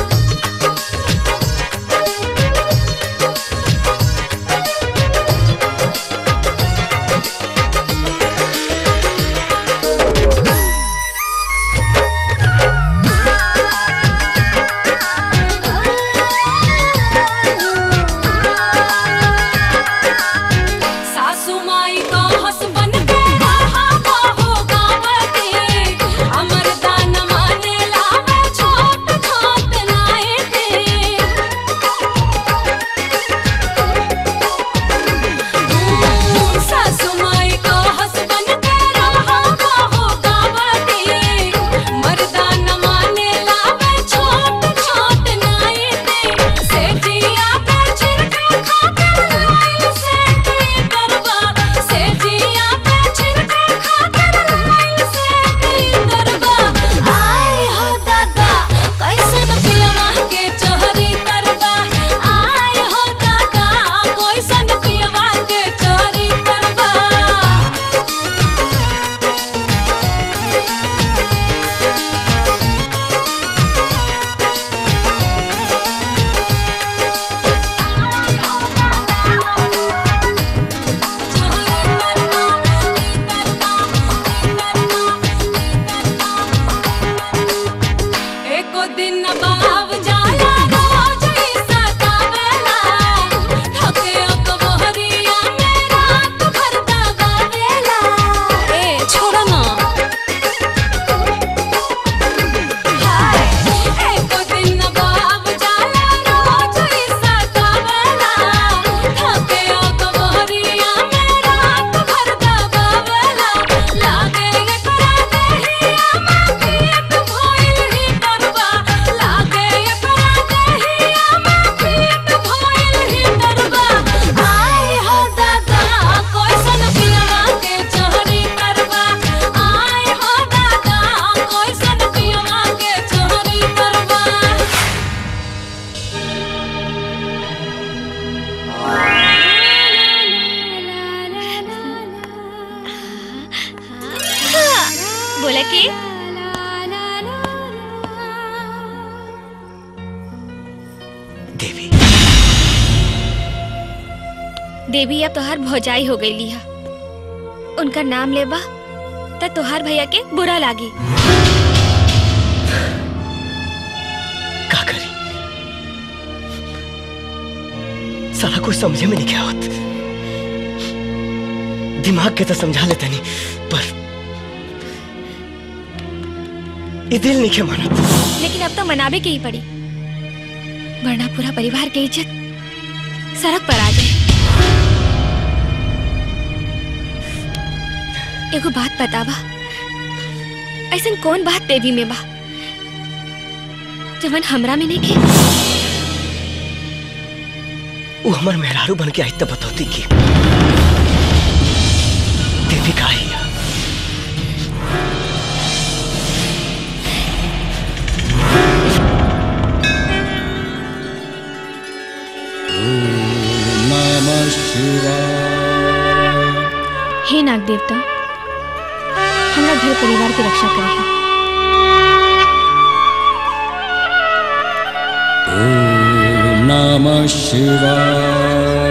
सासू माई तो हसबन के रहा बहू गाँव के अमर दान माने लावे छोट छोट नाए के सासू माई तो हसबन के रहा बहू गाँव के मर्दान माने लावे छोट छोट नाए के सेठिया पे छिड़का खाकर लाइल सेठी करवा सेठिया पे छिड़का खाकर लाइल सेठी करवा आय हो दादा कैसन पियवा के चोरी करवा आय हो दादा कैसन पियवा के चोरी करवा एको दिन बाब जाला रोज ही सतावेला थके अकबहरिया में रात भर दबावेला ए छोड़ ना हाय एको दिन बाब जाला रोज ही सतावेला थके अकबहरिया में रात भर दबावेला लागे एकरा देहिया में पेट भइल ही करवा देवी अब तोहार भौजाई हो गई लिहा उनका नाम लेबा त तोहार भैया के बुरा लागी का करी सारा कुछ समझे में नहीं क्या होत दिमाग के तो समझा लेते नहीं पर ये दिल नहीं के माना लेकिन अब तो मनावे के ही पड़ी वरना पूरा परिवार के इज्जत सड़क पर आ जाए एगो बात बतावा ऐसन कौन बात देवी में बा जवन हमरा में नहीं के वो हमार मेहरारू बन के आई तब बतौती की देवी का है नमः शिवाय हे नाग देवता हमरा घर परिवार की रक्षा करे ॐ नमः शिवाय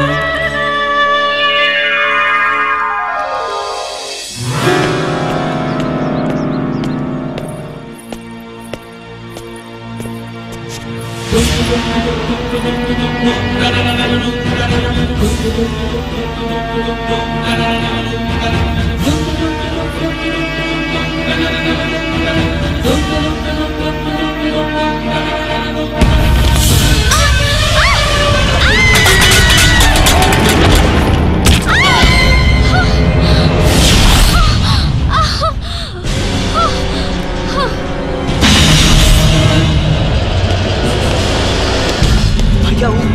भैया वो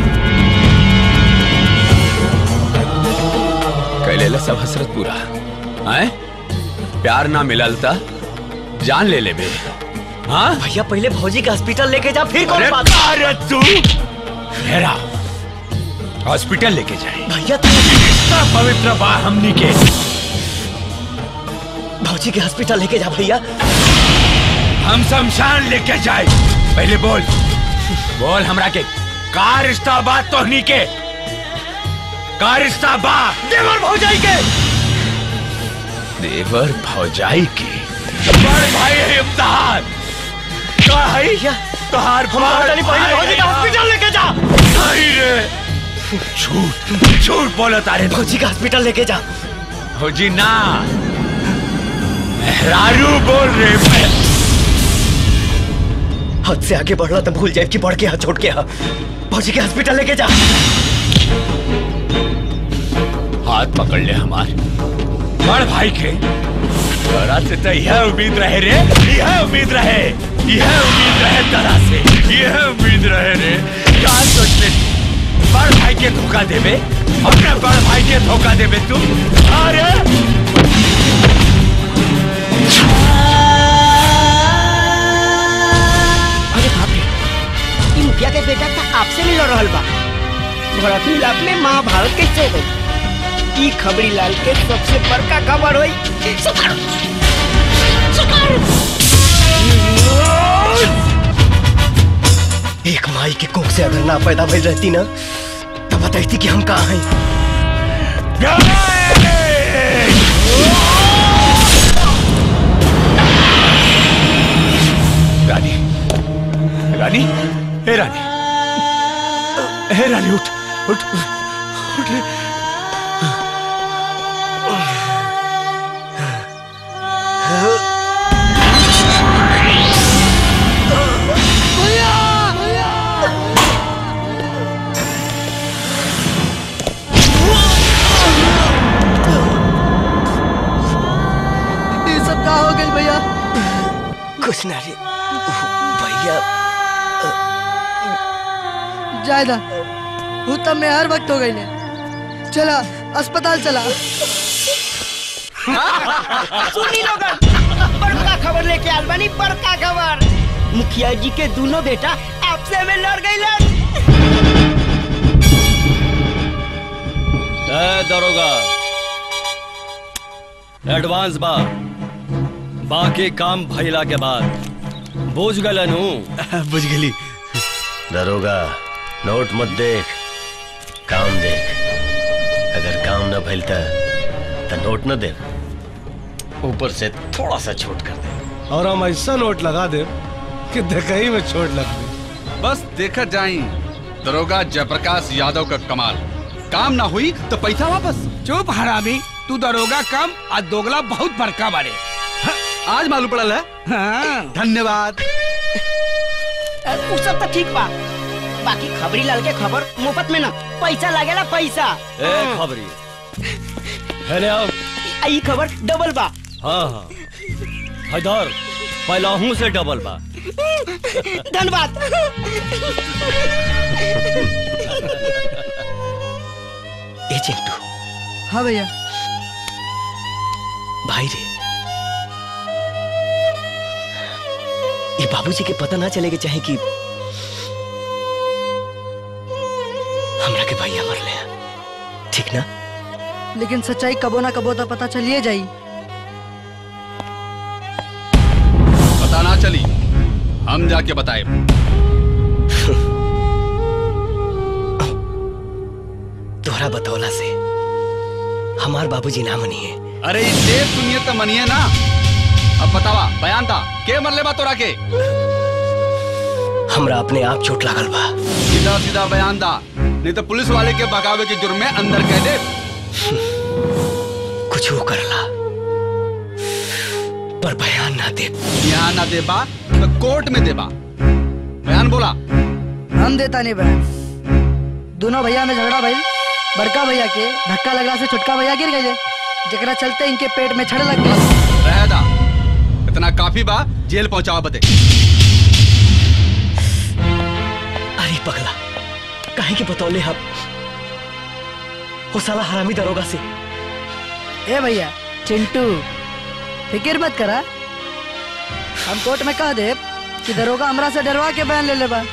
कैलेला सब हसरत पूरा आए प्यार ना मिलल था जान ले ले बे हाँ भैया पहले भौजी का हॉस्पिटल लेके जा फिर कौन अरे बात अरे तू मेरा हॉस्पिटल लेके जाए भैया इतना पवित्र बा हमनी के भौजी के हॉस्पिटल लेके जा भैया हम शमशान लेके जाए पहले बोल बोल हमरा के का रिश्ता बा तोहनी के का रिश्ता बा देवर भौजाई के देवर भौजाई के बड़ भाई है इम्तिहान का है तोहार हमारा पहले भौजी का हॉस्पिटल लेके जा नहीं रे झूठ झूठ बोलो तारे भौजी का हॉस्पिटल लेके जा भौजी ना मेहरारू बोल रे मैं हद से आगे बढ़ला तो भूल जाए कि बढ़ के हाथ छोड़ के हा भौजी के हॉस्पिटल लेके जा हाथ पकड़ ले हमारे बड़ भाई के तोरा से तो यह उम्मीद रहे रे यह उम्मीद रहे यह उम्मीद रहे तोरा से यह उम्मीद रहे रे क्या सोच ले बड़ भाई के धोखा देवे अपने बड़ भाई के धोखा देवे तू अरे अरे बाप रे ई मुखिया के बेटा का आपसे मिल रहल बा भरत मिलाप में महाभारत कैसे हो ई खबरी लाल के सबसे बड़का खबर होई एक माई के कोख से अगर ना पैदा भइल रहती ना तो बताती कि हम कहाँ हैं रानी रानी हे रानी हे रानी उठ उठ उठ रे ये सब का हो गई भैया कुछ ना रे भैया जायदा वो तब में हर वक्त हो गई ने चला अस्पताल चला सुनी लोगन बड़का खबर लेके आल बानी बड़का खबर मुखिया जी के दोनों बेटा आपसे में लड़ गई ए दरोगा एडवांस बा बाकी काम भइला के बाद बुझ गलन हूँ बुझ गली दरोगा नोट मत देख काम देख भइल त त नोट न दे ऊपर से थोड़ा सा छूट कर दे और हम ऐसा नोट लगा दे कि देखई में छोड़ लग दे बस देखा जाई दरोगा जयप्रकाश यादव का कमाल काम ना हुई तो पैसा वापस चुप हरामी तू दरोगा कम आज दोगला बहुत बड़का बारे आज मालूम पड़ल है हाँ। धन्यवाद उ सब तो ठीक बा बाकी खबरी लाल के खबर मुफ्त में ना पैसा लगेला पैसा ए खबरी है ने अब ई खबर डबल बा हाँ हाँ हैदर पहलाहू से डबल बा धन्यवाद ए चिंटू हाँ भैया भाई रे ये बाबूजी के पता ना चलेगा चाहे कि हमरा के भैया मरले हैं ठीक ना लेकिन सच्चाई कबो ना कबो तो पता चलिए जाई पता ना चली हम जाके बताए तोहरा बतौला से हमार बाबूजी ना मनिए अरे ई देव सुनिए तो मनिए ना अब बतावा बयान था के मरले बा तोरा के हमरा अपने आप चोट लागल बा सीधा सीधा बयान दा नहीं तो पुलिस वाले के भगावे के जुर्म में अंदर कह दे कुछ वो करला पर बयान ना दे यहाँ ना देबा तो कोर्ट में देबा बयान बोला हम देता नहीं बहन दोनों भैया में झगड़ा भइल बड़का भैया के धक्का लगला से छोटका भैया गिर गए जकरा चलते इनके पेट में छड़ लग गई रह दा इतना काफी बा जेल पहुंचावा बते अरे पगला काहे के बतौले हम वो साला हरामी दरोगा से ए भैया चिंटू फिक्र मत करा हम कोर्ट में कह दे कि दरोगा हमरा से डरवा के बयान ले लेबा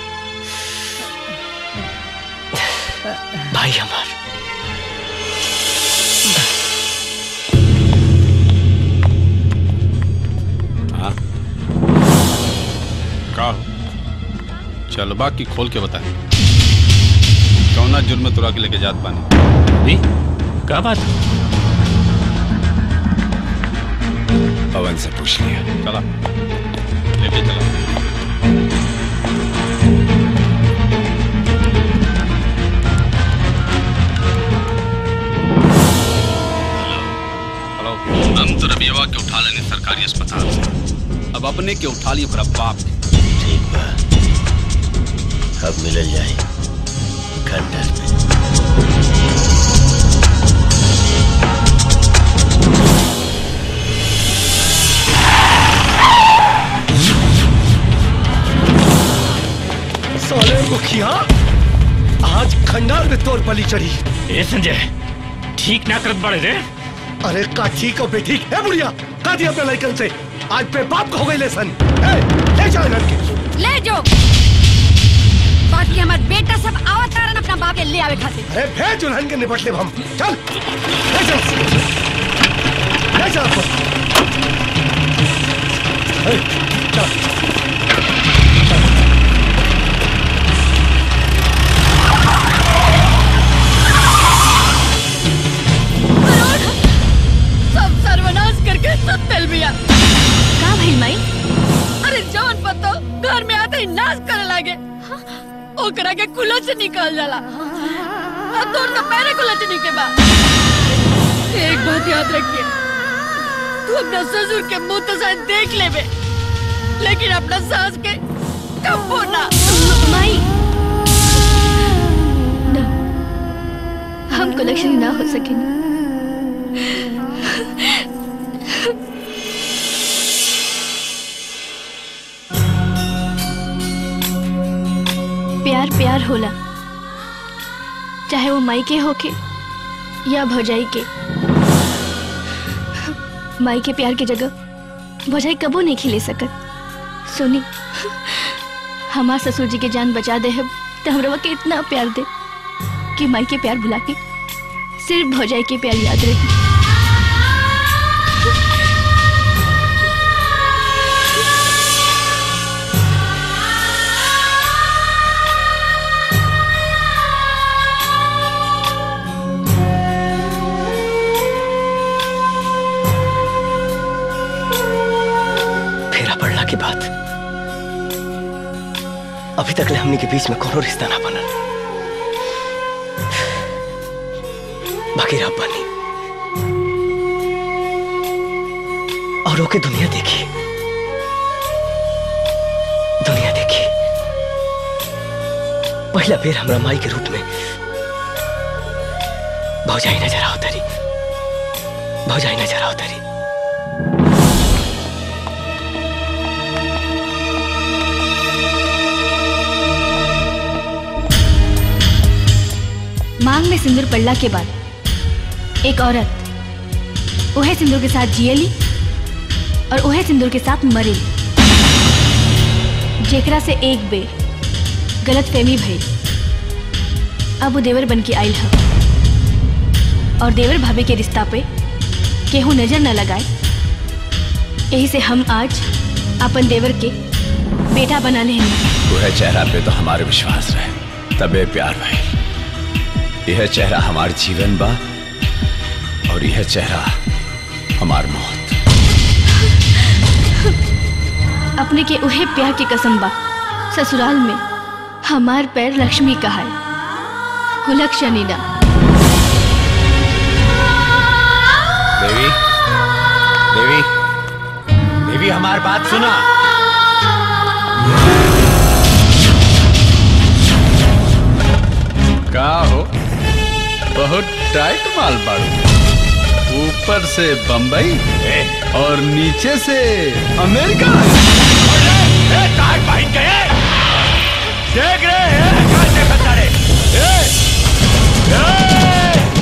भाई हमार हाँ का हो चल बाकी खोल के बता कौना जुर्म में तुरा के लेके जात पानी का बात पवन से पूछ लिया चला लेके चला हेलो हम तो रबियवा के उठा लेने सरकारी अस्पताल से अब अपने के उठा लिए बड़ा बाप के ठीक बा अब मिलल जाए खंडर में साले मुखिया आज खंडार में तोर बलि चढ़ी ए संजय ठीक ना करत बड़े रे अरे का ठीक हो बे ठीक है बुढ़िया का दिया अपने लड़कन से आज पे बाप का हो गई लेसन ए, ले जाओ लड़के ले जो बाकी हमार बेटा सब आवत तारन अपना बाप के ले आवे खातिर अरे भेज दुल्हन के निपट ले हम चल ले चल ले चल आपको ए, चल सब सर्वनाश करके सब तेल बिया का भइल माई अरे जौन पतो घर में आते ही नाश करे लागे ओकरा के कुलच से निकल जाला अब तोर तो पैरे कुलच के बा एक बात याद रखिए तू अपना ससुर के मुंह तो शायद देख लेबे लेकिन अपना सास के कबो ना माई ना हम कलेक्शन ना हो सकेंगे प्यार प्यार होला चाहे वो माई के होके या भौजाई के माई के प्यार के जगह भौजाई कबो नहीं खिले सकत सुनी हमार ससुर जी के जान बचा दे है तो हमरा के इतना प्यार दे कि माई के प्यार भुला के सिर्फ भौजाई के प्यार याद रहे अभी तक ले हमनी के बीच में कोनो रिश्ता ना बनल बाकी रब बनी और ओके दुनिया देखी दुनिया देखी पहला बेर हमरा माई के रूप में भौजाई नजर आओ तरी भौजाई नजर आओ तरी मांग में सिंदूर पड़ला के बाद एक औरत उहे सिंदूर के साथ जियली और उहे सिंदूर के साथ मरेली जेकरा से एक बेर गलत फहमी भइल अब वो देवर बन के आयल ह और देवर भाभी के रिश्ता पे केहू नजर न लगाए यही से हम आज अपन देवर के बेटा बना ले वह चेहरा पे तो हमारे विश्वास रहे तबे प्यार भाई यह चेहरा हमार जीवन बा और यह चेहरा हमार मौत अपने के उहे प्यार के कसम बा ससुराल में हमार पैर लक्ष्मी का है कुलक शनीना देवी देवी देवी हमार बात सुना का हो बहुत टाइट माल बाड़ू ऊपर से बम्बई और नीचे से अमेरिका टाइट भाई गए देख रहे हैं क्या देखता रे ए! ए!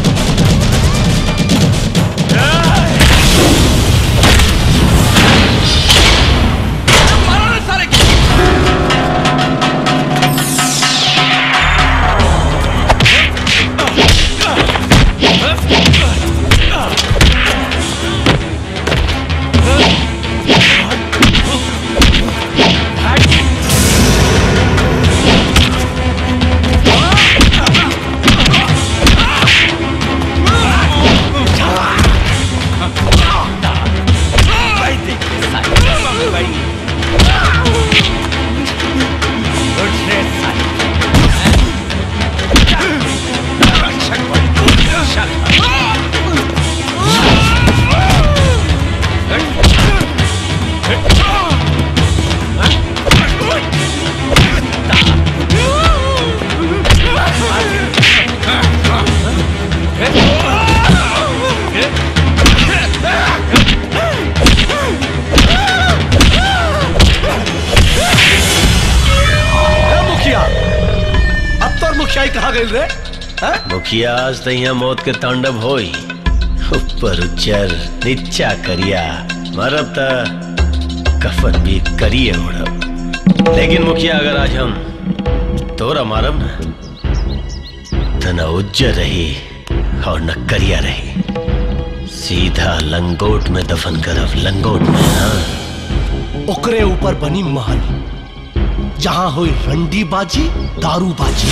ए, मुखिया अब तो मुखियाई कहा गई रे मुखिया आज तो यहाँ मौत के तांडव होई ऊपर उच्चर नीचा करिया मरब त कफन भी करिए उड़ब लेकिन मुखिया अगर आज हम तोरा मारब ना तो न उज्जर रही और न करिया रही सीधा लंगोट में दफन करब लंगोट में हाँ ओकरे ऊपर बनी महल जहां हुई रंडी बाजी दारू बाजी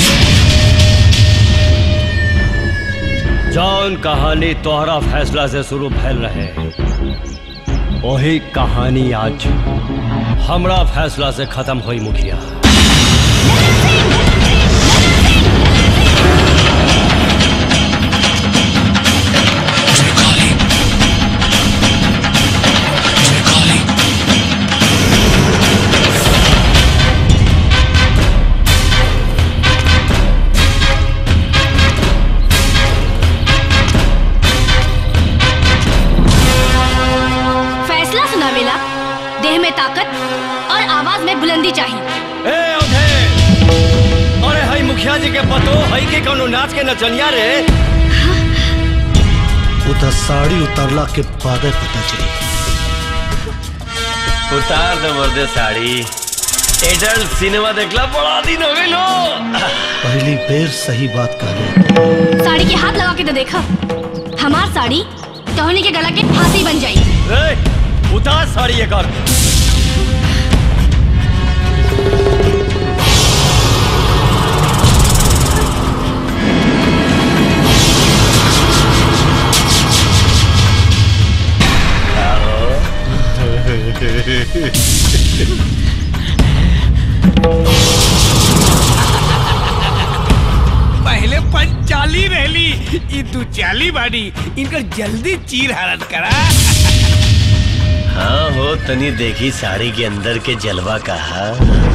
जौन कहानी तोहरा फैसला से शुरू भैल रहे वही कहानी आज हमरा फैसला से खत्म हुई मुखिया फैसला सुनावेला देह में ताकत और आवाज में बुलंदी चाहिए ए औधे अरे हई मुखिया जी के पतो हई के कोनो नाच के नचनिया रे उधर साड़ी उतरला के बाद पता चली उतार दे मर्दे साड़ी एडल्ट सिनेमा देखला बड़ा दिन हो गई लो पहली बेर सही बात कर रहे साड़ी के हाथ लगा के तो देखा हमार साड़ी टहनी के गला के फांसी बन जाई ए, उतार साड़ी एक और ई तू चाली बाड़ी इनकर जल्दी चीर हरण करा हाँ हो तनी देखी साड़ी के अंदर के जलवा कहा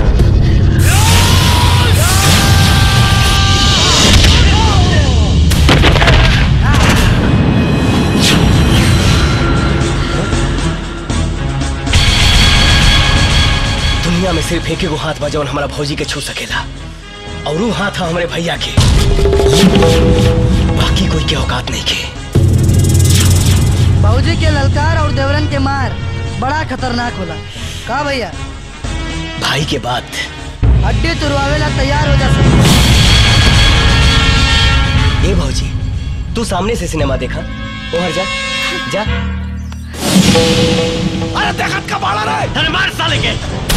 दुनिया में सिर्फ एक एगो हाथ बा जौन हमारा भौजी के छू सकेला और वो हाथ है हमारे भैया के बाकी कोई के औकात नहीं के बाबूजी के ललकार और देवरन के मार बड़ा खतरनाक होला का भैया भाई के बात हड्डी तुरवावेला तैयार हो जा सब ए भौजी तू सामने से सिनेमा देखा ओहर जा जा अरे देखत का बाड़ा रे अरे मार साले के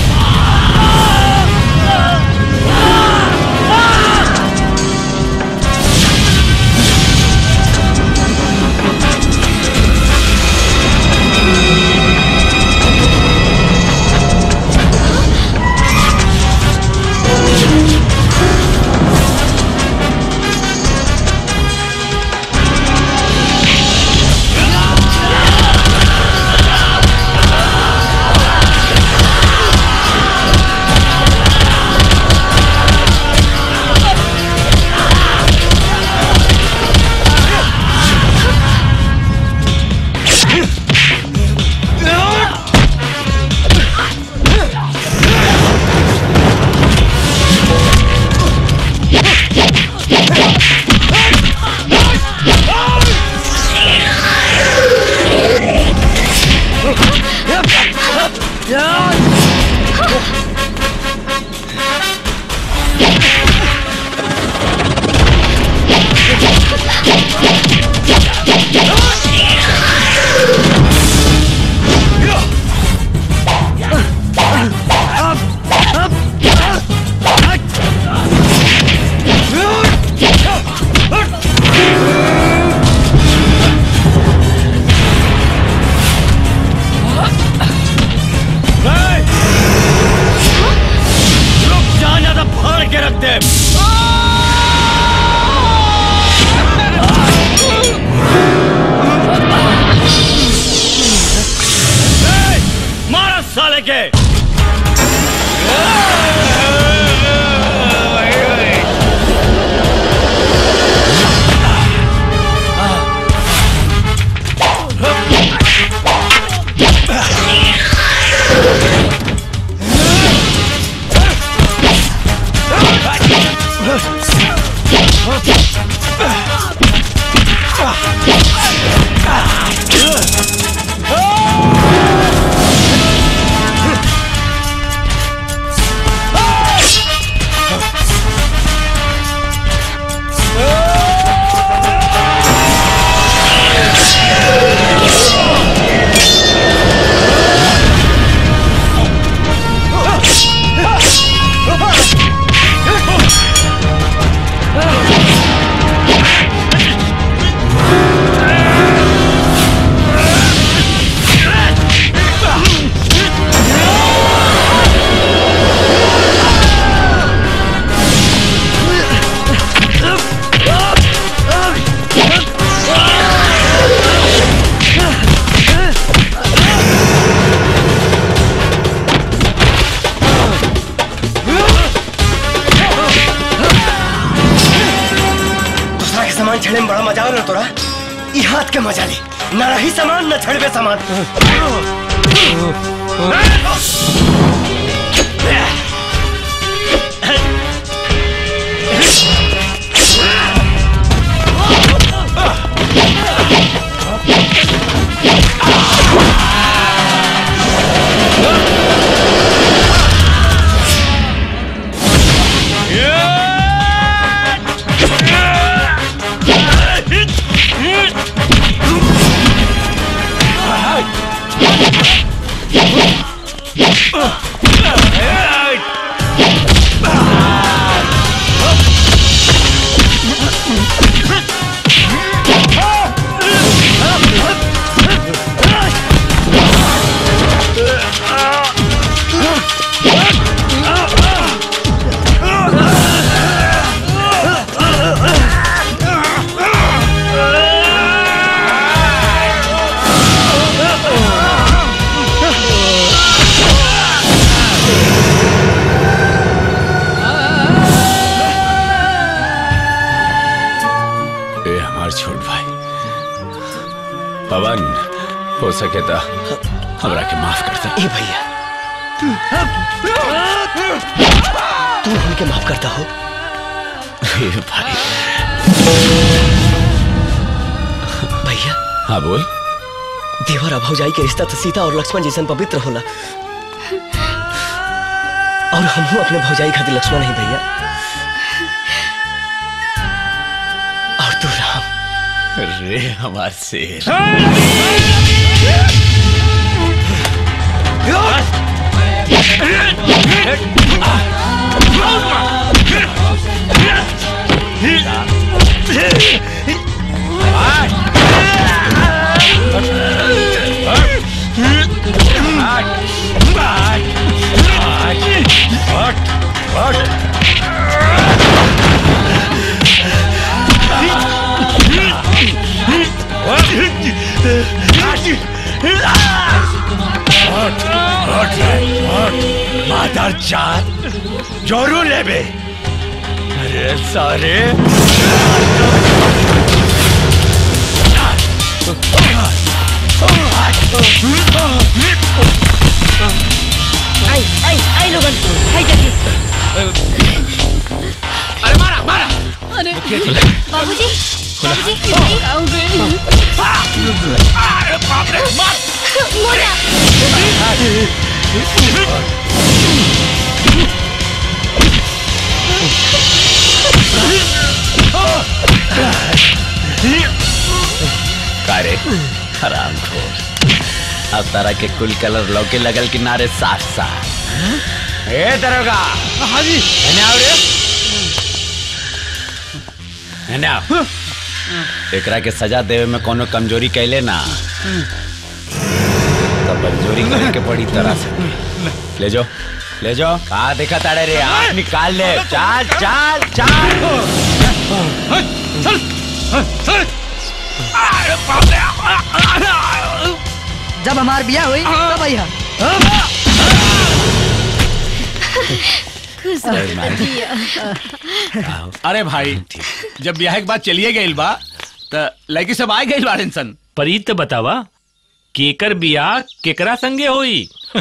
रुक जा ना तो फाड़ के रख दे ए, मारा साले के दूसरा के सामान छड़े में बड़ा मजा आ रहा तोरा ई हाथ के मजा ले न रही सामान न छड़बे सामान Yeah. हो सके तो हमरा के माफ कर दे ए भैया तू उनके माफ करता हो ए भाई भैया हाँ बोल देवर और भौजाई के रिश्ता तो सीता और लक्ष्मण जैसन पवित्र होला और हम अपने भौजाई खातिर लक्ष्मण नहीं भैया और तू राम रे हमार शेर मादर चाँद जोरू लेबे अरे सारे आई आई आई लोगन आई देखिए अरे मारा मारा अरे बाबूजी बाबूजी अरे बाप रे मार मोना कारे हराम खोर अब तारा के कुल कलर लौके लगल किनारे साफ साफ ए दरोगा हाँ जी एने आओ रे एने आओ एकरा के सजा देवे में कोनो कमजोरी कैले ना तब कमजोरी करे के बड़ी तरह से ले जाओ ले जाओ कहा देखा ताड़े रे आँख निकाल ले चाल चाल चाल जब हमार बिया हुई तब अइहा खुश अरे रहिया। अरे भाई जब ब्याह के बाद चलिए गइल बा त लड़की सब आए गइल बाड़न सन परीत तो बतावा केकर बियाह केकरा संगे होई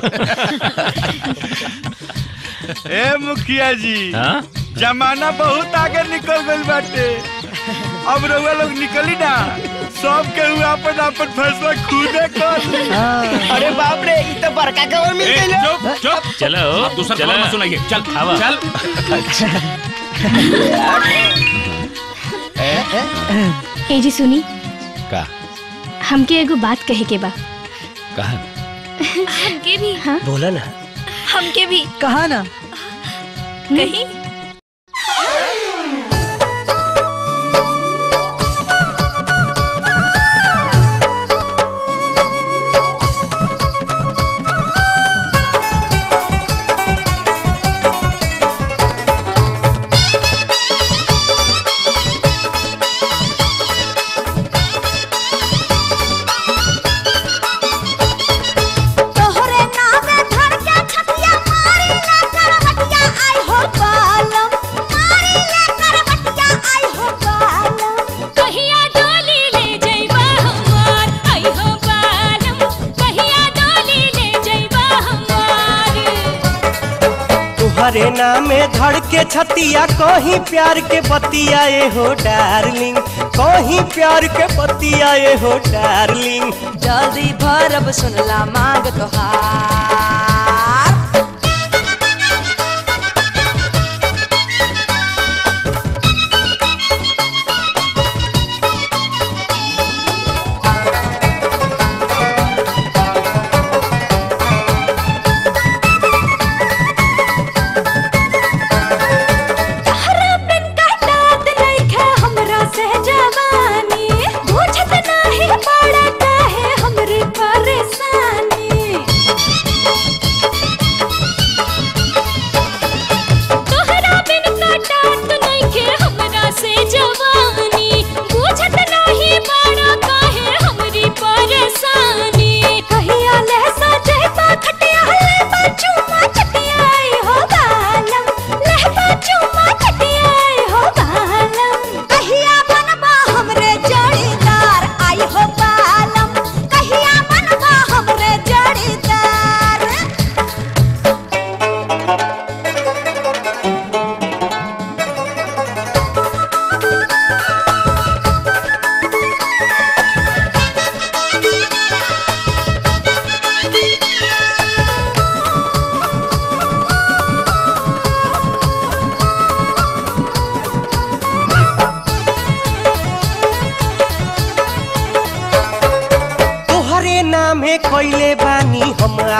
ए मुखिया जी हाँ? जमाना बहुत आगे निकल गइल बाटे अब रउआ लोग निकली ना सब के हुआ अपन अपन फैसला खुदे कर ली। अरे बाप रे ई तो बड़का खबर मिल गई चुप चुप चलो अब दूसरा चलो। खबर मत सुनाइए चल आवा। चल ए जी सुनी का हमके एगो बात कहे के बा कहा हमके भी हाँ बोला ना हमके भी कहा ना कहीं तोहरे नावे धर के छतिया मारी ले करवटिया आई हो बालम मारी ले करवटिया आई हो बालम कहिया डोली ले जइबा हमार आई हो बालम कहिया डोली ले जइबा हमार तुहरे नामे धड़ के छतिया कहीं प्यार के बतिया ए हो डार्लिंग कहीं प्यार के बतिया ए हो डार्लिंग जल्दी भरब सुनला मांग तोहार तहरा बिन काटत नइखे हमरा से जवानी बुझत नाही पड़ा काहे हमरी परेशानी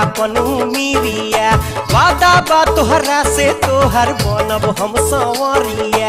आपनु मीरिया वादा बा तोहरा से तोहर बनब हम संवरिया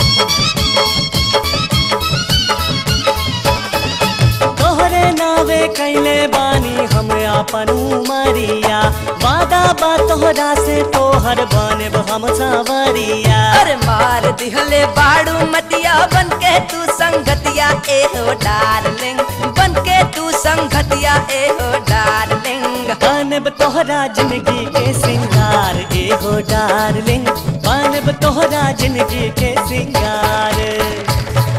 तोहरे नावे कैले बानी हम आपन उमरिया वादा बा तोहरा से तोहर बनब हम संवरिया अरे मार दिहले बाड़ू मतिया बन के तू संगतिया ए हो डार्लिंग बन के तू संगतिया ए हो डार्लिंग बनब तोहरा जिंदगी के सिंगार ए हो डार्लिंग बनब तोहरा जिंदगी के सिंगार